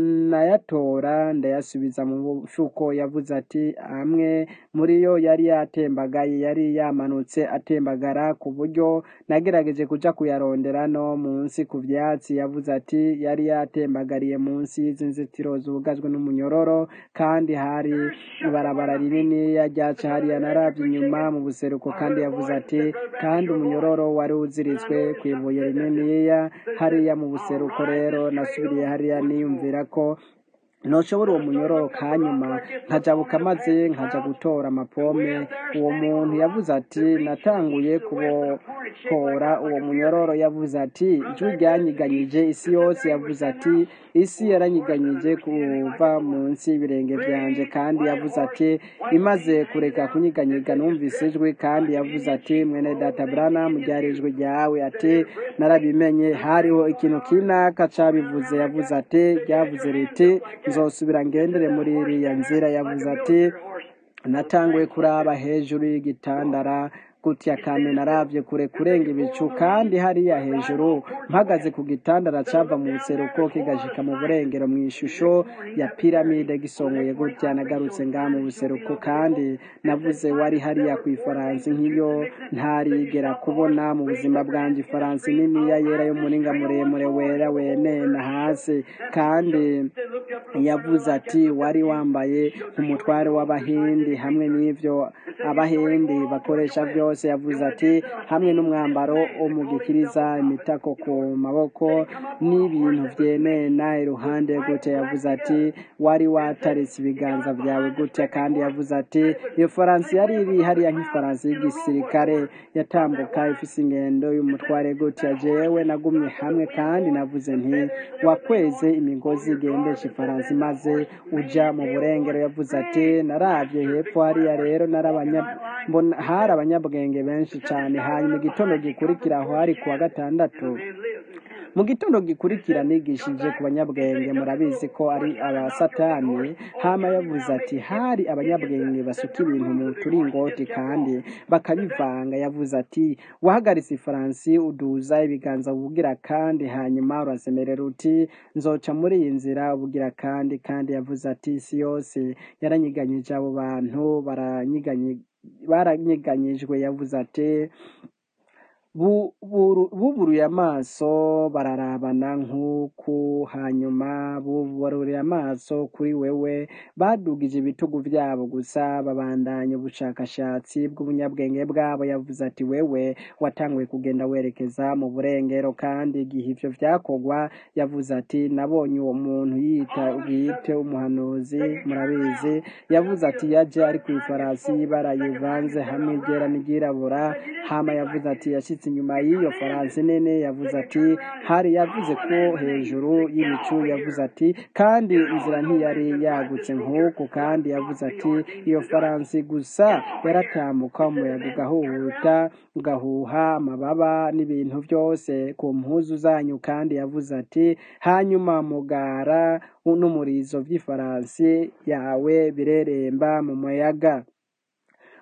nayatora ndayasubiza mu mufuko yavuze ati amwe muri yo yari yatembagaye yari yamanutse atembagara ku buryo nagerageje kuja kuyarondera no munsi ku vyatsi yavuze ati yari yatembagariye munsi y'inzitiro zugajwe n'umunyororo kandi hari ibarabara rinini ryaca hariya naravye inyuma mu buseruko kandi yavuze ati kandi umunyororo wari uziritswe kw'ibuye rininiya hariya mu buseruko rero nasubiriye hariya niyumvira ko noshobora uwo munyororo kanyuma nkajabuka maze nkaja gutora amapome uwo muntu yavuze ati natanguye kubohora uwo munyororo yavuze ati ijwi ryanyiganyije isi yose yavuze ati isi yaranyiganyije kuva munsi y'ibirenge vyanje kandi yavuze ati imaze kureka kunyiganyiga numvise ijwi kandi yavuze ati mwene data Branham ryari ijwi ryawe ati narabimenye hariho ikintu kinaka cabivuze yavuze ati ryavuze riti nzosubira ngendere muri iriya nzira yavuze ati natanguye kuraba hejuru y'igitandara gutya kandi naravye kure kurenga ibicu kandi hariya hejuru mpagaze ku gitandara cava mu buseruko kigashika mu burengero mu ishusho ya piramide gisongoye gutya nagarutse ngaha mu buseruko kandi navuze wari hariya ku ifaransi nk'iyo ntarigera kubona mu buzima bwanje ifaransi niniya yera y'umuringa muremure wera wenena hasi kandi yavuze ati wari wambaye umutware w'abahindi hamwe n'ivyo abahindi bakoresha vyose yavuze ati hamwe n'umwambaro wo mu gikiriza imitako ku maboko n'ibintu vyenena iruhande gutya yavuze ati wari wataritse ibiganza vyawe gutya kandi yavuze ati iyo faransi yari iri hariya nk'ifaransi y'igisirikare yatambuka ifise ingendo y'umutware gutya jewe nagumye hamwe kandi navuze nti wakweze imigozi igendesha ifaransi maze uja mu burengero yavuze ati naravye hepfo hariya rero narabanya mbona hari abanyabwenge benshi cyane hanyuma igitondo gikurikira aho hari kuwa gatandatu mu gitondo gikurikira nigishije ku banyabwenge murabizi ko ari abasatani hama yavuze ati hari abanyabwenge basuka ibintu mu turingoti kandi bakabivanga yavuze ati wahagaritse ifaransi uduza ibiganza ubugira kandi hanyuma urasemerera uti nzoca muri iyi nzira ubugira kandi kandi yavuze ati isi yose yaranyiganyije abo bantu baranyiganyije baranyeganyijwe yavuze ati buburuye amaso bararabana nk'uku hanyuma bubaruriye amaso kuri wewe badugije ibitugu byabo gusa babandanya ubushakashatsi bw'ubunyabwenge bwabo yavuze ati wewe watanguye kugenda werekeza mu burengero kandi igihe ivyo vyakogwa yavuze ati nabonye uwo muntu yita bwite umuhanuzi murabizi yavuze ati yaje ari ku ifarasi y'ibara yivanze hamwe iryera n'iryirabura hama yavuze ati yashitse inyuma y'iyo faransi nene yavuze ati hari yavuze ko hejuru y'ibicu yavuze ati kandi inzira ntiyari yagutse nk'uku kandi yavuze ati iyo faransi gusa yaratambuka umuyaga ugahuhuta ugahuha amababa n'ibintu byose ku mpuzu zanyu kandi yavuze ati hanyuma mugara n'umurizo by'ifaransi yawe bireremba mu muyaga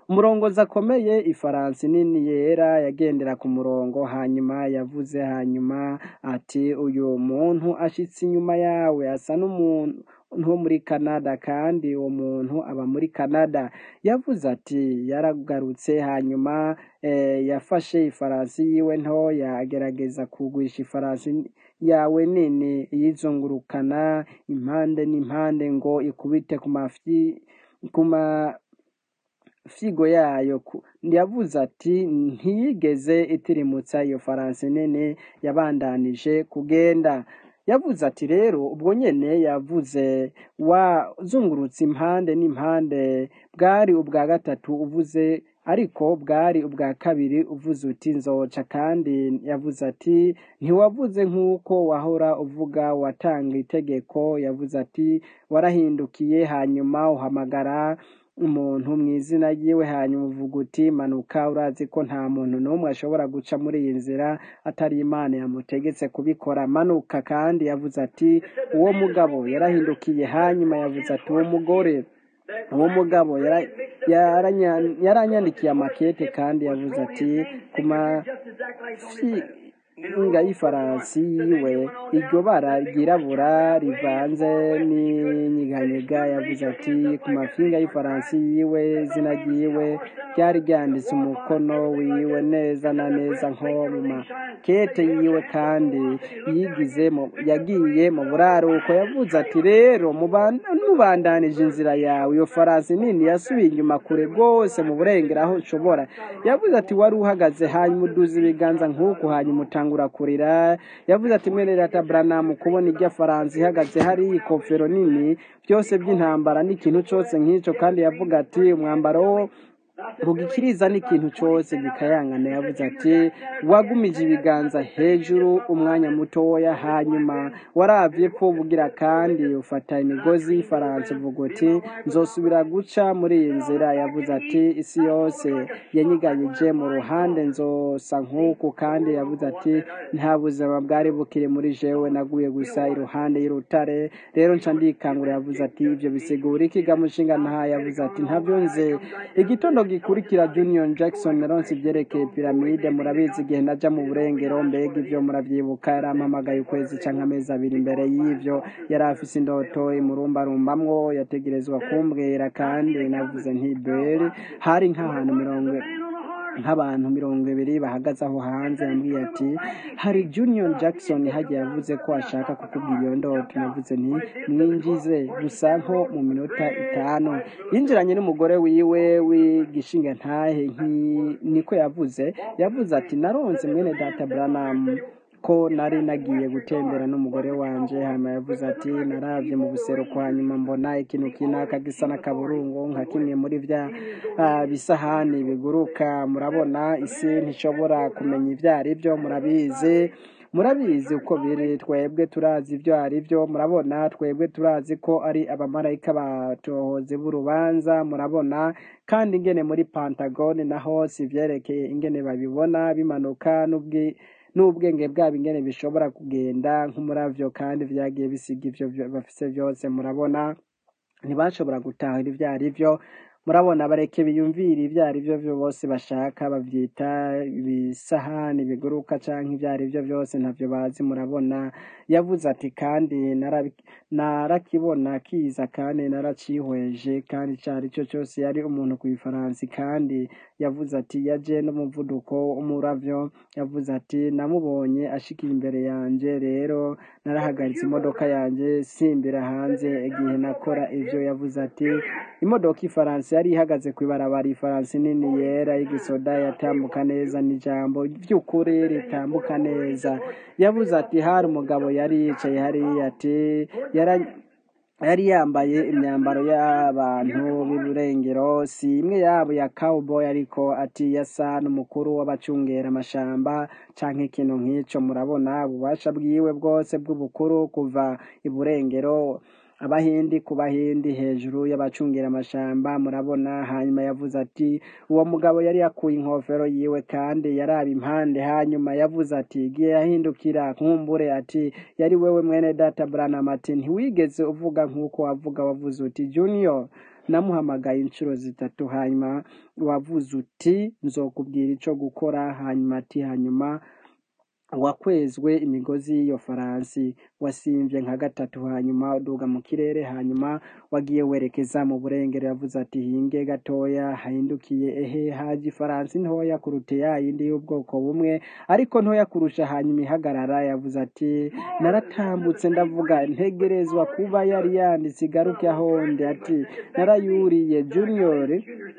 umurongozi akomeye ifaransi nini yera yagendera ku murongo hanyuma yavuze hanyuma ati uyu muntu ashitse inyuma yawe asa n'umuntu wo muri Canada kandi uwo muntu aba muri Canada yavuze ati yaragarutse hanyuma eh, yafashe ifaransi yiwe ntoya agerageza kugwisha ifaransi yawe nini yizungurukana impande n'impande ngo ikubite ku mafi ku ma figo yayo ku- yavuze ati ntiyigeze itirimutsa iyo faransi nini yabandanije kugenda yavuze ati rero ubwo nyene yavuze wazungurutse impande n'impande bwari ubwa gatatu uvuze ariko bwari ubwa kabiri uvuze uti nzoca kandi yavuze ati ntiwavuze nk'uko wahora uvuga watanga itegeko yavuze ati warahindukiye hanyuma uhamagara umuntu mu izina ryiwe hanyuma uvuga uti manuka urazi ko nta muntu n'umwe ashobora guca muri iyi nzira atari imana yamutegetse kubikora manuka kandi yavuze ati uwo mugabo yarahindukiye hanyuma yavuze ati uwo mugore uwo mugabo yara- yaranya- yaranyandikiye amakete kandi yavuze ati ku mafinga y'ifaransi yiwe iryo bara ryirabura rivanze n'inyiganyega yavuze ati ku mafinga y'ifaransi yiwe izina ryiwe ryari ryanditse umukono wiwe neza na neza nko mu makete yiwe kandi yigize mu- yagiye mu buraruko yavuze ati rero muban- mubandanije inzira yawe iyo faransi nini yasubiye inyuma kure rwose mu burengero aho ushobora yavuze ati wari uhagaze hanyuma uduza ibiganza nk'uku hanyuma utangura kurira yavuze ati mwene data buranamu kubona irya faransa ihagaze hari ikofero nini byose by'intambara n'ikintu cyose nk'icyo kandi yavuga ati umwambaro wo rugikiriza n'ikintu cyose gikayangana yavuze ati wagumije ibiganza hejuru umwanya mutoya hanyuma waravye ko bugira kandi ufata imigozi y'ifaransa uvuga uti nzosubira guca muri iyi nzira yavuze ati isi yose yanyiganyije mu ruhande nzosa nk'uku kandi yavuze ati nta buzima bwari bukiri muri jewe naguye gusa iruhande y'urutare rero nca ndikangura yavuze ati ibyo bisigura iki gamushinga nta yavuze ati ntabyo nze igitondo gikurikira Junior Jackson naronse ibyerekeye piramide murabizi igihe naja mu burengero mbega ibyo muravyibuka yarampamagaye ukwezi canke amezi abiri imbere y'ivyo yari afise indoto imurumbarumbamwo yategerezwa kumbwira kandi navuze nti beri hari nk'ahantu mirongo nk'abantu mirongo ibiri bahagaze aho hanze yambwiye ati hari Junior Jackson hagiye yavuze ko ashaka kukubwira iyo ndoto navuze nti mwinjize gusa nko mu minota itanu yinjiranye n'umugore wiwe w'igishinga ntahe nki- niko yavuze yavuze ati naronse mwene data Branham ko nari nagiye gutembera n'umugore wanje hama yavuze ati naravye mu buseruko hanyuma mbona ikintu kinaka gisa n'akaburungu nka kimwe muri vya ah, bisahani biguruka murabona isi ntishobora kumenya ivyo ari vyo murabizi murabizi uko biri twebwe turazi ibyo ari byo murabona twebwe turazi ko ari abamarayika batohozi b'urubanza murabona kandi ingene muri pantagone naho si ivyerekeye ingene babibona bimanuka n'ubwi n'ubwenge bwabo ingene bishobora kugenda nk'umuravyo kandi vyagiye bisiga ivyo vyo- bafise vyose murabona ntibashobora gutahura ivyo ari vyo murabona bareke biyumvira ivyo ari vyo vyo bose bashaka bavyita ibisahani biguruka canke ivyo ari vyo vyose ntavyo bazi murabona yavuze ati kandi narabi- narakibona kiza kandi naracihweje kandi ico ari cyo cyose yari umuntu kw'ifaransi kandi yavuze ati yaje n'umuvuduko umuravyo yavuze ati namubonye ashikiye imbere yanje rero narahagaritse imodoka yanje simbira hanze igihe nakora ivyo yavuze ati imodoka ifaransa yari ihagaze kw'ibarabara ifaransa nini yera y'igisoda yatambuka neza n'ijambo vy'ukuri ritambuka neza yavuze ati hari umugabo yari yicaye hariya ati yara yari yambaye imyambaro y'abantu b'iburengero si imwe yabo ya cowboy ariko ati yasa n'umukuru w'abacungera amashamba canke ikintu nk'ico murabona ububasha bwiwe bwose bw'ubukuru kuva iburengero abahindi ku bahindi hejuru y'abacungira amashamba murabona hanyuma yavuze ati uwo mugabo yari yakuye inkofero yiwe kandi yaraba impande hanyuma yavuze ati igihe yahindukira nkumbure ati yari wewe mwene data Branham ati ntiwigeze uvuga nk'uko wavuga wavuze uti Junior namuhamagaye inshuro zitatu hanyuma wavuze uti nzokubwira ico gukora hanyuma ati hanyuma wakwezwe imigozi y'iyo faransi wasimvye nka gatatu hanyuma uduga mu kirere hanyuma wagiye werekeza mu burengero yavuze ati hinge gatoya hahindukiye ehe haje ifaransi ntoya kuruta ya yindi y'ubwoko bumwe ariko ntoya kurusha hanyuma ihagarara yavuze ati naratambutse ndavuga ntegerezwa kuba yari yanditse igaruke ahonde ati narayuriye junior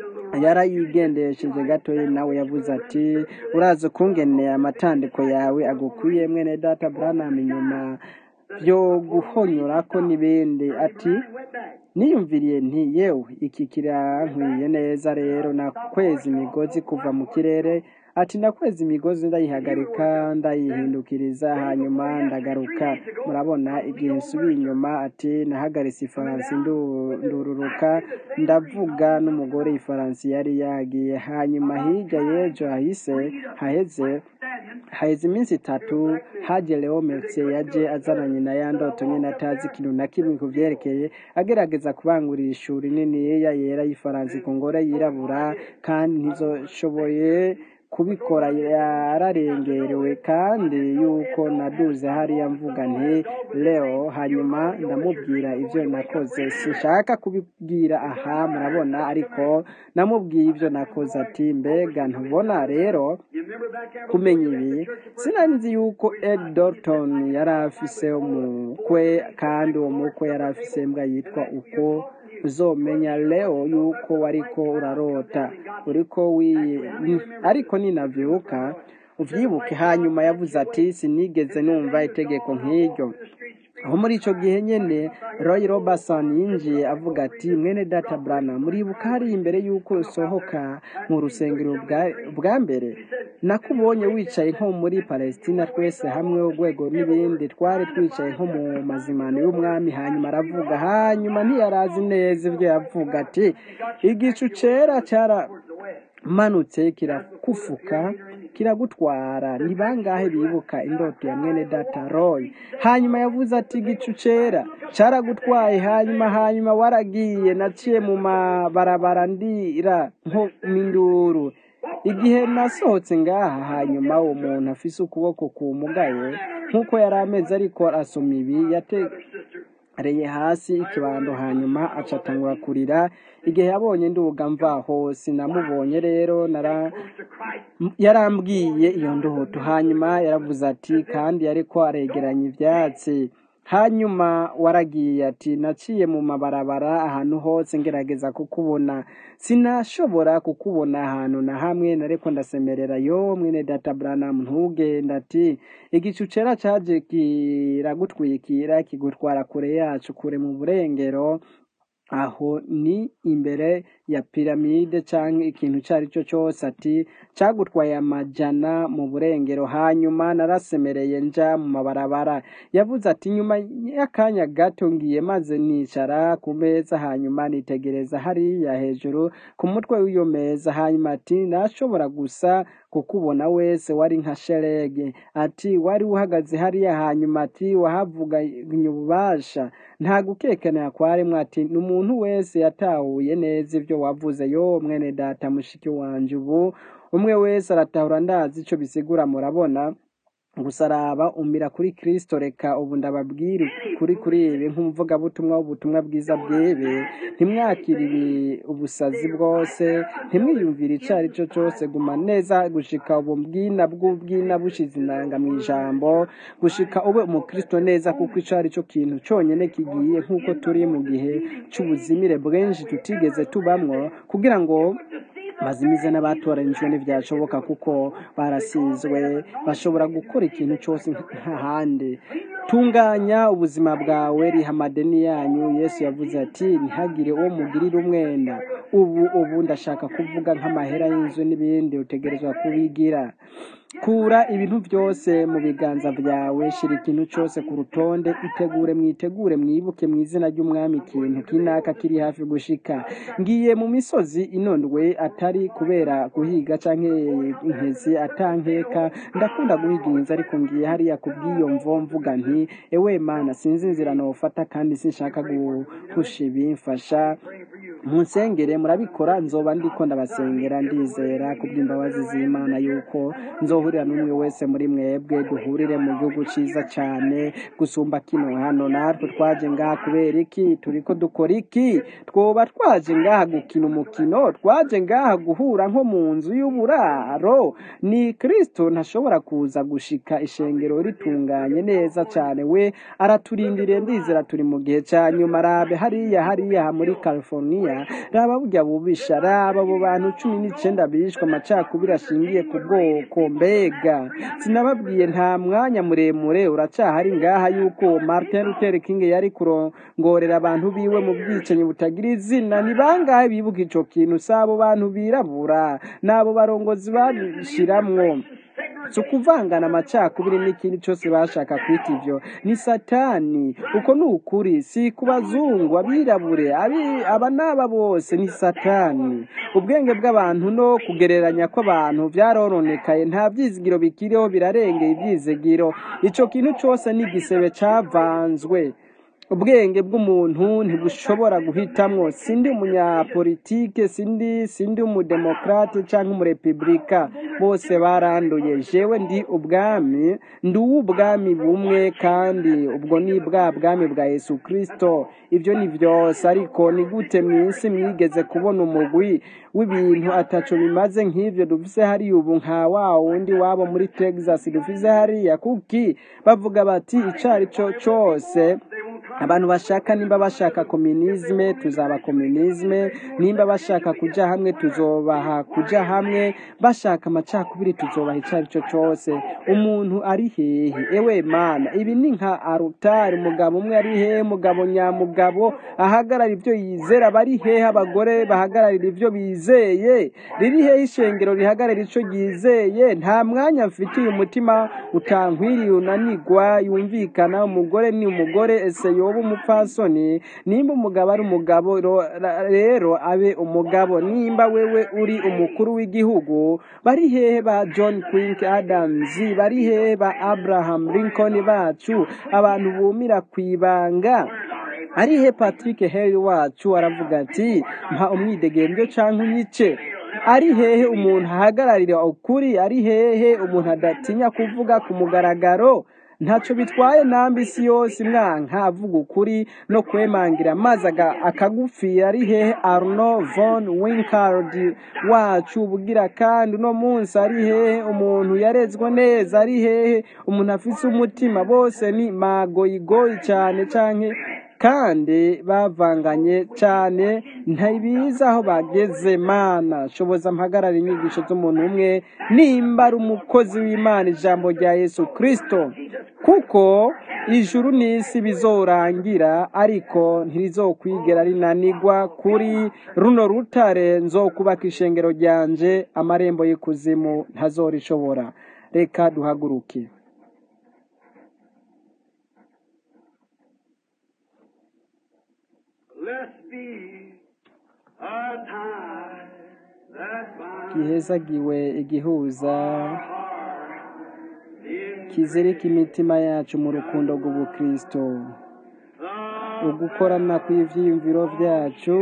yarayigendesheje gatoya nawe yavuze ati urazi ukungene amatandiko yawe agukwiye mwene data branham inyuma byo guhonyorako n'ibindi ati niyumviriye nti yewe iki kirankwiye neza rero nakweza imigozi kuva mu kirere ati nakweza imigozi ndayihagarika ndayihindukiriza hanyuma ndagaruka murabona igihe nsubiye inyuma ati nahagaritse ifaransi ndu- ndururuka ndavuga n'umugore ifaransi yari yagiye hanyuma hirya y'ejo hahise haheze haheze iminsi itatu haje leo merce yaje azananye na ya ndoto nyine atazi ikintu na kimwe ku vyerekeye agerageza kubangurira ishuri niniya yera y'ifaransi ku ngore yirabura kandi ntizoshoboye kubikora yararengerewe kandi yuko naduze hariya mvuga nti leo hanyuma ndamubwira ivyo nakoze sinshaka kubibwira aha murabona ariko namubwiye ivyo nakoze ati mbega ntubona rero kumenya ibi sinari nzi yuko ed dorton yari afise umukwe kandi uwo mukwe yari afise imbwa yitwa uko uzomenya leo yuko wariko urarota uriko wi ariko ninavyuka uvyibuke hanyuma yavuze ati sinigeze numva itegeko nk'iryo aho muri ico gihe nyene roy robertson yinjiye avuga ati mwene data brana muribuka hari imbere y'uko usohoka mu rusengero bwa- bwa mbere nakubonye wicaye nko muri palestina twese hamwe urwego n'ibindi twari twicaye nko mu mazimano y'umwami hanyuma aravuga hanyuma ntiyarazi neza ibyo yavuga ati igicu cera cyara manutse kirakufuka kiragutwara ni bangahe bibuka indoto ya mwene data roy hanyuma yavuze ati igicu cera caragutwaye hanyuma hanyuma waragiye naciye mu mabarabara ndira nko minduru igihe nasohotse ngaha hanyuma uwo muntu afise ukuboko kumugaye nk'uko yari ameze ariko asoma ibi yate reye hasi ikibando hanyuma acatangura kurira igihe yabonye nduga mvaho sinamubonye rero nara M- yarambwiye iyo ndoto hanyuma yaravuze ati kandi ariko aregeranya ivyatsi hanyuma waragiye ati naciye mu mabarabara ahantu hose ngerageza kukubona sinashobora kukubona ahantu na hamwe nariko ndasemerera yo mwene data branham ntugenda ati igicu cera caje kiragutwikira kigutwara kure yacu kure mu burengero aho ni imbere ya piramide canke ikintu ico ari cyo cyose ati cagutwaye amajana mu burengero hanyuma narasemereye nja mu mabarabara yavuze ati nyuma y'akanya gato ngiye maze nicara ku meza hanyuma nitegereza hariya hejuru ku mutwe w'iyo meza hanyuma ati nashobora gusa kukubona wese wari nka sherege ati wari uhagaze hariya hanyuma ati wahavuganye ububasha nta gukekenera kwaremwe ati ni umuntu wese yatahuye neza ibyo wavuze yo mwene data mushiki wanje ubu umwe wese aratahura ndazi ico bisigura murabona gusa araba umira kuri kristo reka ubu ndababwira kuri kuri ibi nk'umuvugabutumwa w'ubutumwa bwiza bwebe ntimwakire ibi ubusazi bwose ntimwiyumvire ico ari cyo cyose guma neza gushika ubu bwina bw'ubwina bushize inanga mu ijambo gushika ube umukristo neza kuko ico ari cyo kintu cyonyene kigiye nk'uko turi mu gihe c'ubuzimire bwinshi tutigeze tubamwo kugira ngo bazimize n'abatoranijwe ntibyashoboka kuko barasizwe bashobora gukora ikintu cyose nk'ahandi tunganya ubuzima bwawe riha amadeni yanyu yesu yavuze ati ntihagire uwo mugirira umwenda ubu ubu ndashaka kuvuga nk'amahera y'inzu n'ibindi utegerezwa kubigira kura ibintu byose mu biganza byawe shira ikintu cyose ku rutonde itegure mwitegure mwibuke mu izina ry'umwami ikintu kinaka kiri hafi gushika ngiye mu misozi inondwe atari kubera guhiga canke inkezi atankeka ndakunda guhiga inkinzi ariko ngiye hariya kubw'iyo mvo mvuga nti ewe mana sinzi inzira nofata kandi sinshaka guhusha ibi mfasha munsengere murabikora nzoba ndiko ndabasengera ndizera kubw'imbabazi z'imana yuko nzohurira n'umwe wese muri mwebwe duhurire mu gihugu ciza cane gusumba kino hano natwe twaje ngaha kubera iki turiko dukora iki twoba twaje ngaha gukina umukino twaje ngaha guhura nko mu nzu y'uburaro ni kristo ntashobora kuza gushika ishengero ritunganye neza cane we araturindiriye ndizera turi mu gihe ca nyuma rabe hariya hariya muri california raba burya bubisha raba abo bantu cumi n'icenda bishwe amacakubiri ashingiye ku bwoko mbega sinababwiye nta mwanya muremure uracahari ngaha yuko martin luther king yari kurongorera abantu biwe mu bwicanyi butagira izina ni bangahe bibuka ico kintu si abo bantu birabura n'abo barongozi babishiramwo si ukuvangana amacakubiri n'ikindi cyose bashaka kwita ivyo ni satani uko ni ukuri si ku bazungu abirabure abi- aba n'aba bose ni satani ubwenge bw'abantu no kugereranya kw'abantu vyarononekaye nta vyizigiro bikiriho birarengeye ivyizigiro ico kintu cose ni igisebe cavanzwe ubwenge bw'umuntu ntibushobora guhitamwo sindi umunyapolitike sindi sindi umudemokrate canke umurepublika bose baranduye jewe ndi ubwami ndi uw'ubwami bumwe kandi ubwo ni bwa bwami bwa yesu kristo ivyo ni vyose ariko ni gute mw'isi mwigeze kubona umugwi w'ibintu ataco bimaze nk'ivyo dufise hariya ubu nka wa wundi wabo muri texas dufise hariya kuki bavuga bati icari co cose abantu bashaka nimba bashaka komunisme tuzaba komunisme nimba bashaka kuja hamwe tuzobaha kuja hamwe bashaka amacakubiri tuzobaha icyo ari cyo cyose umuntu ari hehe ewe mana ibi ni nka arutari umugabo umwe ari hehe umugabo nyamugabo ahagarara ibyo yizera bari hehe abagore bahagararira ibyo bizeye riri hehe ishengero rihagarara icyo ryizeye nta mwanya mfitiye umutima utankwiriye unanigwa yumvikana umugore ni umugore ese yoba umupfasoni nimba umugabo ari umugabo ro- ra- rero abe umugabo nimba wewe uri umukuru w'igihugu bari hehe ba john quink adams bari hehe ba abraham lincoln bacu abantu bumira ku ibanga ari he patrick henry wacu aravuga ati mpa umwidegembyo canke unyice ari hehe umuntu ahagararira ukuri ari hehe umuntu adatinya kuvuga ku mugaragaro ntacyo bitwaye nambi isi yose mwanka avuga ukuri no kwemangira maze aga- akagupfira ari hehe arno von winkard wacu ubugira kandi uno munsi ari hehe umuntu yarezwe neza ari hehe umuntu afise umutima bose ni magoyigoyi cyane canke kandi bavanganye cyane ntibiza aho bageze mana shoboza mpagarara inyigisho z'umuntu umwe nimba ari umukozi w'imana ijambo rya yesu kristo kuko ijuru n'isi bizorangira ariko ntirizokwigera rinanigwa kuri runo rutare nzokubaka ishengero ryanje amarembo y'ikuzimu ntazorishobora reka duhaguruke Let's be a time that binds gihezagiwe igihuza our in kizirika imitima yacu mu rukundo rw'ubukristo the ugukorana kw'ivyiyumviro vyacu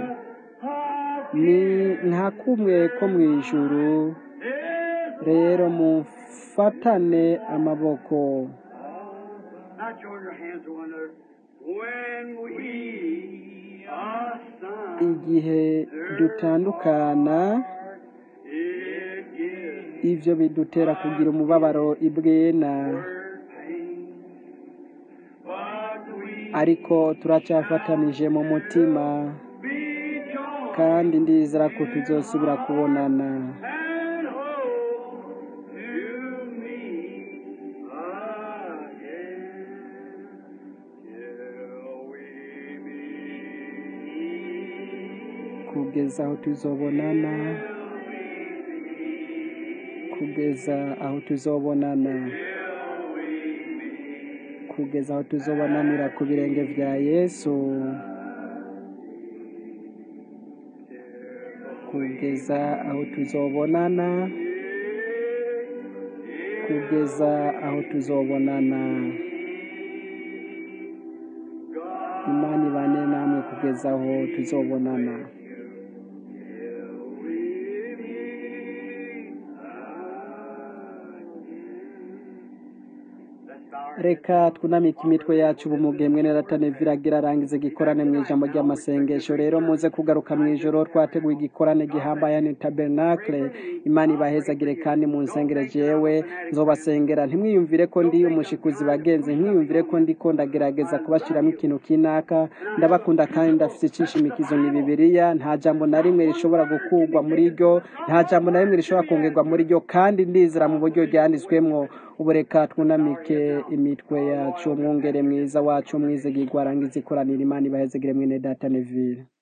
ni nka kumwe ko mu ijuru rero mufatane amaboko Now join your hands to one another. When we are sons, igihe dutandukana it gives ivyo bidutera kugira umubabaro ibwena pain. But we ariko turacafatanije mu mutima be joined kandi ndizera ko tuzosubira kubonana and hold to me again till we meet. kugeza aho tuzobonana kugeza aho tuzobonana kugeza aho tuzobonanira ku birenge vya yesu kugeza aho tuzobonana kugeza aho tuzobonana imana ibane namwe kugeza kugeza aho tuzobonana reka twunamike imitwe yacu ubu mu gihe mwene ratane viragira arangiza igikorane mu ijambo ry'amasengesho rero muze kugaruka mu ijoro twateguye igikorane gihambaye ni tabernacle imana ibahezagire kandi mu nsengere jewe nzobasengera ntimwiyumvire ko ndi umushikuzi bagenzi ntimwiyumvire ko ndi ko ndagerageza kubashiramo ikintu kinaka ndabakunda kandi ndafite icishimikizo ni bibiliya nta jambo na rimwe rishobora gukurwa muri ryo nta jambo na rimwe rishobora kongerwa muri ryo kandi ndizera mu buryo ryanditswemwo ubu reka twunamike imitwe yacu umwungere mwiza wacu umwizigirwa arangiza ikoranira imana ibahezegere mwene data neville